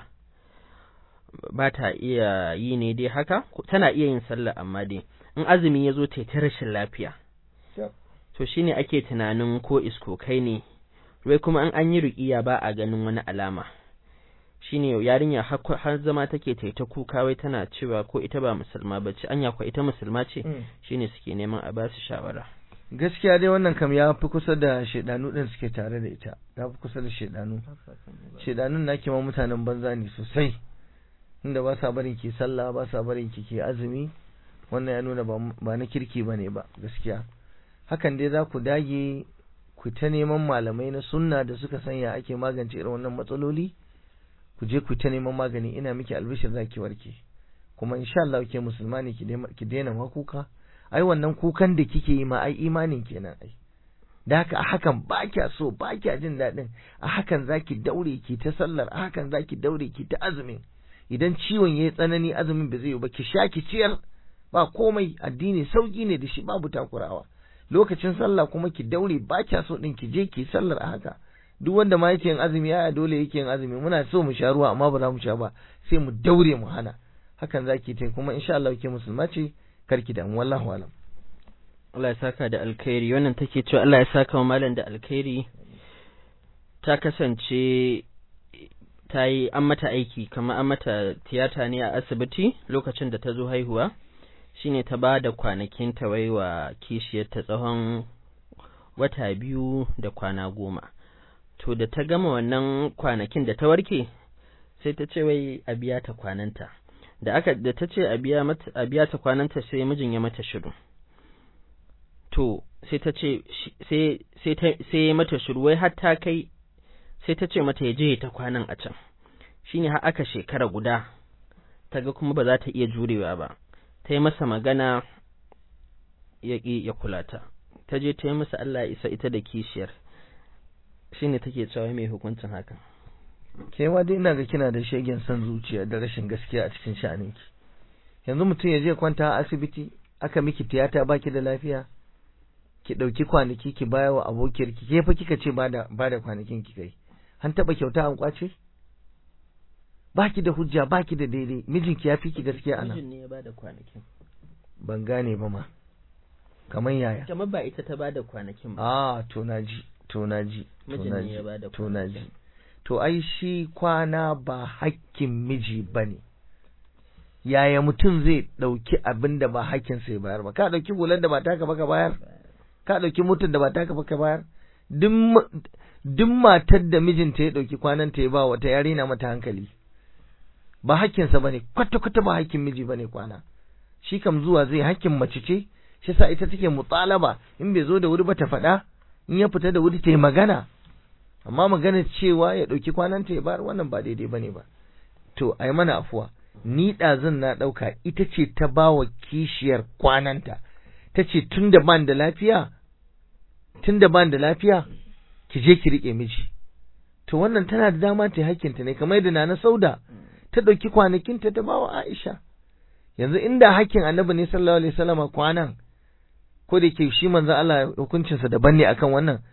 [SPEAKER 1] ba ta iya yi ne dai haka tana iya yin sallah amma dai in azumi ya zo ta ta rashin lafiya to shine ake tunanin ko iskokai ne wai kuma an an yi ruƙiya ba a ganin wani alama shine yarinya har zama take ta ta kuka wai tana cewa ko ita ba musulma ba ce anya ko ita musulma ce shine suke neman a ba su shawara
[SPEAKER 2] gaskiya dai wannan kam ya fi kusa da shedanu din suke tare da ita ya fi kusa da shedanu shedanun na ma mutanen banza ne sosai inda ba sa barin ki sallah ba sa barin ki ke azumi wannan ya nuna ba na kirki ba ne ba gaskiya hakan dai za ku dage ku ta neman malamai na sunna da suka sanya ake magance irin wannan matsaloli ku je ku ta neman magani ina miki albishir za ki warke kuma insha Allah ke musulma ne ki daina ma kuka ai wannan kukan da kike yi ma ai imanin kenan ai da haka a hakan ba kya so ba kya jin daɗin a hakan zaki daure ki ta sallar a hakan zaki daure ki ta azumin idan ciwon yayi tsanani azumin ba zai yi ba ki sha ki ciyar ba komai addini sauki ne da shi babu takurawa lokacin sallah kuma ki daure ba kya so din ki je ki sallar a haka duk wanda ma yake yin azumi ya dole yake yin azumi muna so mu sha ruwa amma ba za mu sha ba sai mu daure mu hana hakan zaki ta kuma insha Allah ke musulma ce karki da wallahu alam
[SPEAKER 1] Allah ya saka da alkhairi wannan take cewa Allah ya saka wa malam da alkhairi ta kasance ta yi an mata aiki kamar an mata tiyata ne a asibiti lokacin da ta zo haihuwa shine ta ba da kwanakin ta wai wa kishiyarta tsawon wata biyu da kwana goma to da ta gama wannan kwanakin da ta warke sai ta ce wai a biya ta kwananta da aka da ta ce a biya mata a biya ta kwananta sai mijin ya mata shiru to sai ta ce sai sai ta sai mata shiru wai har ta kai sai ta ce mata ya je ta kwanan a can shine har aka shekara guda ta ga kuma ba za ta iya jurewa ba ta yi masa magana ya ƙi ya kula ta ta je ta yi masa Allah ya isa ita da kishiyar shine take cewa mai hukuncin hakan
[SPEAKER 2] ke ma dai ina ga kina da shegen son zuciya da rashin gaskiya a cikin sha'aninki yanzu mutum ya je kwanta a asibiti aka miki tiyata baki da lafiya ki ɗauki kwanaki ki baya wa abokiyar ki ke fa kika ce bada bada kwanakin ki kai an taɓa kyauta an kwace baki da hujja baki da daidai mijinki ya fi ki gaskiya ana
[SPEAKER 1] mijin ne ya bada kwanakin
[SPEAKER 2] ban gane ba ma kamar yaya
[SPEAKER 1] kamar ba ita ta bada kwanakin ba
[SPEAKER 2] ah to naji to naji to
[SPEAKER 1] mijin ne ya
[SPEAKER 2] naji
[SPEAKER 1] bada
[SPEAKER 2] to naji
[SPEAKER 1] kwanakin
[SPEAKER 2] to ai shi kwana ba hakkin miji bane yaya mutum zai ɗauki abin da ba hakkinsa ya bayar ba ka ɗauki hular da ba taka ba ka bayar ka ɗauki motar da ba taka ba ka bayar duk ma- duk matar da mijinta ya ɗauki kwananta ya ba wata yare na mata hankali ba hakkinsa bane kwata kwata ba hakkin miji bane kwana shi kam zuwa zai hakkin mace ce shi sa ita take mutalaba in bai zo da wuri ba ta faɗa in ya fita da wuri ta yi magana amma magana cewa ya ɗauki kwananta ya bayar wannan ba daidai bane ba to ai mana afuwa ni ɗazun na ɗauka ita ce ta ba wa kishiyar kwananta ta ce tun da ban da lafiya tun da ban da lafiya ki je ki riƙe miji to wannan tana da dama ta yi hakkinta ne kamar yadda Nana Sauda ta ɗauki kwanakinta ta ba wa Aisha yanzu inda hakkin annabi ne sallallahu alaihi wasallama kwanan ko da ke shi manzo Allah hukuncinsa daban ne akan wannan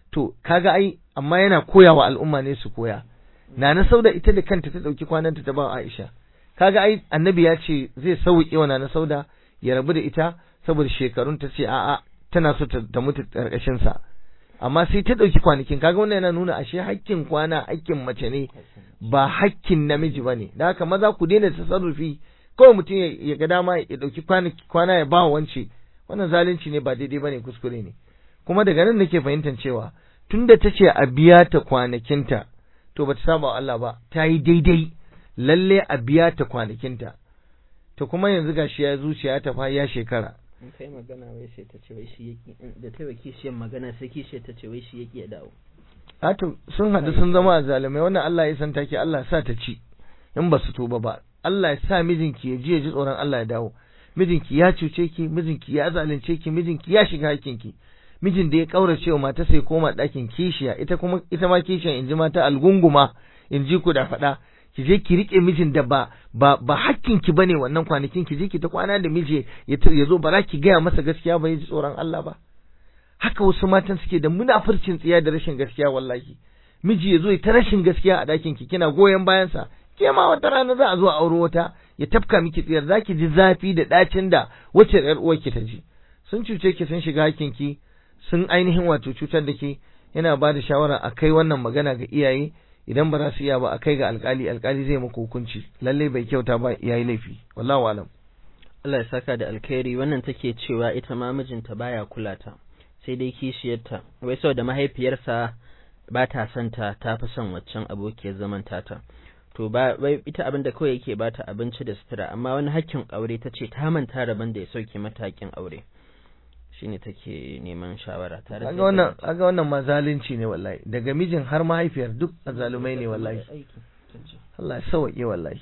[SPEAKER 2] to kaga ai amma yana koyawa al'umma ne su koya Nana Sauda ita da kanta ta ɗauki kwananta ta ba Aisha kaga ai annabi ya ce zai sauke wa Nana Sauda ya rabu da ita saboda shekarun ta ce a'a tana so ta mutu karkashin sa amma sai ta ɗauki kwanakin kaga wannan yana nuna ashe hakkin kwana hakkin mace ne ba hakkin namiji bane da haka maza ku daina tasarrufi kawai mutum ya ga dama ya ɗauki kwana ya ba wance wannan zalunci ne ba daidai bane kuskure ne kuma daga nan nake fahimtar cewa tunda ta ce a biya ta kwanakinta to bata saba wa Allah ba ta yi daidai lalle a biya ta kwanakinta to kuma yanzu gashi ya zuciya ta fa ya shekara
[SPEAKER 1] in kai magana wai sai ta ce wai shi yaki da ta yi kishiyar magana sai kishiyar ta ce wai shi yaki ya dawo
[SPEAKER 2] a to sun haɗu sun zama zalimai wannan Allah ya san take Allah sa ta ci in ba su tuba ba Allah ya sa mijinki ya ji ya ji tsoron Allah ya dawo mijinki ya cuce ki mijinki ya zalunce ki mijinki ya shiga hakinki mijin da ya kaurace wa mata sai koma ɗakin kishiya ita kuma ita ma kishiyan in ji mata algunguma in ji ku da faɗa ki je ki rike mijin da ba ba ba hakkin ki bane wannan kwanakin ki je ki ta kwana da miji ya zo ba za ki gaya masa gaskiya ba ya ji tsoron Allah ba haka wasu matan suke da munafurcin tsiya da rashin gaskiya wallahi miji ya zo ya ta rashin gaskiya a ɗakin ki kina goyon bayansa ke ma wata rana za a zo a auro wata ya tafka miki tsiyar zaki ji zafi da ɗacin da wacce ƴar uwarki ta ji sun cuce ki sun shiga hakkin ki sun ainihin wato cutar da ke yana ba da shawara a kai wannan magana ga iyaye idan ba za su iya ba a kai ga alkali alkali zai maka hukunci lalle bai kyauta ba yayi laifi wallahu alam
[SPEAKER 1] Allah ya saka da alkhairi wannan take cewa ita ma mijinta baya kula ta sai dai kishiyarta wai saboda mahaifiyarsa ba ta son ta ta fi son waccan abokiyar zaman tata to ba bai ita abin da kawai yake bata abinci da sutura amma wani hakkin aure ta ce ta manta rabon da ya sauke mata hakkin aure shine take neman shawara tare
[SPEAKER 2] kaga wannan kaga wannan ma zalunci ne wallahi daga mijin har mahaifiyar duk azalumai ne wallahi Allah ya sauke wallahi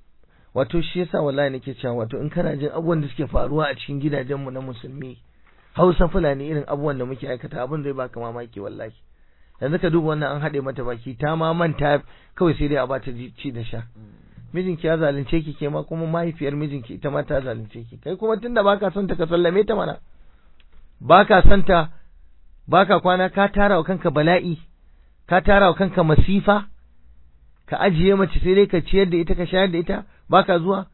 [SPEAKER 2] wato shi yasa wallahi nake cewa wato in kana jin abubuwan da suke faruwa a cikin gidajen mu na musulmi Hausa Fulani irin abubuwan da muke aikata abin zai baka mamaki wallahi yanzu ka duba wannan an haɗe mata baki ta ma manta kawai sai dai a bata ci da sha mijinki ya zalunce ki ke ma kuma mahaifiyar mijinki ita ma ta zalunce ki kai kuma tunda baka son ta ka sallame ta mana baka son ta baka kwana ka tara wa kanka bala'i ka tara wa kanka masifa ka ajiye mace sai dai ka ciyar da ita ka shayar da ita baka zuwa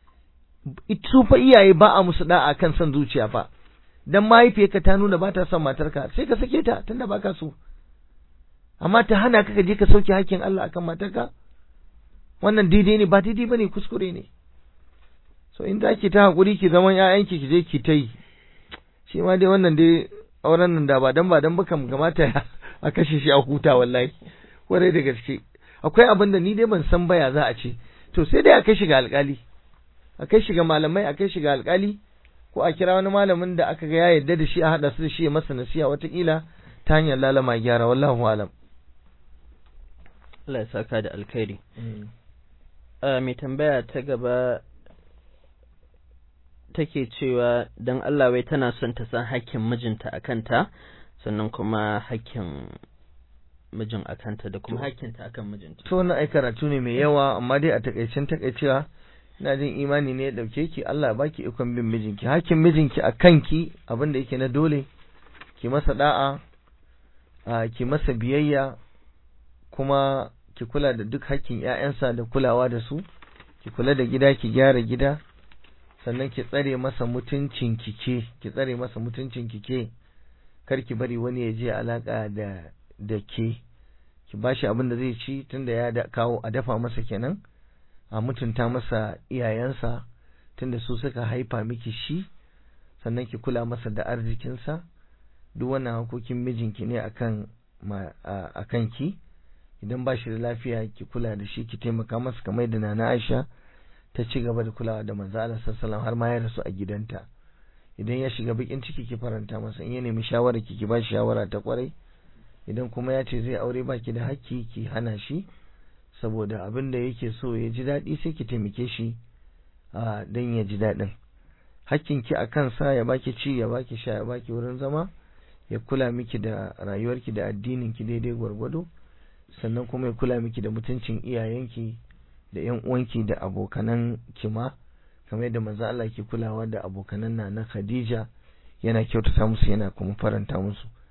[SPEAKER 2] su fa iyaye ba a musu da'a kan son zuciya fa dan mahaifiyarka ta nuna ba ta son matarka sai ka sake ta tunda baka so amma ta hana ka je ka sauke hakkin Allah akan matarka wannan daidai ne ba daidai bane kuskure ne so in za ki ta hakuri ki zaman ƴaƴanki ki je ki ta yi shi ma dai wannan dai auren nan da ba dan ba dan ba kam kamata a kashe shi a huta wallahi kwarai da gaske akwai abin da ni dai ban san baya za a ce to sai dai a kai shi ga alkali a kai shi ga malamai a kai shi ga alkali ko a kira wani malamin da aka ga ya yarda da shi a haɗa su da shi ya masa nasiha watakila ta hanyar lalama gyara wallahu alam
[SPEAKER 1] Allah ya saka da alkhairi mai tambaya ta gaba take cewa don Allah wai tana son ta san hakkin mijinta a kanta sannan kuma hakkin mijin a kanta da kuma hakkinta akan mijinta.
[SPEAKER 2] To na ai karatu ne mai yawa amma dai a takaicen takaicewa ina jin imani ne ya dauke ki Allah ya baki ikon bin mijinki hakkin mijinki a kanki abin da yake na dole ki masa da'a a ki masa biyayya kuma ki kula da duk hakkin ƴaƴansa da kulawa da su ki kula da gida ki gyara gida sannan ki tsare masa mutuncin kike ki tsare masa mutuncin kike kar ki bari wani ya je alaka da da ke ki bashi abin da zai ci tunda ya da kawo a dafa masa kenan a mutunta masa iyayensa tunda su suka haifa miki shi sannan ki kula masa da arzikinsa duk wannan hakokin mijinki ne akan akan ki idan ba shi da lafiya ki kula da shi ki taimaka masa kamar da nana Aisha ta ci gaba da kulawa da manzo Allah sallallahu har ma ya rasu a gidanta idan ya shiga bakin ciki ki faranta masa in ya nemi shawara ki ki ba shi shawara ta kwarai idan kuma ya ce zai aure baki da hakki ki hana shi saboda abin da yake so ya ji daɗi sai ki taimake shi a dan ya ji daɗin hakkin ki a kansa ya baki ci ya baki sha ya baki wurin zama ya kula miki da rayuwarki da addinin ki daidai gwargwado sannan kuma ya kula miki da mutuncin iyayenki da ƴan uwanki da abokanan kima kamar yadda manzo Allah ke kulawa da abokanan na na Khadija yana kyautata musu yana kuma faranta musu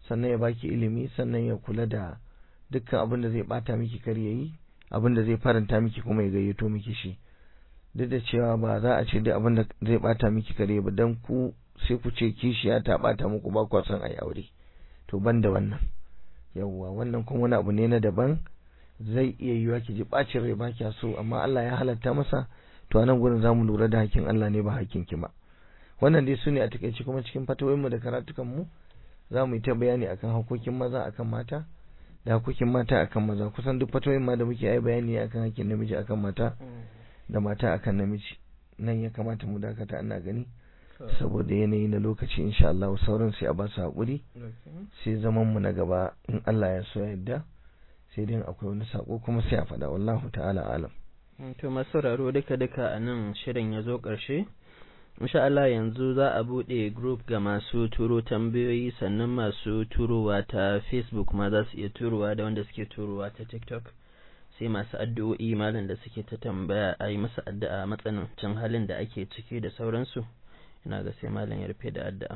[SPEAKER 2] sannan ya baki ilimi sannan ya kula da dukkan abin da zai bata miki kar yayi abin da zai faranta miki kuma ya gayyato miki shi duk da cewa ba za a ce duk abin da zai bata miki kare ba dan ku sai ku ce kishiya ta bata muku ba ku son ayi aure to ban da wannan yawwa wannan kuma wani abu ne na daban zai iya yiwa ki ji bacin rai ba kya so amma Allah ya halatta masa to a nan gurin zamu lura da hakkin Allah ne ba hakkin ki ba wannan dai sune a takaice kuma cikin fatawoyinmu da karatukan mu za mu yi ta bayani akan hakokin maza akan mata da hakokin mata akan maza kusan duk fatawoyin ma da muke yi bayani akan hakkin namiji akan mata da mata akan namiji nan ya kamata mu dakata ana gani saboda yanayi na lokaci insha Allah sauran sai a ba su haƙuri sai zaman mu na gaba in Allah ya so yadda sai dai akwai wani sako kuma sai a faɗa wallahu ta'ala alam
[SPEAKER 1] to masu sauraro duka duka a nan shirin ya zo ƙarshe insha Allah yanzu za a buɗe group ga masu turo tambayoyi sannan masu turowa ta Facebook ma za su iya turowa da wanda suke turowa ta TikTok sai masu addu'o'i malam da suke ta tambaya a yi masa addu'a matsanancin halin da ake ciki da sauransu ina ga sai malam ya rufe da addu'a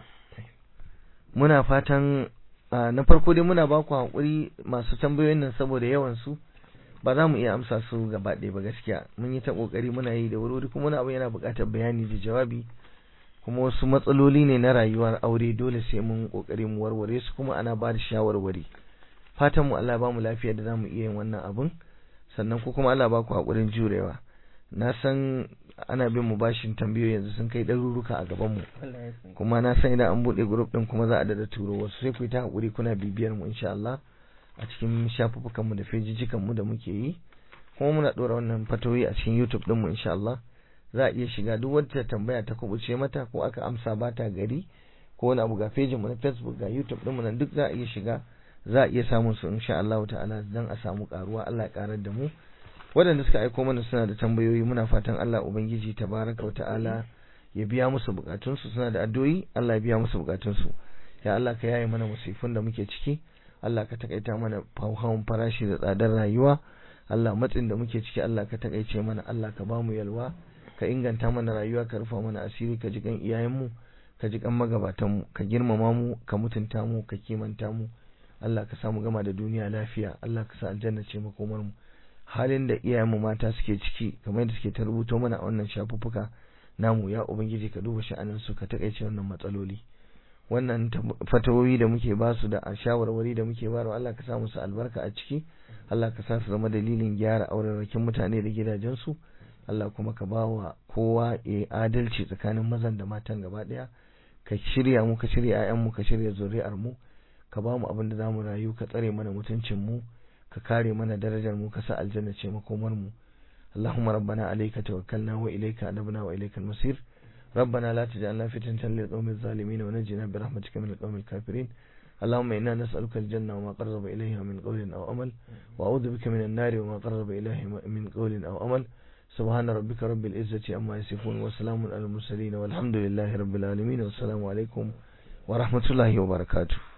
[SPEAKER 2] muna fatan na farko dai muna ba ku haƙuri masu tambayoyin nan saboda yawan su ba za mu iya amsa su gaba ɗaya ba gaskiya mun yi ta ƙoƙari muna yi da wuri kuma wani abu yana buƙatar bayani da jawabi kuma wasu matsaloli ne na rayuwar aure dole sai mun ƙoƙari mu warware su kuma ana ba da shawarwari fatan mu Allah ba mu lafiya da za mu iya yin wannan abun sannan ko kuma Allah ba ku haƙurin jurewa na san ana bin mu bashin tambayoyi yanzu sun kai ɗaruruka a gaban mu kuma na san idan an buɗe group ɗin kuma za a dada turo wasu sai ku yi ta haƙuri kuna bibiyar mu insha Allah a cikin shafuffukan mu da fejijikan mu da muke yi kuma muna ɗora wannan fatoyi a cikin YouTube ɗin mu insha Allah za a iya shiga duk wata tambaya ta kubuce mata ko aka amsa ba ta gari ko wani abu ga fejin mu na Facebook ga YouTube ɗin mu nan duk za a iya shiga za a iya samun su insha Allah ta'ala dan a samu karuwa Allah ya karar da mu waɗanda suka aiko mana suna da tambayoyi muna fatan Allah ubangiji tabaraka ta'ala ya biya musu bukatunsu suna da addu'o'i Allah ya biya musu bukatunsu ya Allah ka yaye mana musifin da muke ciki Allah ka takaita mana hawan farashi da tsadar rayuwa Allah matsin da muke ciki Allah ka takaice mana Allah ka ba mu yalwa ka inganta mana rayuwa ka rufa mana asiri ka ji kan iyayenmu ka ji kan magabatanmu ka girmama mu ka mutunta mu ka kimanta mu Allah ka samu gama da duniya lafiya Allah ka sa aljanna ce makomar mu halin da iyayenmu mata suke ciki kamar yadda suke ta rubuto mana a wannan shafuffuka namu ya ubangiji ka duba sha'anin su ka takaice wannan matsaloli wannan fatawoyi da muke ba su da shawarwari da muke bayarwa Allah ka sa musu albarka a ciki Allah ka sa su zama dalilin gyara aurarrakin mutane da gidajensu Allah kuma ka ba wa kowa ya adalci tsakanin mazan da matan gaba daya ka shirya mu ka shirya 'ya'yanmu ka shirya zuri'ar mu ka ba mu abin da za mu rayu ka tsare mana mutuncin mu ka kare mana darajar mu ka sa aljanna ce makomar mu اللهم ربنا عليك توكلنا وإليك أنبنا وإليك المصير ربنا لا تجعلنا فتنة للقوم الظالمين ونجنا برحمتك من القوم الكافرين اللهم إنا نسألك الجنة وما قرب إليها من قول أو أمل وأعوذ بك من النار وما قرب إليها من قول أو أمل سبحان ربك رب العزة عما يصفون وسلام على المرسلين والحمد لله رب العالمين والسلام عليكم ورحمة الله وبركاته